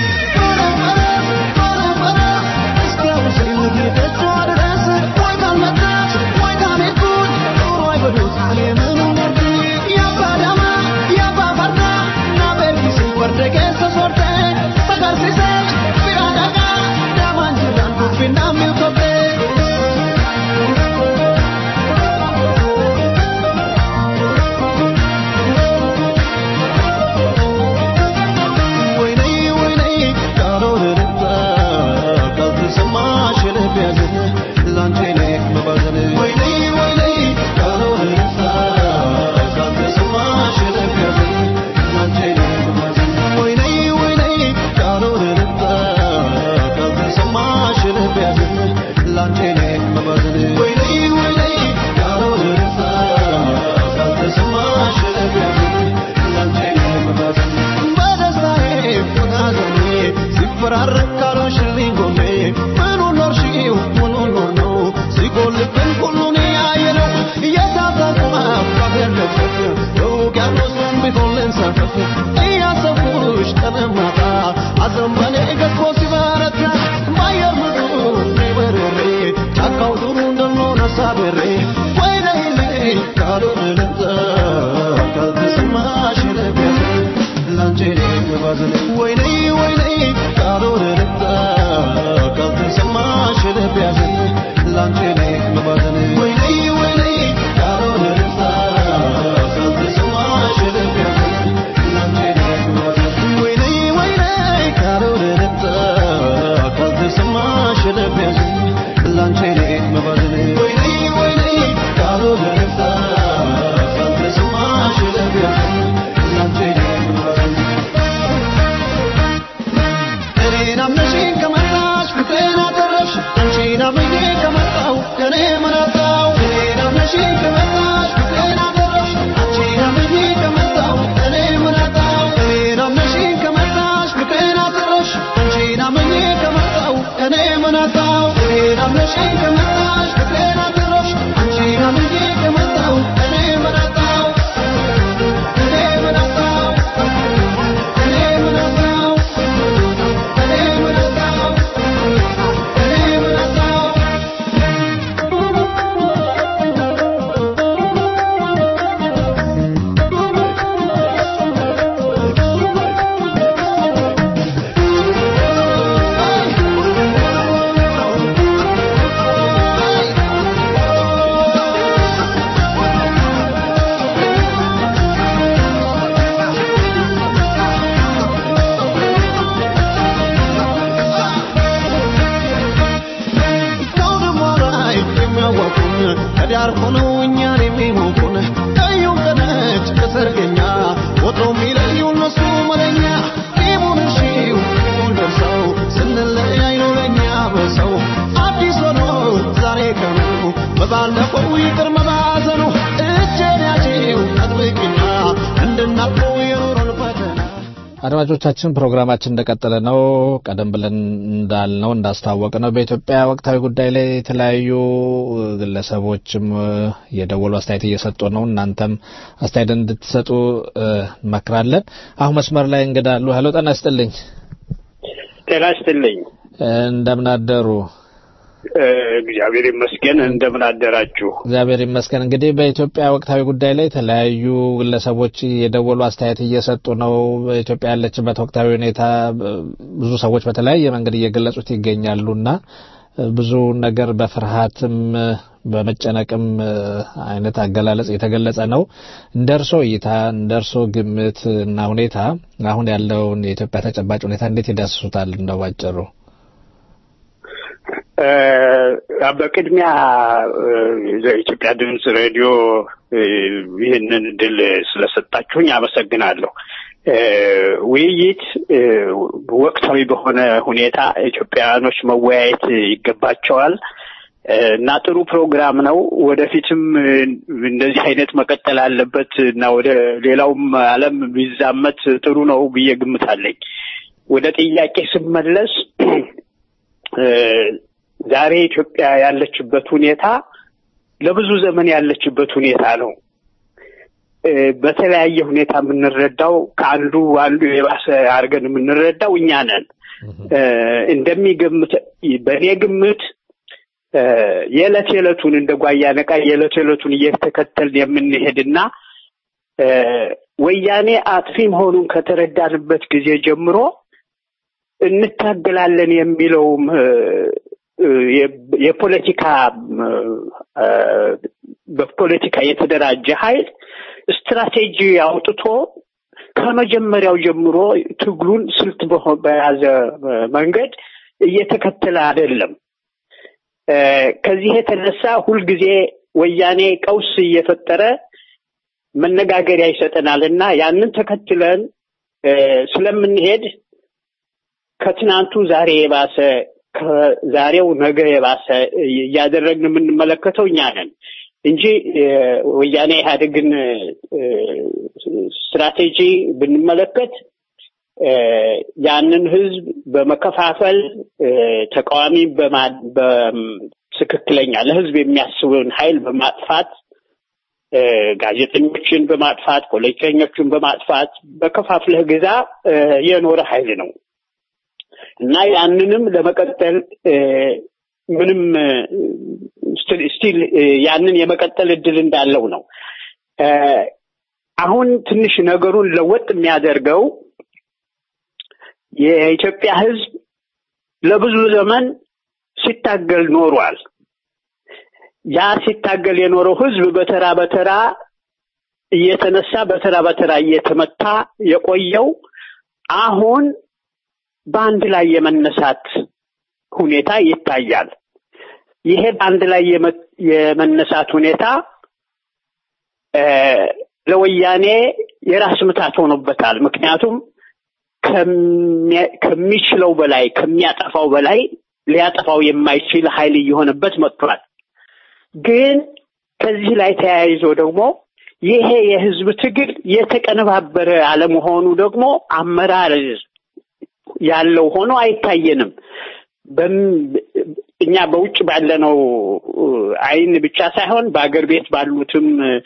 እስኪያውሰኝ ልጌቶቿ ድረስ ወይ ካልመጣች ወይ ካልሄድኩኝ ኑሮ አይበሉት እኔ ምኑን ወርኩኝ ያባዳማ ያባባርና ናበርጊስ ወርደጌሰ ሶርቴ sagarsiisee bira dhagaa daamaan jiraan kuffinaan milkoftee. ወይኔ ወይኔ ቃሎንንታ ካልተሰማሽ ልብ ያዘን ላንቺ እኔ መባዘን ወይኔ ወይኔ ቃሎንንታ ካልተሰማሽ ልብ ያዘን ላንቺ እኔ መባዘን ወይኔ ወይኔ ቃሎንንታ ካልተሰማሽ ልብ ያዘን ላንቺ እኔ መባዘን ወይኔ ወይኔ ቃሎንንታ ካልተሰማሽ ልብ ያዘን ላንቺ እኔ መባዘን በደስታዬ በሐዘኔ ሲፈራረቅ ካልሆንሽልኝ ጎኔ ምኑን ኖርሽው ምኑን ኖር ነው ሲጎልብን ሁሉን ያየነው እየታጠቁ አፋገር ገፈፍ የውቅያኖሱን ቢሆን ልንሳፈፍ እያሰብኩሽ ቀንም ማታ ሐዘን በኔ ገዝፎ ሲበረታ በአየር ምድሩ እኔ በርሬ ጫካው ዱሩ እንደምሆን አሳብሬ ወይ ነይልኝ ካልሆነ ልምጣ ካልተሰማሽ ልቤት ላንቺ መባዘን ወይኔ ወይኔ ካልሆነ ልምጣ ካልተሰማሽ ልብ ያዘን ላንቺ መባዘን ወይኔ ወይኔ ካልሆነ ልምጣ ካልተሰማሽ ልብ ያዘን ላንቺ መባዘን ወይኔ ወይኔ ካልሆነ ልምጣ ካልተሰማሽ ልብ ያዘን ላንቺ መባዘን ወይኔ ወይኔ ካልሆነ ልምጣ ካልተሰማሽ ልብ ያዘን ላንቺ መባዘን እኔን አምነሽኝ ከመጣሽ ፍቅሬን አተረፍሽ አንቺን አምኜ ከመጣሁ ከኔ ምን አጣ ዳር ሆነው እኛን የሚሞቁን ቀዩን ከነጭ ከሰርገኛ ወትሮ የሚለዩ እነሱ መለኛ ቂሙን እሺው ቂሙን ደርሰው ስንለያይ ነው ለእኛ በሰው አዲስ ሆኖ ዛሬ ቀኑ በባለፈው ይቅር መባዘኑ እጄን ያዢው አጥብቂና እንድናልፈው የኑሮን ፈተና አድማጮቻችን ፕሮግራማችን እንደቀጠለ ነው። ቀደም ብለን እንዳልነው እንዳስታወቅ ነው በኢትዮጵያ ወቅታዊ ጉዳይ ላይ የተለያዩ ግለሰቦችም የደወሉ አስተያየት እየሰጡ ነው። እናንተም አስተያየት እንድትሰጡ እንመክራለን። አሁን መስመር ላይ እንግዳ አሉ። ሄሎ፣ ጤና ይስጥልኝ። ጤና ይስጥልኝ። እንደምን አደሩ? እግዚአብሔር ይመስገን። እንደምን አደራችሁ? እግዚአብሔር ይመስገን። እንግዲህ በኢትዮጵያ ወቅታዊ ጉዳይ ላይ የተለያዩ ግለሰቦች የደወሉ አስተያየት እየሰጡ ነው። በኢትዮጵያ ያለችበት ወቅታዊ ሁኔታ ብዙ ሰዎች በተለያየ መንገድ እየገለጹት ይገኛሉና ብዙ ነገር በፍርሃትም በመጨነቅም አይነት አገላለጽ የተገለጸ ነው። እንደ እርሶ እይታ እንደ እርሶ ግምት እና ሁኔታ አሁን ያለውን የኢትዮጵያ ተጨባጭ ሁኔታ እንዴት ይዳስሱታል? እንደው ባጭሩ በቅድሚያ የኢትዮጵያ ድምፅ ሬዲዮ ይህንን እድል ስለሰጣችሁኝ አመሰግናለሁ። ውይይት ወቅታዊ በሆነ ሁኔታ ኢትዮጵያውያኖች መወያየት ይገባቸዋል እና ጥሩ ፕሮግራም ነው። ወደፊትም እንደዚህ አይነት መቀጠል አለበት እና ወደ ሌላውም ዓለም ቢዛመት ጥሩ ነው ብዬ ግምታለኝ። ወደ ጥያቄ ስመለስ ዛሬ ኢትዮጵያ ያለችበት ሁኔታ ለብዙ ዘመን ያለችበት ሁኔታ ነው። በተለያየ ሁኔታ የምንረዳው ከአንዱ አንዱ የባሰ አድርገን የምንረዳው እኛ ነን። እንደሚገምት በእኔ ግምት የዕለት የዕለቱን እንደ ጓያ ነቃ የዕለት የዕለቱን እየተከተልን የምንሄድና ወያኔ አጥፊ መሆኑን ከተረዳንበት ጊዜ ጀምሮ እንታገላለን የሚለውም የፖለቲካ በፖለቲካ የተደራጀ ኃይል ስትራቴጂ አውጥቶ ከመጀመሪያው ጀምሮ ትግሉን ስልት በያዘ መንገድ እየተከተለ አይደለም። ከዚህ የተነሳ ሁልጊዜ ወያኔ ቀውስ እየፈጠረ መነጋገሪያ ይሰጠናል እና ያንን ተከትለን ስለምንሄድ ከትናንቱ ዛሬ የባሰ ከዛሬው ነገ የባሰ እያደረግን የምንመለከተው እኛ ነን እንጂ ወያኔ ኢህአዴግን ስትራቴጂ ብንመለከት ያንን ህዝብ በመከፋፈል ተቃዋሚ ትክክለኛ ለህዝብ የሚያስበውን ኃይል በማጥፋት ጋዜጠኞችን በማጥፋት ፖለቲከኞችን በማጥፋት በከፋፍለህ ግዛ የኖረ ኃይል ነው እና ያንንም ለመቀጠል ምንም ስቲል ያንን የመቀጠል እድል እንዳለው ነው። አሁን ትንሽ ነገሩን ለወጥ የሚያደርገው የኢትዮጵያ ህዝብ ለብዙ ዘመን ሲታገል ኖሯል። ያ ሲታገል የኖረው ህዝብ በተራ በተራ እየተነሳ በተራ በተራ እየተመታ የቆየው አሁን በአንድ ላይ የመነሳት ሁኔታ ይታያል። ይሄ በአንድ ላይ የመነሳት ሁኔታ ለወያኔ የራስ ምታት ሆኖበታል። ምክንያቱም ከሚችለው በላይ ከሚያጠፋው በላይ ሊያጠፋው የማይችል ኃይል እየሆነበት መጥቷል። ግን ከዚህ ላይ ተያይዞ ደግሞ ይሄ የህዝብ ትግል የተቀነባበረ አለመሆኑ ደግሞ አመራር ያለው ሆኖ አይታየንም። እኛ በውጭ ባለነው አይን ብቻ ሳይሆን በአገር ቤት ባሉትም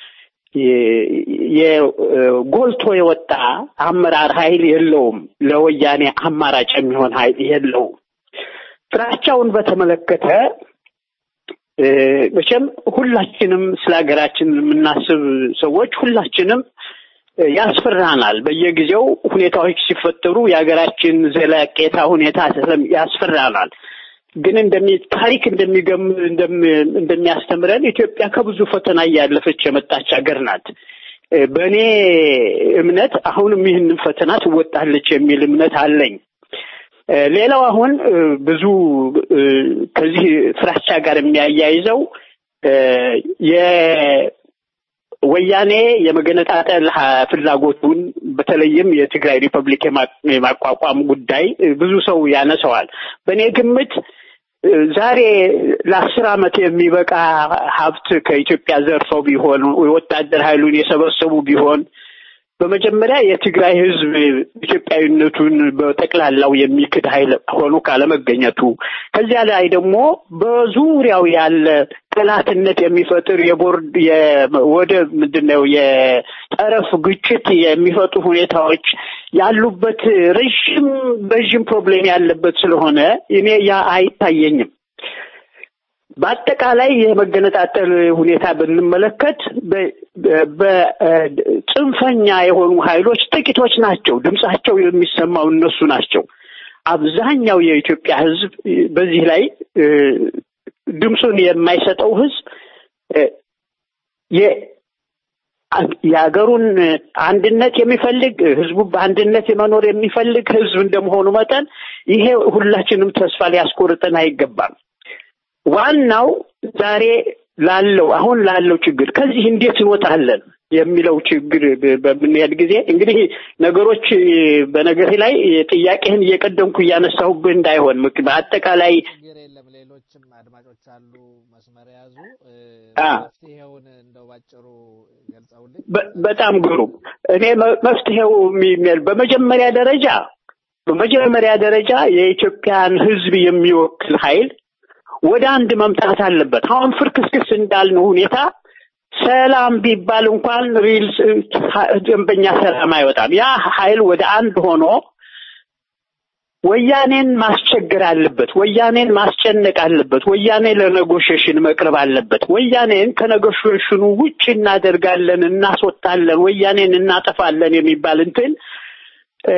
ጎልቶ የወጣ አመራር ኃይል የለውም። ለወያኔ አማራጭ የሚሆን ኃይል የለውም። ፍራቻውን በተመለከተ መቼም ሁላችንም ስለ ሀገራችን የምናስብ ሰዎች ሁላችንም ያስፈራናል። በየጊዜው ሁኔታዎች ሲፈጠሩ የሀገራችን ዘለቄታ ሁኔታ ያስፈራናል። ግን እንደሚ ታሪክ እንደሚገም እንደሚያስተምረን ኢትዮጵያ ከብዙ ፈተና እያለፈች የመጣች ሀገር ናት። በእኔ እምነት አሁንም ይህንን ፈተና ትወጣለች የሚል እምነት አለኝ። ሌላው አሁን ብዙ ከዚህ ፍራቻ ጋር የሚያያይዘው የወያኔ የመገነጣጠል ሀ- ፍላጎቱን በተለይም የትግራይ ሪፐብሊክ የማ- የማቋቋም ጉዳይ ብዙ ሰው ያነሰዋል። በእኔ ግምት ዛሬ ለአስር ዓመት የሚበቃ ሀብት ከኢትዮጵያ ዘርፈው ቢሆን የወታደር ኃይሉን የሰበሰቡ ቢሆን በመጀመሪያ የትግራይ ሕዝብ ኢትዮጵያዊነቱን በጠቅላላው የሚክድ ኃይል ሆኖ ካለመገኘቱ ከዚያ ላይ ደግሞ በዙሪያው ያለ ጠላትነት የሚፈጥር የቦርድ ወደ ምንድን ነው የጠረፍ ግጭት የሚፈጡ ሁኔታዎች ያሉበት ረዥም ረዥም ፕሮብሌም ያለበት ስለሆነ እኔ ያ አይታየኝም። በአጠቃላይ የመገነጣጠል ሁኔታ ብንመለከት በጽንፈኛ የሆኑ ኃይሎች ጥቂቶች ናቸው። ድምጻቸው የሚሰማው እነሱ ናቸው። አብዛኛው የኢትዮጵያ ሕዝብ በዚህ ላይ እ፣ ድምፁን የማይሰጠው ሕዝብ እ፣ የ- የሀገሩን አንድነት የሚፈልግ ህዝቡ በአንድነት የመኖር የሚፈልግ ህዝብ እንደመሆኑ መጠን ይሄ ሁላችንም ተስፋ ሊያስቆርጠን አይገባም። ዋናው ዛሬ ላለው አሁን ላለው ችግር ከዚህ እንዴት እንወጣለን የሚለው ችግር በ- በምንሄድ ጊዜ እንግዲህ ነገሮች በነገር ላይ ጥያቄህን እየቀደምኩ እያነሳሁብህ እንዳይሆን ምክ- በአጠቃላይ አ መፍትሄውን እንደው ባጭሩ ገልጸውልኝ በ- በጣም ግሩም። እኔ መ- መፍትሄው የሚል በመጀመሪያ ደረጃ በመጀመሪያ ደረጃ የኢትዮጵያን ህዝብ የሚወክል ኃይል ወደ አንድ መምጣት አለበት። አሁን ፍርክስክስ እንዳልነው ሁኔታ ሰላም ቢባል እንኳን ሪል ደንበኛ ሰላም አይወጣም። ያ ኃይል ወደ አንድ ሆኖ ወያኔን ማስቸገር አለበት። ወያኔን ማስጨነቅ አለበት። ወያኔ ለኔጎሽሽን መቅረብ አለበት። ወያኔን ከኔጎሽሽኑ ውጭ እናደርጋለን፣ እናስወጣለን፣ ወያኔን እናጠፋለን የሚባል እንትን እ፣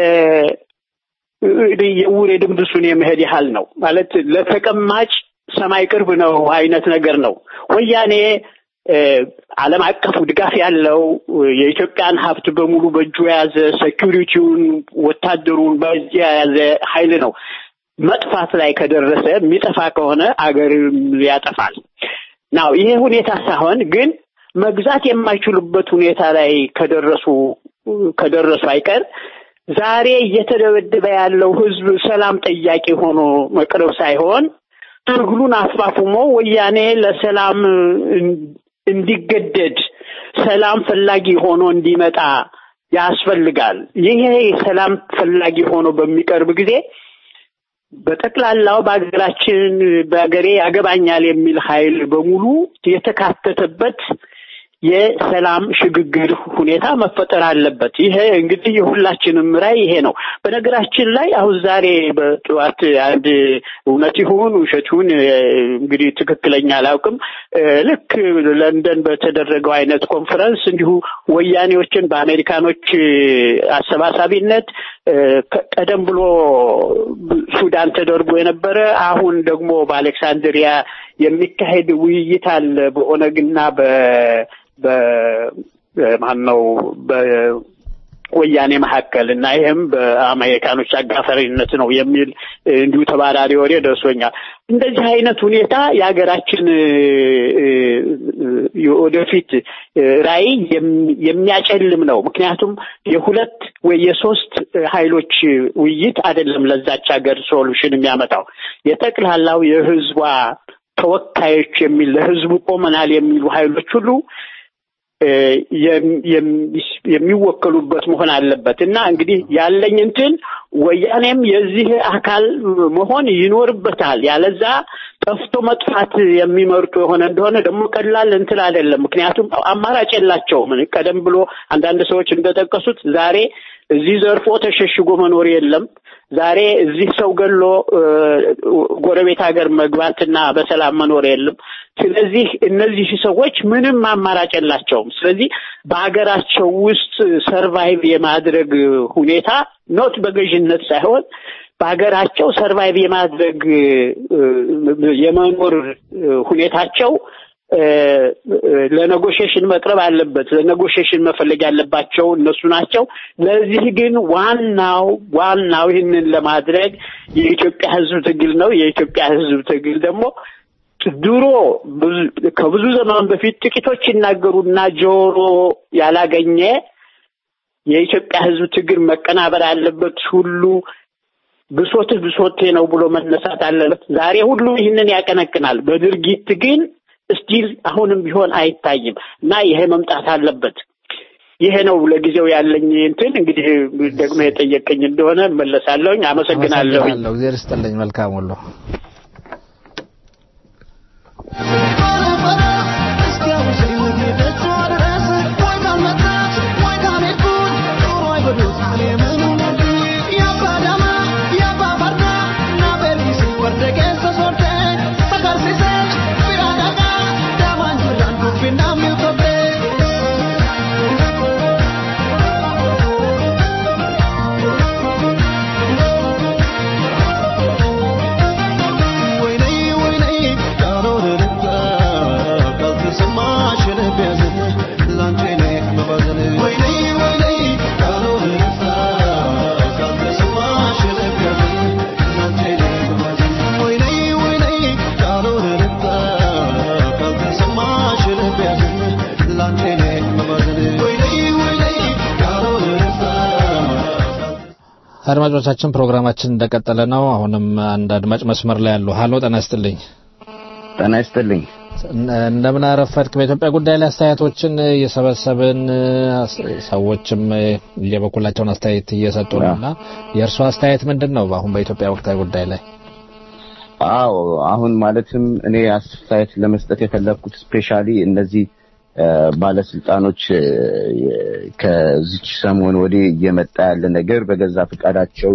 የውር የድንብሱን የመሄድ ያህል ነው ማለት ለተቀማጭ ሰማይ ቅርብ ነው አይነት ነገር ነው። ወያኔ እ፣ ዓለም አቀፉ ድጋፍ ያለው የኢትዮጵያን ሀብት በሙሉ በእጁ የያዘ ሴኪሪቲውን፣ ወታደሩን በእጁ የያዘ ኃይል ነው። መጥፋት ላይ ከደረሰ የሚጠፋ ከሆነ አገርም ያጠፋል። ናው ይሄ ሁኔታ ሳይሆን ግን መግዛት የማይችሉበት ሁኔታ ላይ ከደረሱ ከደረሱ አይቀር ዛሬ እየተደበደበ ያለው ህዝብ ሰላም ጠያቂ ሆኖ መቅረብ ሳይሆን ትግሉን አፋፉሞ ወያኔ ለሰላም እንዲገደድ ሰላም ፈላጊ ሆኖ እንዲመጣ ያስፈልጋል። ይሄ ሰላም ፈላጊ ሆኖ በሚቀርብ ጊዜ በጠቅላላው በሀገራችን በሀገሬ ያገባኛል የሚል ኃይል በሙሉ የተካተተበት የሰላም ሽግግር ሁኔታ መፈጠር አለበት። ይሄ እንግዲህ የሁላችንም ራዕይ ይሄ ነው። በነገራችን ላይ አሁን ዛሬ በጠዋት አንድ እውነት ይሁን ውሸት ይሁን እ፣ እንግዲህ ትክክለኛ አላውቅም እ፣ ልክ ለንደን በተደረገው አይነት ኮንፈረንስ እንዲሁ ወያኔዎችን በአሜሪካኖች እ፣ አሰባሳቢነት እ፣ ከ- ቀደም ብሎ ሱዳን ተደርጎ የነበረ አሁን ደግሞ በአሌክሳንድሪያ የሚካሄድ ውይይት አለ በኦነግና በ በማን ነው በወያኔ መካከል እና ይህም በአሜሪካኖች አጋፋሪነት ነው የሚል እንዲሁ ተባራሪ ወሬ ደርሶኛል። እንደዚህ አይነት ሁኔታ የሀገራችን እ፣ እ፣ የወደፊት ራዕይ የም- የሚያጨልም ነው። ምክንያቱም የሁለት ወይ የሶስት ኃይሎች ውይይት አይደለም ለዛች ሀገር ሶሉሽን የሚያመጣው የጠቅላላው የህዝቧ ተወካዮች የሚል ለህዝቡ ቆመናል የሚሉ ኃይሎች ሁሉ እ፣ የም- የም- የሚወከሉበት መሆን አለበት እና እንግዲህ ያለኝ እንትን ወያኔም የዚህ አካል መሆን ይኖርበታል። ያለዛ ጠፍቶ መጥፋት የሚመርጡ የሆነ እንደሆነ ደግሞ ቀላል እንትን አይደለም። ምክንያቱም አማራጭ የላቸውም። ቀደም ብሎ አንዳንድ ሰዎች እንደጠቀሱት ዛሬ እዚህ ዘርፎ ተሸሽጎ መኖር የለም። ዛሬ እዚህ ሰው ገሎ እ፣ ጎረቤት ሀገር መግባትና በሰላም መኖር የለም። ስለዚህ እነዚህ ሰዎች ምንም አማራጭ የላቸውም። ስለዚህ በሀገራቸው ውስጥ ሰርቫይቭ የማድረግ ሁኔታ ኖት በገዥነት ሳይሆን በሀገራቸው ሰርቫይቭ የማድረግ እ፣ የመኖር እ፣ ሁኔታቸው እ፣ ለኔጎሽሽን መቅረብ አለበት። ለኔጎሽሽን መፈለግ ያለባቸው እነሱ ናቸው። ለዚህ ግን ዋናው ዋናው ይህንን ለማድረግ የኢትዮጵያ ሕዝብ ትግል ነው። የኢትዮጵያ ሕዝብ ትግል ደግሞ ድሮ ብዙ- ከብዙ ዘመን በፊት ጥቂቶች ይናገሩና ጆሮ ያላገኘ የኢትዮጵያ ሕዝብ ትግል መቀናበር አለበት ሁሉ ብሶትህ ብሶቴ ነው ብሎ መነሳት አለበት። ዛሬ ሁሉ ይህንን ያቀነቅናል። በድርጊት ግን እስቲል አሁንም ቢሆን አይታይም እና ይሄ መምጣት አለበት። ይሄ ነው ለጊዜው ያለኝ እንትን። እንግዲህ ደግሞ የጠየቀኝ እንደሆነ እመለሳለሁኝ። አመሰግናለሁኝ። አመሰግናለሁ። እግዚአብሔር ይስጥልኝ። መልካም ሁሉ አድማጮቻችን ፕሮግራማችን እንደቀጠለ ነው። አሁንም አንድ አድማጭ መስመር ላይ ያሉ። ሀሎ ጤና ይስጥልኝ። ጤና ይስጥልኝ። እንደምን አረፈድክ? በኢትዮጵያ ጉዳይ ላይ አስተያየቶችን እየሰበሰብን ሰዎችም የበኩላቸውን አስተያየት እየሰጡ ነው እና የእርሱ አስተያየት ምንድን ነው አሁን በኢትዮጵያ ወቅታዊ ጉዳይ ላይ? አዎ አሁን ማለትም እኔ አስተያየት ለመስጠት የፈለግኩት ስፔሻሊ እነዚህ እ፣ ባለስልጣኖች እ፣ ከዚች ሰሞን ወዲህ እየመጣ ያለ ነገር በገዛ ፈቃዳቸው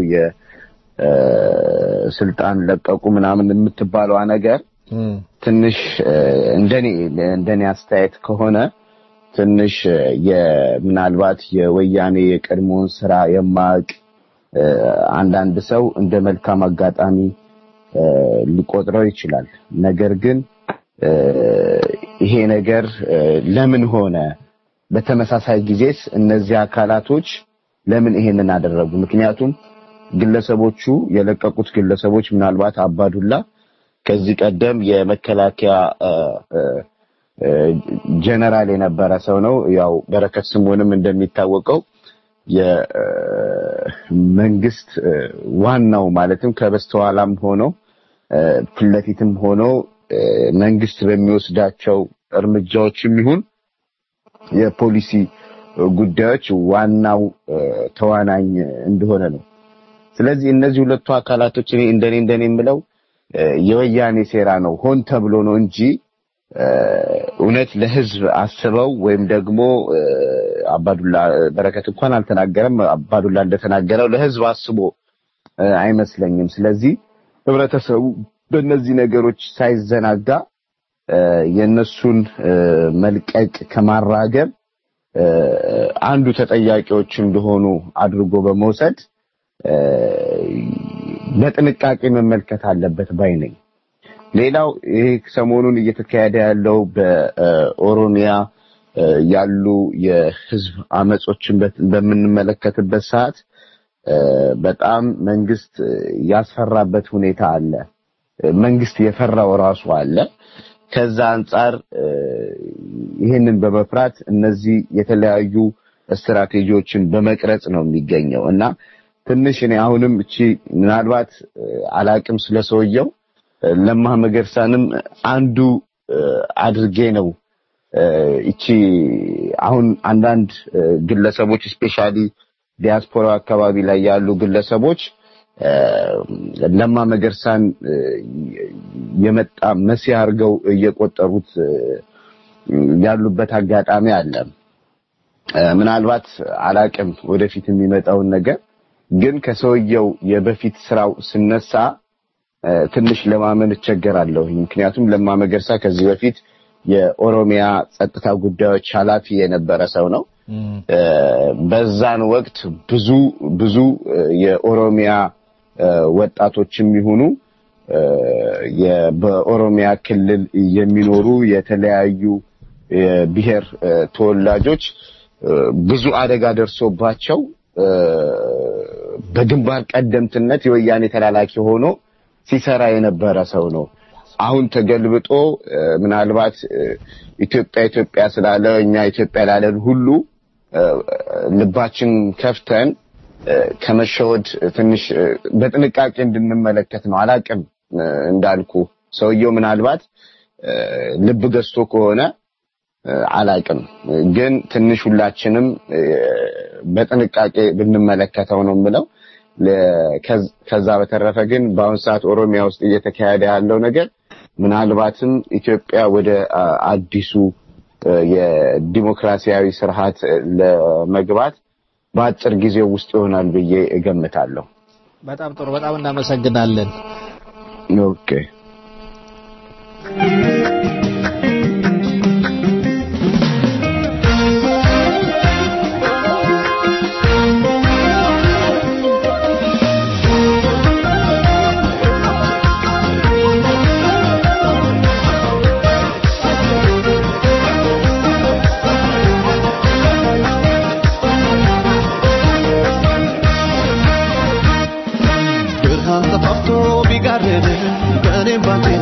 የስልጣን ለቀቁ ምናምን የምትባለዋ ነገር ትንሽ እ፣ እንደኔ እንደኔ አስተያየት ከሆነ ትንሽ እ፣ የምናልባት የወያኔ የቀድሞውን ስራ የማያውቅ እ፣ አንዳንድ ሰው እንደ መልካም አጋጣሚ እ፣ ሊቆጥረው ይችላል። ነገር ግን እ፣ ይሄ ነገር እ፣ ለምን ሆነ? በተመሳሳይ ጊዜስ እነዚህ አካላቶች ለምን ይሄንን አደረጉ? ምክንያቱም ግለሰቦቹ የለቀቁት ግለሰቦች ምናልባት አባዱላ ከዚህ ቀደም የመከላከያ እ፣ እ፣ እ፣ ጀነራል የነበረ ሰው ነው። ያው በረከት ስምኦንም እንደሚታወቀው የመንግስት ዋናው ማለትም ከበስተኋላም ሆኖ እ፣ ፊት ለፊትም ሆኖ እ፣ መንግስት በሚወስዳቸው እርምጃዎችም ይሁን የፖሊሲ ጉዳዮች ዋናው እ፣ ተዋናኝ እንደሆነ ነው። ስለዚህ እነዚህ ሁለቱ አካላቶች እኔ እንደኔ እንደኔ የምለው እ፣ የወያኔ ሴራ ነው፣ ሆን ተብሎ ነው እንጂ እ፣ እውነት ለህዝብ አስበው ወይም ደግሞ እ፣ አባዱላ በረከት እንኳን አልተናገረም። አባዱላ እንደተናገረው ለህዝብ አስቦ እ፣ አይመስለኝም። ስለዚህ ህብረተሰቡ በእነዚህ ነገሮች ሳይዘናጋ እ፣ የእነሱን እ፣ መልቀቅ ከማራገብ እ፣ አንዱ ተጠያቂዎች እንደሆኑ አድርጎ በመውሰድ እ፣ በጥንቃቄ መመልከት አለበት ባይ ነኝ። ሌላው ይሄ ሰሞኑን እየተካሄደ ያለው በኦሮሚያ እ፣ ያሉ የህዝብ አመጾችን በት- በምንመለከትበት ሰዓት እ፣ በጣም መንግስት እ፣ ያስፈራበት ሁኔታ አለ። እ፣ መንግስት የፈራው ራሱ አለ። ከዛ አንጻር እ፣ ይህንን በመፍራት እነዚህ የተለያዩ ስትራቴጂዎችን በመቅረጽ ነው የሚገኘው እና ትንሽ እኔ አሁንም እቺ ምናልባት እ፣ አላቅም ስለሰውየው እ፣ ለማ መገርሳንም አንዱ እ፣ አድርጌ ነው እ፣ እቺ አሁን አንዳንድ እ፣ ግለሰቦች ስፔሻሊ ዲያስፖራ አካባቢ ላይ ያሉ ግለሰቦች እ፣ ለማ መገርሳን እ፣ የመጣ መሲህ አድርገው እየቆጠሩት እ፣ ያሉበት አጋጣሚ አለ። እ፣ ምናልባት አላቅም ወደፊት የሚመጣውን ነገር ግን ከሰውየው የበፊት ስራው ስነሳ እ፣ ትንሽ ለማመን እቸገራለሁ። ምክንያቱም ለማ መገርሳ ከዚህ በፊት የኦሮሚያ ጸጥታ ጉዳዮች ኃላፊ የነበረ ሰው ነው። እ፣ በዛን ወቅት ብዙ ብዙ እ፣ የኦሮሚያ እ፣ ወጣቶችም ይሁኑ እ፣ የ- በኦሮሚያ ክልል የሚኖሩ የተለያዩ የብሔር እ፣ ተወላጆች እ፣ ብዙ አደጋ ደርሶባቸው እ፣ በግንባር ቀደምትነት የወያኔ ተላላኪ ሆኖ ሲሰራ የነበረ ሰው ነው። አሁን ተገልብጦ እ፣ ምናልባት እ፣ ኢትዮጵያ ኢትዮጵያ ስላለ እኛ ኢትዮጵያ ላለን ሁሉ እ፣ ልባችን ከፍተን እ፣ ከመሸወድ ትንሽ እ፣ በጥንቃቄ እንድንመለከት ነው። አላቅም እ፣ እንዳልኩ ሰውየው ምናልባት እ፣ ልብ ገዝቶ ከሆነ እ፣ አላቅም ግን ትንሽ ሁላችንም እ፣ በጥንቃቄ ብንመለከተው ነው የምለው። ለ- ከዝ- ከዛ በተረፈ ግን በአሁኑ ሰዓት ኦሮሚያ ውስጥ እየተካሄደ ያለው ነገር ምናልባትም ኢትዮጵያ ወደ አ፣ አዲሱ እ፣ የዲሞክራሲያዊ ስርዓት እ፣ ለመግባት በአጭር ጊዜ ውስጥ ይሆናል ብዬ እገምታለሁ። በጣም ጥሩ። በጣም እናመሰግናለን። ኦኬ ብርሃን ተፋፍቶ ቢጋርድ በእኔም ባንቴን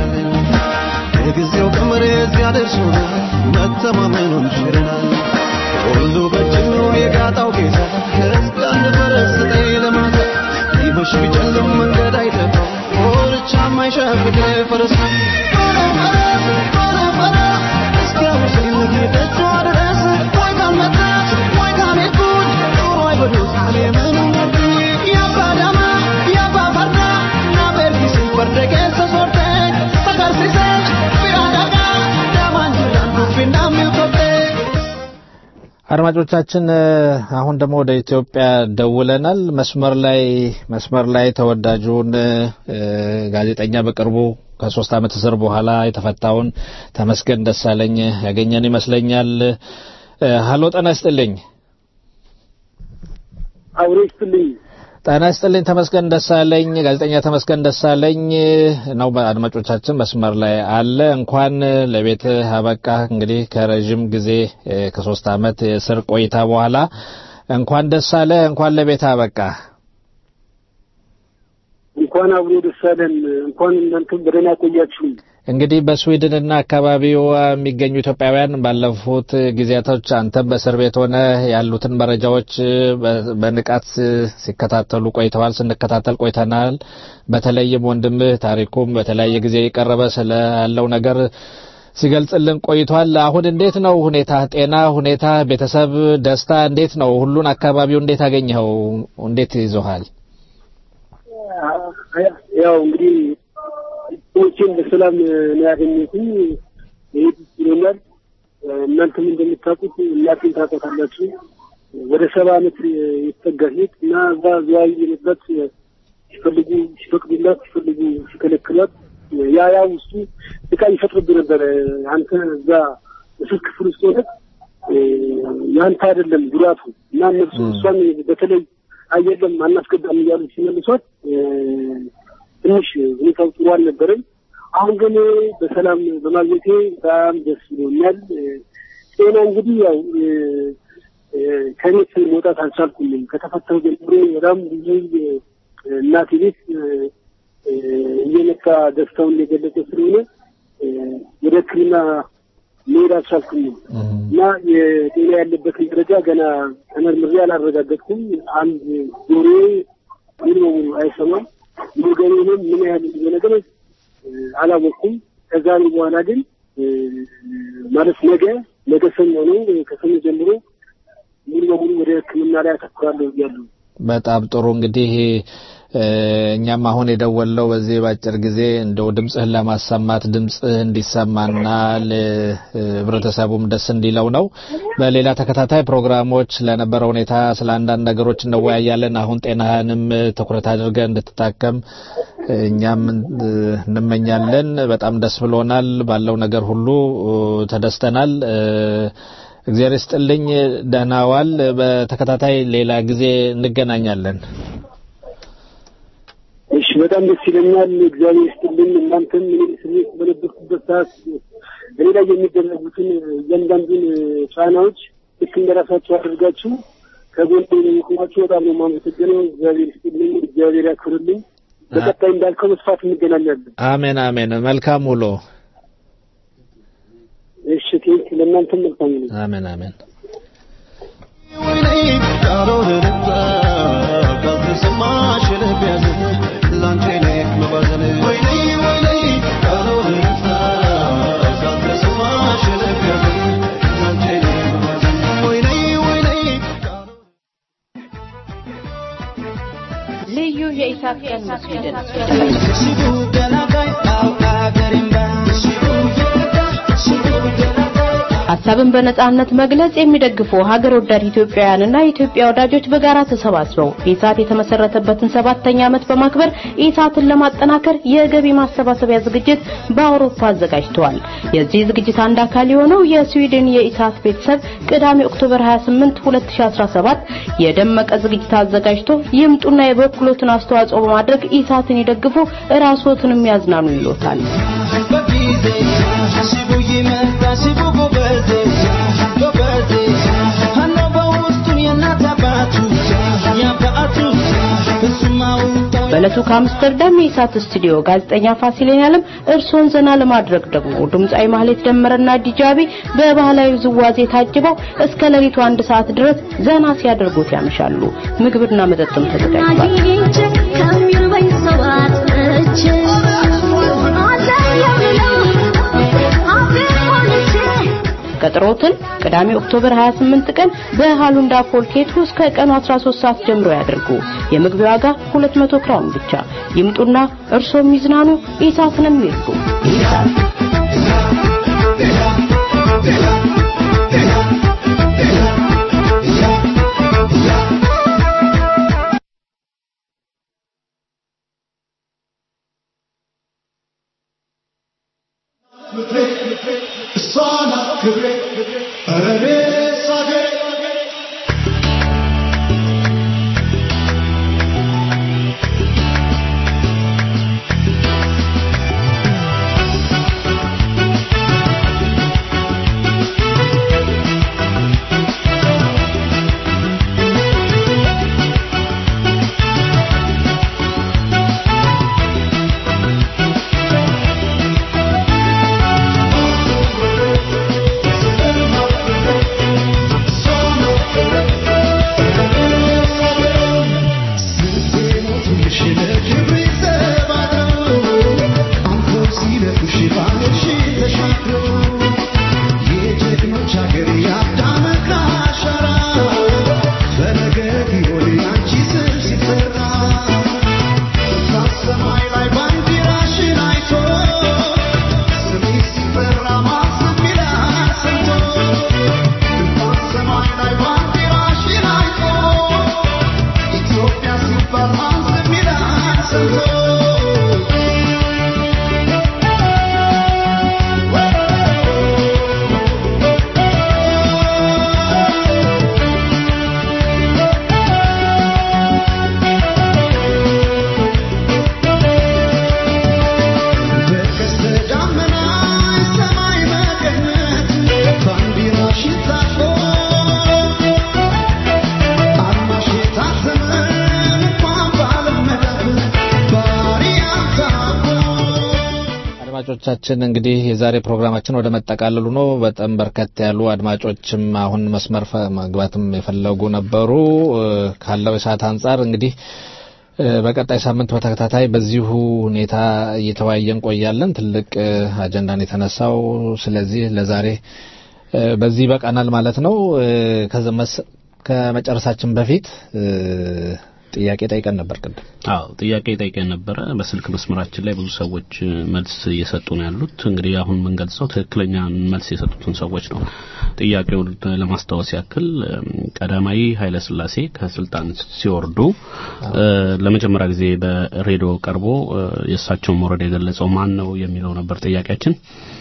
የጊዜው ቀመር እዚያ ደርሶናል፣ መተማመኑን ሽረናል። ሁሉ በእጅ ነው የጋጣው ጌታ ከሕዝብ አንድ ፈረስ ስጠኝ ለማታ ቢመሽ ቢጨልም መንገድ አይጠፋው ኮርቻ የማይሸፍግ ፈረስ ነው። ቶሎ ፈረስ ቶሎ ፈረስ እስኪያውሰኝ ጌጠቿ ድረስ ወይ ካልመጣች ወይ ካልሄድኩኝ ኑሮ አይበሉት እኔ ምንም ወድኝ ያባ ዳማ ያባ ፈርዳ ናበርጊስ ፈርደገ ሰሶርተን ሰከርሲሰች ቢራዳጋ ዳማንጅራን ዱፊና ሚውቶቴ አድማጮቻችን እ፣ አሁን ደግሞ ወደ ኢትዮጵያ ደውለናል። መስመር ላይ መስመር ላይ ተወዳጁን እ፣ ጋዜጠኛ በቅርቡ ከሶስት ዓመት እስር በኋላ የተፈታውን ተመስገን ደሳለኝ ያገኘን ይመስለኛል። እ፣ ሀሎ ጤና ይስጥልኝ። አብሮ ይስጥልኝ። ጤና ይስጥልኝ ተመስገን ደሳለኝ ጋዜጠኛ ተመስገን ደሳለኝ ነው አድማጮቻችን መስመር ላይ አለ እንኳን ለቤት አበቃ እንግዲህ ከረዥም ጊዜ እ፣ ከሶስት ዓመት የእስር ቆይታ በኋላ እንኳን ደስ አለ እንኳን ለቤት አበቃ እንኳን አብሮ ደስ አለን። እንኳን እናንተም በደህና ቆያችሁኝ። እንግዲህ በስዊድንና አካባቢው የሚገኙ ኢትዮጵያውያን ባለፉት ጊዜያቶች አንተም በእስር ቤት ሆነ ያሉትን መረጃዎች በ- በንቃት ሲከታተሉ ቆይተዋል፣ ስንከታተል ቆይተናል። በተለይም ወንድምህ ታሪኩም በተለያየ ጊዜ የቀረበ ስለ ያለው ነገር ሲገልጽልን ቆይቷል። አሁን እንዴት ነው ሁኔታ፣ ጤና ሁኔታ፣ ቤተሰብ ደስታ እንዴት ነው? ሁሉን አካባቢው እንዴት አገኘኸው? እንዴት ይዞሃል? ያው እንግዲህ ሰዎችን በሰላም ነው ያገኘሁትኝ። ይሄ ደስ ብሎኛል። እናንተም እንደምታውቁት እናቴን ታውቃታላችሁ። ወደ ሰባ ዓመት የተጠጋ ሴት እና እዛ ዝዋይ የነበረት ሲፈልጉ ሲፈቅዱላት ሲፈልጉ ሲከለክሏት ያ ያ ውስጡ እቃ ይፈጥርብህ ነበረ። አንተ እዛ እስር ክፍል ውስጥ ሆነህ ያንተ አይደለም ጉዳቱ እና እነሱ እሷን በተለይ አየለም አናስገባም እያሉ ሲመልሷት ትንሽ ሁኔታው ጥሩ አልነበረም። አሁን ግን በሰላም በማግኘቴ በጣም ደስ ብሎኛል። ጤና እንግዲህ ያው ከቤት መውጣት አልቻልኩም። ከተፈተሁ ጀምሮ በጣም ብዙ እናቴ ቤት እየመጣ ደስታውን እየገለጸ ስለሆነ ወደ ሕክምና መሄድ አልቻልኩም እና የጤና ያለበትን ደረጃ ገና ተመርምሬ አላረጋገጥኩም። አንድ ጆሮዬ ሙሉ በሙሉ አይሰማም። ወገኔንም ምን ያህል ነገር አላወቅኩም። ከዛሬ በኋላ ግን ማለት ነገ ነገ ሰኞ ነው። ከሰኞ ጀምሮ ሙሉ በሙሉ ወደ ሕክምና ላይ አተኩራለሁ እያለሁ በጣም ጥሩ እንግዲህ እ፣ እኛም አሁን የደወለው በዚህ በአጭር ጊዜ እንደው ድምፅህን ለማሰማት ድምፅህ እንዲሰማና ለህብረተሰቡም ደስ እንዲለው ነው። በሌላ ተከታታይ ፕሮግራሞች ለነበረ ሁኔታ ስለ አንዳንድ ነገሮች እንወያያለን። አሁን ጤናህንም ትኩረት አድርገህ እንድትታከም እኛም እ፣ እንመኛለን። በጣም ደስ ብሎናል። ባለው ነገር ሁሉ እ፣ ተደስተናል። እ፣ እግዚአብሔር ይስጥልኝ። ደህና ዋል። በተከታታይ ሌላ ጊዜ እንገናኛለን። እሺ፣ በጣም ደስ ይለኛል። እግዚአብሔር ይስጥልኝ። እናንተም እኔ እስር ቤት በነበርኩበት ሰዓት እኔ ላይ የሚደረጉትን እያንዳንዱን ጫናዎች ልክ እንደራሳቸው አድርጋችሁ ከጎን የቆማችሁ በጣም ነው የማመሰግነው። እግዚአብሔር ይስጥልኝ። እግዚአብሔር ያክብርልኝ። በቀጣይ እንዳልከው መስፋት እንገናኛለን። አሜን አሜን። መልካም ውሎ። እሺ ቴንክ ለእናንተም መልካም ነው። አሜን አሜን። ልዩ የኢሳት ቀን መስጊድን ሀሳብን በነጻነት መግለጽ የሚደግፉ ሀገር ወዳድ ኢትዮጵያውያንና የኢትዮጵያ ወዳጆች በጋራ ተሰባስበው ኢሳት የተመሰረተበትን ሰባተኛ ዓመት በማክበር ኢሳትን ለማጠናከር የገቢ ማሰባሰቢያ ዝግጅት በአውሮፓ አዘጋጅተዋል። የዚህ ዝግጅት አንድ አካል የሆነው የስዊድን የኢሳት ቤተሰብ ቅዳሜ ኦክቶበር 28 2017 የደመቀ ዝግጅት አዘጋጅቶ ይምጡና የበኩሎትን አስተዋጽኦ በማድረግ ኢሳትን ይደግፉ፣ ራስዎትንም ያዝናኑ ይሎታል። በዕለቱ ከአምስተርዳም የኢሳት ስቱዲዮ ጋዜጠኛ ፋሲሌን ያለም እርሶን ዘና ለማድረግ ደግሞ ድምፃዊ ማህሌት ደመረና ዲጃቢ በባህላዊ ዝዋዜ ታጅበው እስከ ሌሊቱ አንድ ሰዓት ድረስ ዘና ሲያደርጉት ያመሻሉ። ምግብና መጠጥም ተዘጋጅቷል። ቀጠሮትን ቅዳሜ ኦክቶበር 28 ቀን በሃሉንዳ ፖልኬት ውስጥ ከቀኑ 13 ሰዓት ጀምሮ ያድርጉ። የምግብ ዋጋ 200 ክራውን ብቻ። ይምጡና እርሶም ይዝናኑ፣ ኢሳትንም ይርዱ። ኢሳት እሷን አክብሬ ኧረ እኔስ አገሬ አድማጮቻችን እንግዲህ የዛሬ ፕሮግራማችን ወደ መጠቃለሉ ነው። በጣም በርከት ያሉ አድማጮችም አሁን መስመር መግባትም የፈለጉ ነበሩ። ካለው የሰዓት አንጻር እንግዲህ በቀጣይ ሳምንት በተከታታይ በዚሁ ሁኔታ እየተወያየን ቆያለን። ትልቅ አጀንዳን የተነሳው ስለዚህ ለዛሬ በዚህ ይበቃናል ማለት ነው። ከመጨረሳችን በፊት ጥያቄ ጠይቀን ነበር ቅድም። አዎ ጥያቄ ጠይቀን ነበረ። በስልክ መስመራችን ላይ ብዙ ሰዎች መልስ እየሰጡ ነው ያሉት። እንግዲህ አሁን የምንገልጸው ትክክለኛ መልስ የሰጡትን ሰዎች ነው። ጥያቄውን ለማስታወስ ያክል ቀዳማዊ ኃይለ ሥላሴ ከስልጣን ሲወርዱ ለመጀመሪያ ጊዜ በሬዲዮ ቀርቦ የእሳቸውን መውረድ የገለጸው ማን ነው የሚለው ነበር ጥያቄያችን።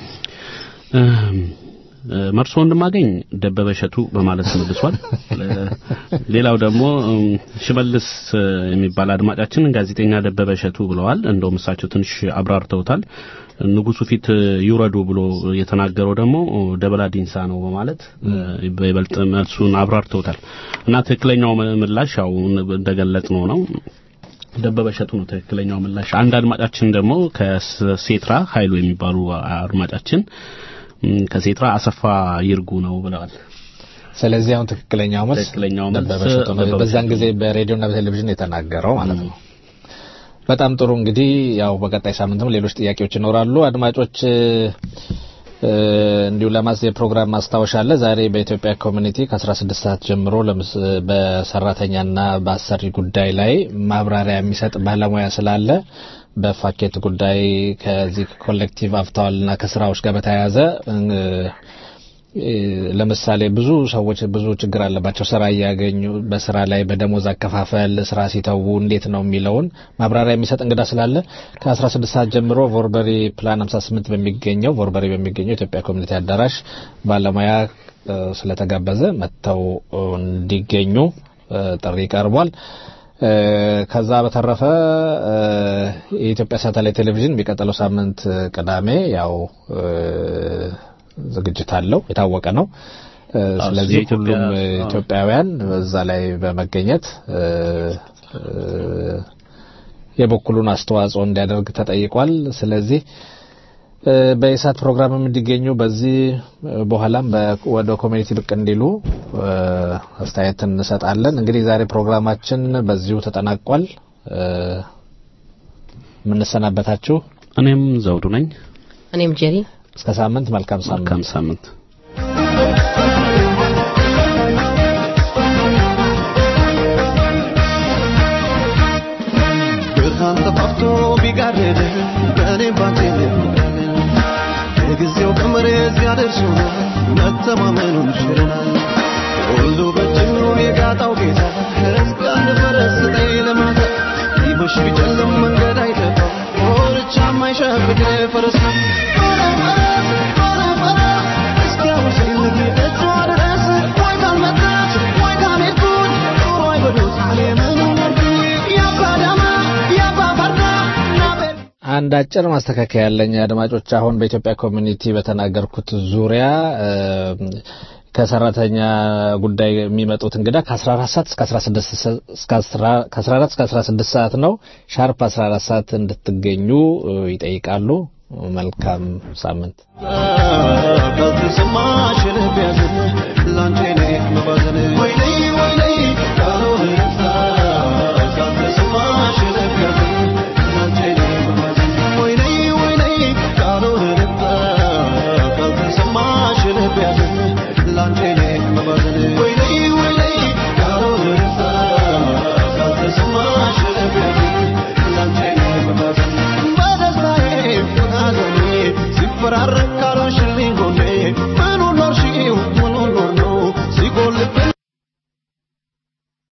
መርሶ እንደማገኝ ደበበ እሸቱ በማለት መልሷል። ሌላው ደግሞ ሽመልስ የሚባል አድማጫችን ጋዜጠኛ ደበበ እሸቱ ብለዋል። እንደውም እሳቸው ትንሽ አብራርተውታል። ንጉሱ ፊት ይውረዱ ብሎ የተናገረው ደግሞ ደበላ ዲንሳ ነው በማለት በይበልጥ መልሱን አብራርተውታል እና ትክክለኛው ምላሽ ያው እንደገለጽ ነው ነው ደበበ እሸቱ ነው ትክክለኛው ምላሽ። አንድ አድማጫችን ደግሞ ከሴትራ ኃይሉ የሚባሉ አድማጫችን ም፣ ከሴትራ አሰፋ ይርጉ ነው ብለዋል። ስለዚህ አሁን ትክክለኛው መልስ ትክክለኛው መልስ ደበበ እሸቱ ነው። ደበበ በዛን እሸቱ ጊዜ በሬዲዮና በቴሌቪዥን የተናገረው ማለት ነው። በጣም ጥሩ እንግዲህ ያው በቀጣይ ሳምንትም ሌሎች ጥያቄዎች ይኖራሉ። አድማጮች እ፣ እንዲሁ ለማስ የፕሮግራም ማስታወሻ አለ። ዛሬ በኢትዮጵያ ኮሚኒቲ ከ16 ሰዓት ጀምሮ ለምስ በሰራተኛና በአሰሪ ጉዳይ ላይ ማብራሪያ የሚሰጥ ባለሙያ ስላለ በፋኬት ጉዳይ ከዚህ ኮሌክቲቭ አፍታዋልና ከስራዎች ጋር በተያያዘ እ፣ እ፣ ለምሳሌ ብዙ ሰዎች ብዙ ችግር አለባቸው ስራ እያገኙ በስራ ላይ በደሞዝ አከፋፈል ስራ ሲተዉ እንዴት ነው የሚለውን ማብራሪያ የሚሰጥ እንግዳ ስላለ ከ16 ሰዓት ጀምሮ ቮርበሪ ፕላን 58 በሚገኘው ቮርበሪ በሚገኘው ኢትዮጵያ ኮሚኒቲ አዳራሽ ባለሙያ እ፣ ስለተጋበዘ መጥተው እ፣ እንዲገኙ እ፣ ጥሪ ቀርቧል። እ፣ ከዛ በተረፈ እ፣ የኢትዮጵያ ሳተላይት ቴሌቪዥን የሚቀጥለው ሳምንት እ፣ ቅዳሜ ያው እ፣ ዝግጅት አለው የታወቀ ነው። እ፣ አዎ፣ ስለዚህ የኢትዮጵያ- ሁሉም እ፣ አዎ። ኢትዮጵያውያን እዛ ላይ በመገኘት እ፣ እ፣ የበኩሉን አስተዋጽኦ እንዲያደርግ ተጠይቋል። ስለዚህ እ፣ በኢሳት ፕሮግራምም እንዲገኙ በዚህ እ፣ በኋላም በ- ወደ ኮሚኒቲ ብቅ እንዲሉ እ፣ አስተያየት እንሰጣለን። እንግዲህ ዛሬ ፕሮግራማችን በዚሁ ተጠናቋል። እ፣ የምንሰናበታችሁ እኔም ዘውዱ ነኝ። እኔም ጄሪ እስከ ሳምንት መልካም ሳምንት መልካም ሳምንት ብርሃን ተፋፍቶ ቢጋረድ በእኔ ባንቴ የጊዜው ቀመር እዚያ ደርሶናል መተማመኑን ሽረናል ሁሉ በእጅ ነው የጋጣው ጌታ እስከ አንድ ፈረስ ስጠኝ ለማታ ሊመሽ ቢጨልም መንገድ አይጠፋ ኮርቻ የማይሸፍድ ፈረስ ነው እስኪያውሰኝ ልጌጠቿ ድረስ ወይ ካልመጣች ወይ ካልሄድኩኝ ኑሮ አይበሉት እኔ ምኑን ወርኩኝ ያባ ዳማ ያባ ፈርዳ ናቤል አንድ አጭር ማስተካከያ ያለኝ አድማጮች፣ አሁን በኢትዮጵያ ኮሚኒቲ በተናገርኩት ዙሪያ እ፣ ከሰራተኛ ጉዳይ የሚመጡት እንግዳ ከ14 ሰዓት እስከ 16 ሰ- እስከ 10 ከ14 እስከ 16 ሰዓት ነው። ሻርፕ 14 ሰዓት እንድትገኙ እ፣ ይጠይቃሉ። መልካም ሳምንት። ካልተሰማሽ ልብ ያዘን ላንቺ እኔ መባዘን ወይኔ